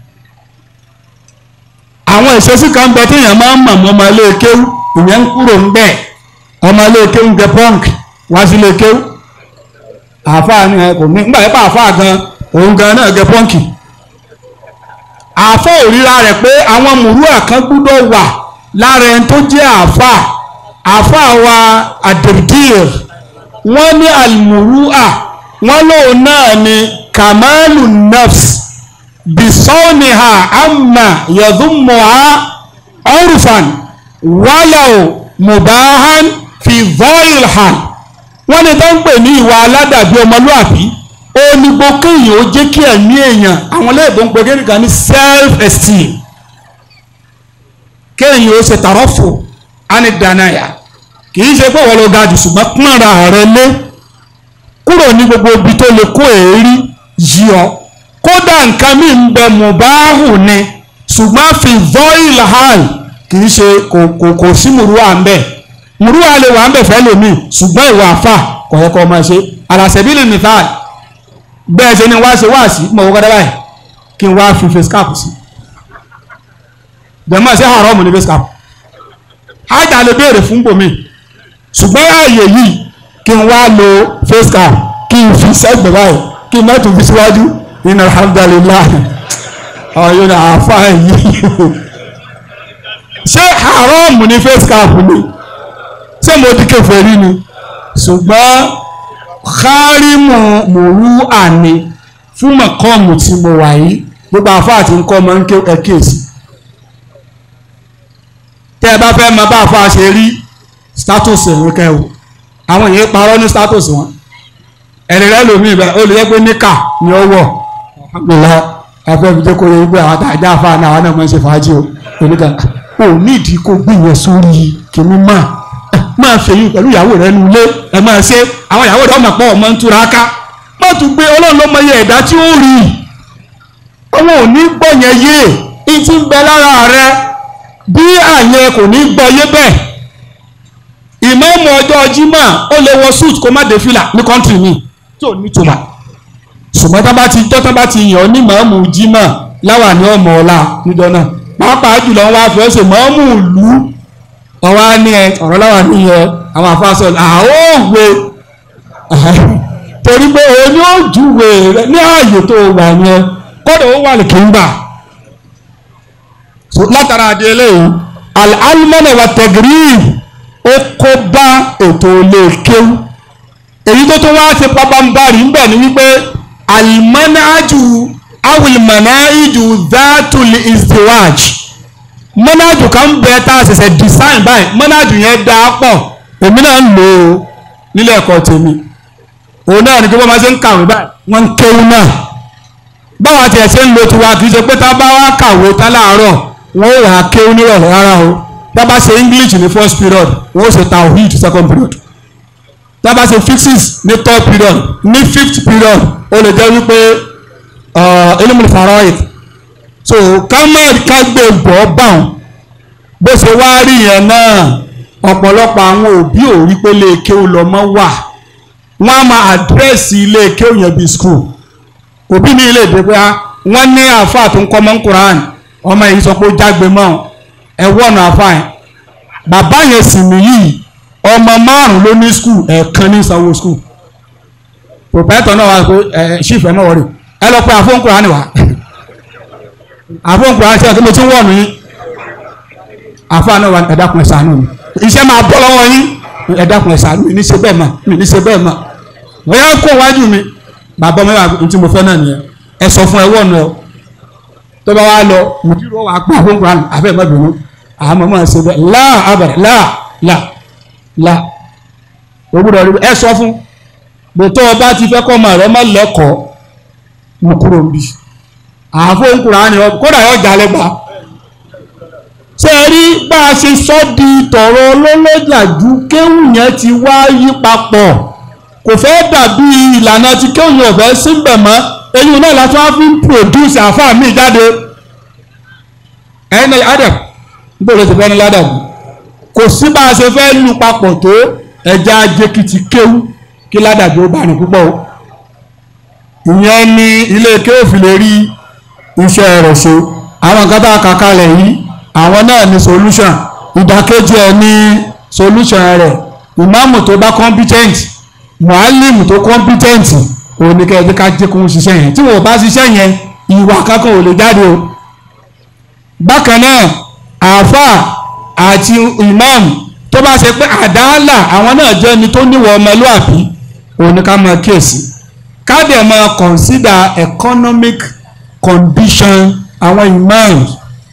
S2: àwọn ìṣesí kan bẹ téèyàn máa ń mọ̀ mọ́ ọmọ ilé kéwú ìyẹn ń kúrò ń bẹ̀ ọmọ ilé kéwú ń gẹ pọ́ǹkì wá sí ilé kéwú àáfàá ni ẹ kò ní nígbà yẹn pa àáfàá gan òun gan náà gẹ pọ́ǹkì àáfàá òríra rẹ̀ pé àwọn mùrúà kan gbúdọ̀ wà lára ẹni tó jẹ́ àáfàá àáfàá wa àdèbìdìr wọ́n ní àlùmùrúà wọ́n lóun náà ní kàmáàlù nafs bisọ́ọ̀nìhà àmà yẹ̀dúnmọ̀á ọ̀rùfàn wàlàó mubahan fi zọ́ọ̀lì hàn wọ́n ní tó ń pè ní ìwà aládàbí ọmọlúàbí ó ní gbogbo èèyàn ó jẹ́ kí ẹ̀mí èèyàn àwọn léèbó ń pe kéèyàn ní self esteem kéèyàn ó ṣe tàrọ́fù ánìdánáyà kì í ṣe pé wọ́n lọ ga jù ṣùgbọ́n pọ́nra rẹ lé kúrò ní gbogbo ibi tó lè kó èérí yí ọ kódà nǹkan mi ń bẹ mùbáhù ni ṣùgbọ́n fi voil hàn kì í ṣe kò kò kò sí mùrúwà ń bẹ mùrúwà lè wà ń bẹ fẹ́ lómi ṣùgbọ́n ìwà àfà kò yẹ kó o máa ṣe àlàṣẹ́bílì nìfàl bẹ́ẹ̀ ṣe ni wá ṣe wá sí mọ̀ wọ́n kọ́dá báyìí kí n wá fi face cap sí jẹ̀mọ́ sí haram ní face cap ájà lè béèrè fún bòmí ṣùgbọ́n ààyè yìí kí n wá lo face cap kí n fi sẹ́gbẹ̀ báyìí kí n má tún fi síwájú nínú alhamdulillah ọ̀yọ́ ní àáfà yìí ṣé haram ní face cap ni ṣé mo di kèfèrí ni ṣùgbọ́n kárímù mòrú àní fún mọ̀kọ́ọ̀mù tí mo wà yìí gbogbo àfáà tí ń kọ́ ọmọ ń ké ẹ̀kíyèsí tẹ́ ẹ bá fẹ́ mọ bá àfáà ṣe rí status ẹ̀rọ kẹwò àwọn èèyàn parọ́ ní status wọn ẹ̀rẹ̀ rẹ lómi ìbẹ̀ ó lè yẹ pé níkà ni ó wọ̀ alhamdulillah afẹ́ fi jẹ́ kó yẹ pé àwọn àtàjà àfáà náà àwọn náà máa ń ṣe fàájì o oníkà ò nídìí kó gbìyànjú sórí kìíní máa máa fèyí pẹ̀lú ìyàwó rẹ nu ilé ẹ máa ṣe àwọn ìyàwó rẹ ọmọ pọ̀ ọmọ ń túra ká má tún gbé ọlọ́run ló mọ iye ẹ̀dá tí ó rí ọmọ ò ní gbọ́ yẹn yé e ti ń bẹ lára rẹ bí àyẹn kò ní gbọ́ yé bẹ́ẹ̀ ìmáàmù ọjọ́ jímọ̀ ó lè wọ suit kó má dé fìlà ní kọ́ńtì mi tí ò ní tùmọ̀ ṣùgbọ́n tá bá ti tọ́ tá bá ti yàn ọ́ ní màámù jímọ̀ láwà ní ọmọ ọ̀la níjọ náà pàápàá jùlọ wọn wá fi ọ́ ṣe màámù ìlú ọwọ́ á ní ẹ ọ̀rọ̀ láwà níyẹn àwọn àfáàsọ àwọn òwe torí pé òun ni ó júwe rẹ ní ààyè tó wà yẹn kọ́dọ̀ ó wà ní kìńgbà látara àdé eléyìí alimọ́nà wa tẹ̀gírì ó kó bá ètò ilé kéwú èyí tó tó wá ṣe pabambarì ń bẹ̀ ni wípé alimọ́nájú awìlmọ̀náìjù dátùlì ìsìwáj mọ́nájú kan bẹ tá a ṣẹ̀ṣẹ̀ design báyìí mọ́nájú yẹn dá pọ̀ èmi náà ń lò ó nílé ẹ̀kọ́ tèmi òun náà ni kí wọ́n máa ṣe ń kàwé báyìí wọ́n ń kéwú náà báwa tiẹ̀ ṣe ń lo tiwa kì í ṣe pé tá a bá wá kàwé tá láàárọ̀ wọ́n ó wà á kéwú nírọ̀lẹ́ rárá o tá a bá ṣe English ní first period wọ́n ó ṣe tawhid second period tá a bá ṣe physics ní third period ní fifth period ó lè jẹ́ wípé elimul faraid so ká má ká gbé bọ́ báwọn bó ṣe wá rí yẹn náà ọ̀pọ̀lọpọ̀ àwọn òbí ò rí pé lè kéwú lọ́mọ wà wọ́n á máa àdírẹ́sì ilé kéwù yẹn bíi skul òbí mi lè dé pé wọ́n ní àáfàá tó ń kọ́ mọ́ ń Quran ọmọ yìí sọ pé ó jágbe mọ́ ẹ wọ́ọ̀nù àáfàá yẹn bàbá yẹn sì nìyí ọmọ márùn ló ní skul ẹ̀ẹ̀kan ní sanwó skul pòpẹ́tọ̀ náà wà pé ẹ ṣífẹ́ náà wọ̀rì ẹ lọ pé àfóńkùrá ni wà àfóńkùrá ṣe àkókò tí ń wọ̀ mí àfáà náà wà ẹ dákun ẹ ṣàánú mi iṣẹ́ máa bọ́ lọ́wọ́ yín ẹ dákun ẹ ṣàánú mi ní ṣe bẹ́ẹ̀ mọ̀ mi ní ṣe bẹ́ẹ̀ mọ̀ wọ́n yá kó wájú mi bàbá ọmọ yàrá tí mo fẹ́ náà nìyẹn ẹ sọ fún ẹ wọ́n nù ọ tó bá wá lọ mùdírò wà pa àfóńkùrá ni àfẹ́ mọ́ bínú àmọ́ mọ́ ṣe bẹ́ẹ̀ láà abẹ̀rẹ̀ láà láà láà ògbúdọ̀ rí ẹ sọ fún bòtọ́ ọba ti fẹ́ kọ́ ọmọ rẹ má lẹ́kọ̀ọ́ mo kúrò ń bì àfóńkùrá ni kódà yóò jalè gbà ṣe rí bá a ṣe sọ di tọ̀rọ̀ olólójàjú kéwù yẹn ti wá yí papọ̀ kò fẹ́ dàbí ìlànà tí kéwù yẹn ò fẹ́ síbẹ̀ mọ́ eyín náà láti wá fi ń produce àfáà mi jáde ẹ̀yin náà adam gbọ́dọ̀ ti fẹ́ ní ládàbí kò sí bá a ṣe fẹ́ lu papọ̀ tó ẹja ajékìtì kéwù kí ládàbí ó bá ní púpọ̀ o ìyẹn ni ilé kéwù fi lè rí iṣẹ́ rẹ̀ ṣe àwọn nǹkan tá a kà kalẹ̀ yìí àwọn náà ní solution ìdàkejì ẹ̀ ní solution rẹ̀ ìmáàmù tó bá competent mualim tó competent òun ni kẹ́ẹ̀dé ká jẹ́ kó ń ṣiṣẹ́ yẹn tí wọ́n bá ṣiṣẹ́ yẹn ìwà kankan ò lè jáde o bákan náà àáfàá àti imam tó bá ṣe pé àdáàlà àwọn náà jẹ́ ẹni tó níwọ̀ ọmọlúàbí òun ni ká máa kíyèsí ká dẹ̀ máa consider economic condition àwọn imams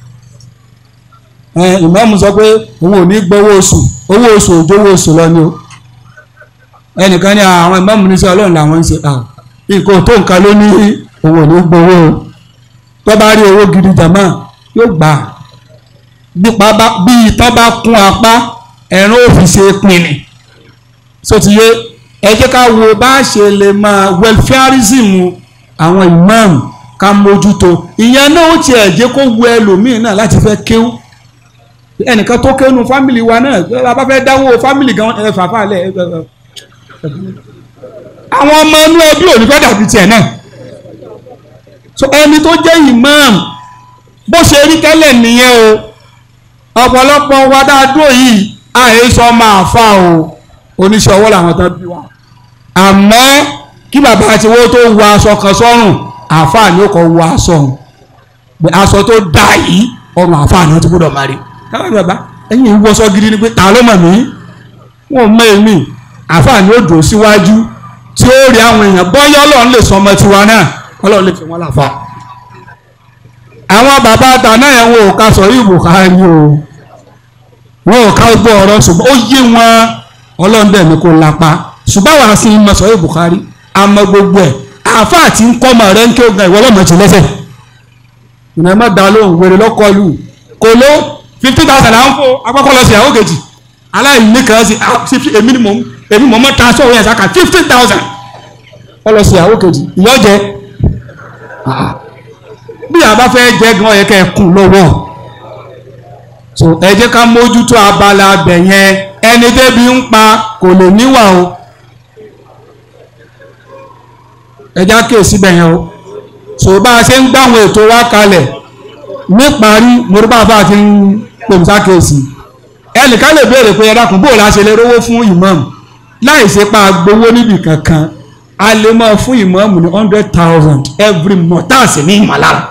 S2: ìmáàmù sọ pé òun ò ní gbowó oṣù owó oṣù òjò owó oṣù lọ ni o ẹnìkan ní àwọn ìmáàmù ní sẹ ọlọ́run làwọn ń ṣe nǹkan tó nǹkan ló ní òun ò ní gbowó o tó bá rí owó gidi jàmá yóò gbà bí ìtàn bá kún apá ẹ̀rọ òfin ṣe pinni so ti yé ẹ jẹ́ ká wo bá ṣe lè máa welfareism àwọn ìmáàmù ká mójútó ìyẹn náà ó tiẹ̀ jẹ́ kó wu ẹlòmíì náà láti fẹ́ kéwú ẹnìkan tó kéwú fámìlì wa náà bá bá fẹ́ dáwó fámìlì gan ẹ fàáfà lẹ àwọn ọmọ inú ẹbí ò ní fẹ́ dàbí tiẹ̀ náà so ẹni tó jẹ́ imam bó ṣe rí tẹ́lẹ̀ nìyẹn o ọ̀pọ̀lọpọ̀ wa dáadó yìí àhesọ máa fa o oníṣẹ́ ọwọ́ làwọn tán bí wa àmọ́ kí bàbá àti owó tó wọ aṣọ kan sọ́rùn àáfàá ni ó kọ wọ aṣọ ọ̀hún pé aṣọ tó dá yìí ọrùn àáfàá ni wọ́n ti gbọ́dọ̀ máa rí káwọn bàbá ẹ̀yìn ìwọṣọ gidi ni pé ta ló mọ̀ mí wọn ò mọ èmi àáfàá ni ó dùn síwájú tí ó rí àwọn èèyàn bọ́yá ọlọ́run lè sọ ọmọ tiwa náà ọlọ́run lè fi wọ́n láfa. àwọn bàbá àtàná yẹn wọn ò ká sọ yìí Buhari o wọn ò ká gbọ́ ọ̀rọ̀ ṣùgbọ́n ó yé wọn ọlọ́run dẹ̀ ní kó lápá ṣùgbọ́n àwọn àti ìmọ̀ sọ yìí Buhari àmọ́ gbogbo ẹ̀ àáfàá tí ń kọ́ ọmọ rẹ̀ ń ké ogun ìwọ ọlọ́mọ ti lẹ́sẹ̀ ìnáwó má dá lóhùn wèrè lọ́kọlù kò ló fifty thousand à ń fò akọ́kọ́ lọ sí ìyàwó kejì aláìní kan sí èmi ni mò ń èmi mọ̀ mọ́ transfer owó yẹn saka fifteen thousand wọ́n lọ sí ìyàwó kejì ìyọ́ jẹ bí àbá fẹ́ jẹ́ gan ọ̀yẹ́ kẹ́ ẹ kùn lọ́wọ́ so ẹ jẹ́ ká mójútó abala abẹ yẹn ẹni débi ń pa kò lè níwà o ẹ já kéèsì bẹ̀ yẹn o so bá a ṣe ń gbá àwọn ètò wa kalẹ̀ níparí morúbá bá a ti ń pèmí sákèsì ẹnìkan lè béèrè pé ẹ dákun bó o la ṣe lè rówó fún ìmáàmù láì ṣe pa gbowó níbì kankan a lè máa fún ìmáàmù ní hundred thousand every month tá a sì ní ìmọ̀lára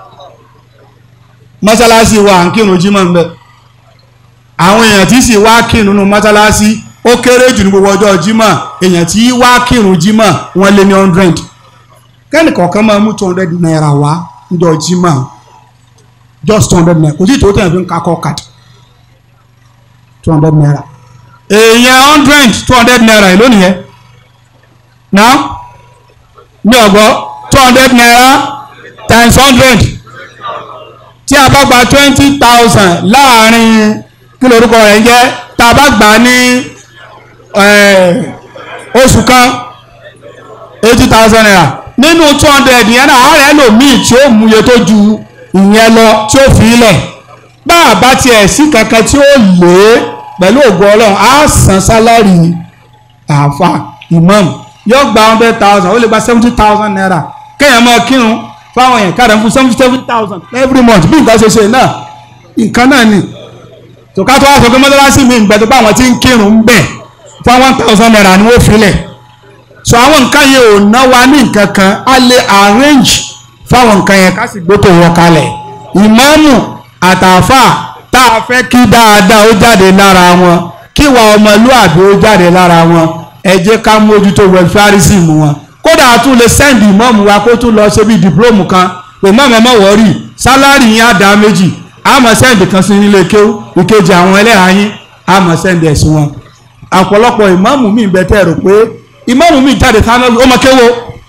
S2: mọ́sálásí wa à ń kírun jímọ̀ ń bẹ̀ àwọn èèyàn tí sì wá kírun nínú mọ́sálásí ó kéré jù ní gbogbo ọjọ́ jímọ̀ èèyàn tí wá kírun jímọ̀ wọ́n lé ní hundred kẹ́nì kọ̀ọ̀kan máa mú two hundred naira wá níjọ́ jímọ̀ just two hundred naira kò sí ìtòwó tẹ̀yàn fi ń kakọ́ kàdì two hundred naira èèyàn hundred two hundred naira èló nìyẹn now ní ọgbọ two hundred naira times hundred tí a bá gba twenty thousand láàrin kí lorúkọ rẹ̀ ń jẹ́ tá a bá gbà ní oṣù kan eighty thousand naira nínú two hundred yẹn náà àárẹ̀ lòmíì tí ó mú iye tó ju ìyẹn lọ tí ó fi ilẹ̀ bá a bá tiẹ̀ sí kankan tí ó lé pẹ̀lú ògo ọlọ́run á san sálárì àáfà imam yóò gba hundred thousand ó lè gba seventy thousand naira kéèyàn máa kírun fáwọn èèyàn káàdà fún seventy seven thousand every month bí nǹkan ṣe ṣe náà nǹkan náà ni tòká tó wá sọ pé mọ́tàlásí mi ìgbà tó bá àwọn tí ń kírun ń bẹ̀ fún one thousand naira ni wọ́n filẹ̀ so àwọn nǹkan yẹn ò ná wa ní nǹkan kan a lè arrange fáwọn nǹkan yẹn ká sì gbótò wọn kalẹ̀ ìmáàmù àtàfà tá a fẹ́ kí dáadáa ó jáde lára wọn kí ìwà ọmọlúàbí ó jáde lára wọn ẹ jẹ́ ká mójútó welfareism wọn kódà a tún lè sẹ́ndì ìmáàmù wa kó tún lọ ṣe bí dìplómù kan pé mọ́mọ́ mọ́ wọ́ọ́rì sálárì yín á dá méjì àmọ́ sẹ́ndì kan sí nílé kéwú ìkejì àwọn ẹlẹ́hàá yín àmọ́ sẹ́ndì ẹ̀sìn wọn ọ̀pọ̀lọpọ̀ ìmáàmù mi bẹ tẹ́ rò pé ìmáàmù mi jáde tán ó mọ kéwò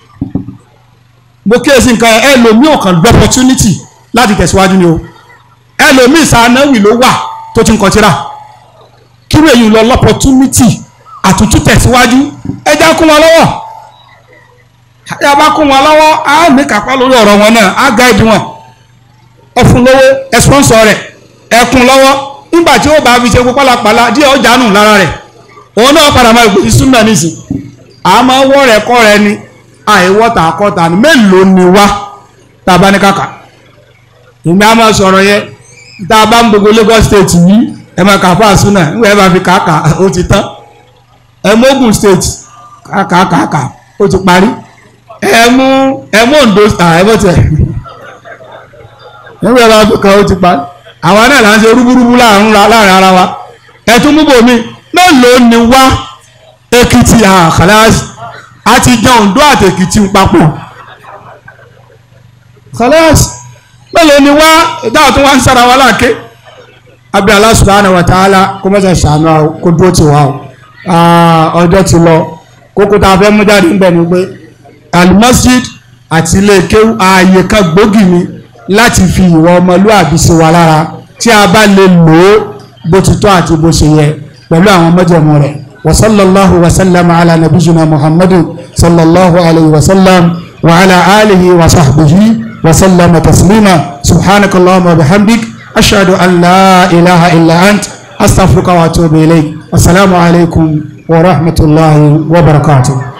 S2: mo kíyèsí nǹkan ẹlòmíì ò kàn gbọ́ opportunity láti tẹ̀síwájú ni o ẹlòmíì sànáwì ló wà tó ti ń kọtíra kí ló èyí lọ lọ́pọ̀tunity àtúntú tẹ̀síwájú ẹja kún wọn lọ́wọ́ ẹja bá kún wọn lọ́wọ́ á ní kápá lórí ọ̀rọ̀ wọn náà á gáìdì wọn ẹ fún lówó ẹ sponsor rẹ̀ ẹ kún lọ́wọ́ nígbà tí ó bá fi ṣe kó pálapàla díẹ̀ ó jánu lára rẹ̀ òun náà padà máa gbèsè súnmọ́ nísìn àmọ́ wọ́ rẹ̀ kọ́ rẹ ni àìwọ́ta àkọ́ta ni mélòó ni wá tá a bá ní kàkà ìgbà á máa sọ̀rọ̀ yẹ tá a bá ń gbogbo Lagos state yìí ẹ máa kà fún àsúnà nígbà ẹ bá fi kàkà ó ti tán ẹ mú Ogun state kàkà kàkà ó ti parí ẹ mú ẹ mú Ondo ẹ bó tiẹ̀ nígbà ẹ bá fi kàn ó ti parí àwa náà là ń ṣe rúbúrúbú láàrin ara wa ẹ tún mú bòmí mélòó ni wá Èkìtì àkàlàsì àti jẹ Oǹdó àti Èkìtì papọ̀ kàlàsì mélòó ni wá ìdáhùn tó wá ń sára wa láàké abẹ́ Allah subhanahu wa ta'ala kó mọ́sẹ̀ ṣàánú àwọn kó dúró ti wá o ọjọ́ ti lọ kókó tá a fẹ́ mú jáde ń bẹ̀ ni pé al-masjid àti ilé kéwú ààyè kan gbòógì ni láti fi ìwà ọmọlúwàbí sí wa lára tí a bá lè lò ó bó ti tọ́ àti bó ṣe yẹ pẹ̀lú àwọn mọ́jẹ̀mú rẹ̀ wa sallallahu wa sallam ala nabiyina muhammadin sallallahu alayhi wa sallam wa ala alihi wa sahbihi wa sallama taslima subhanaka allahumma wa bihamdik ashhadu an la ilaha illa ant astaghfiruka wa atubu ilayk assalamu alaykum wa rahmatullahi wa barakatuh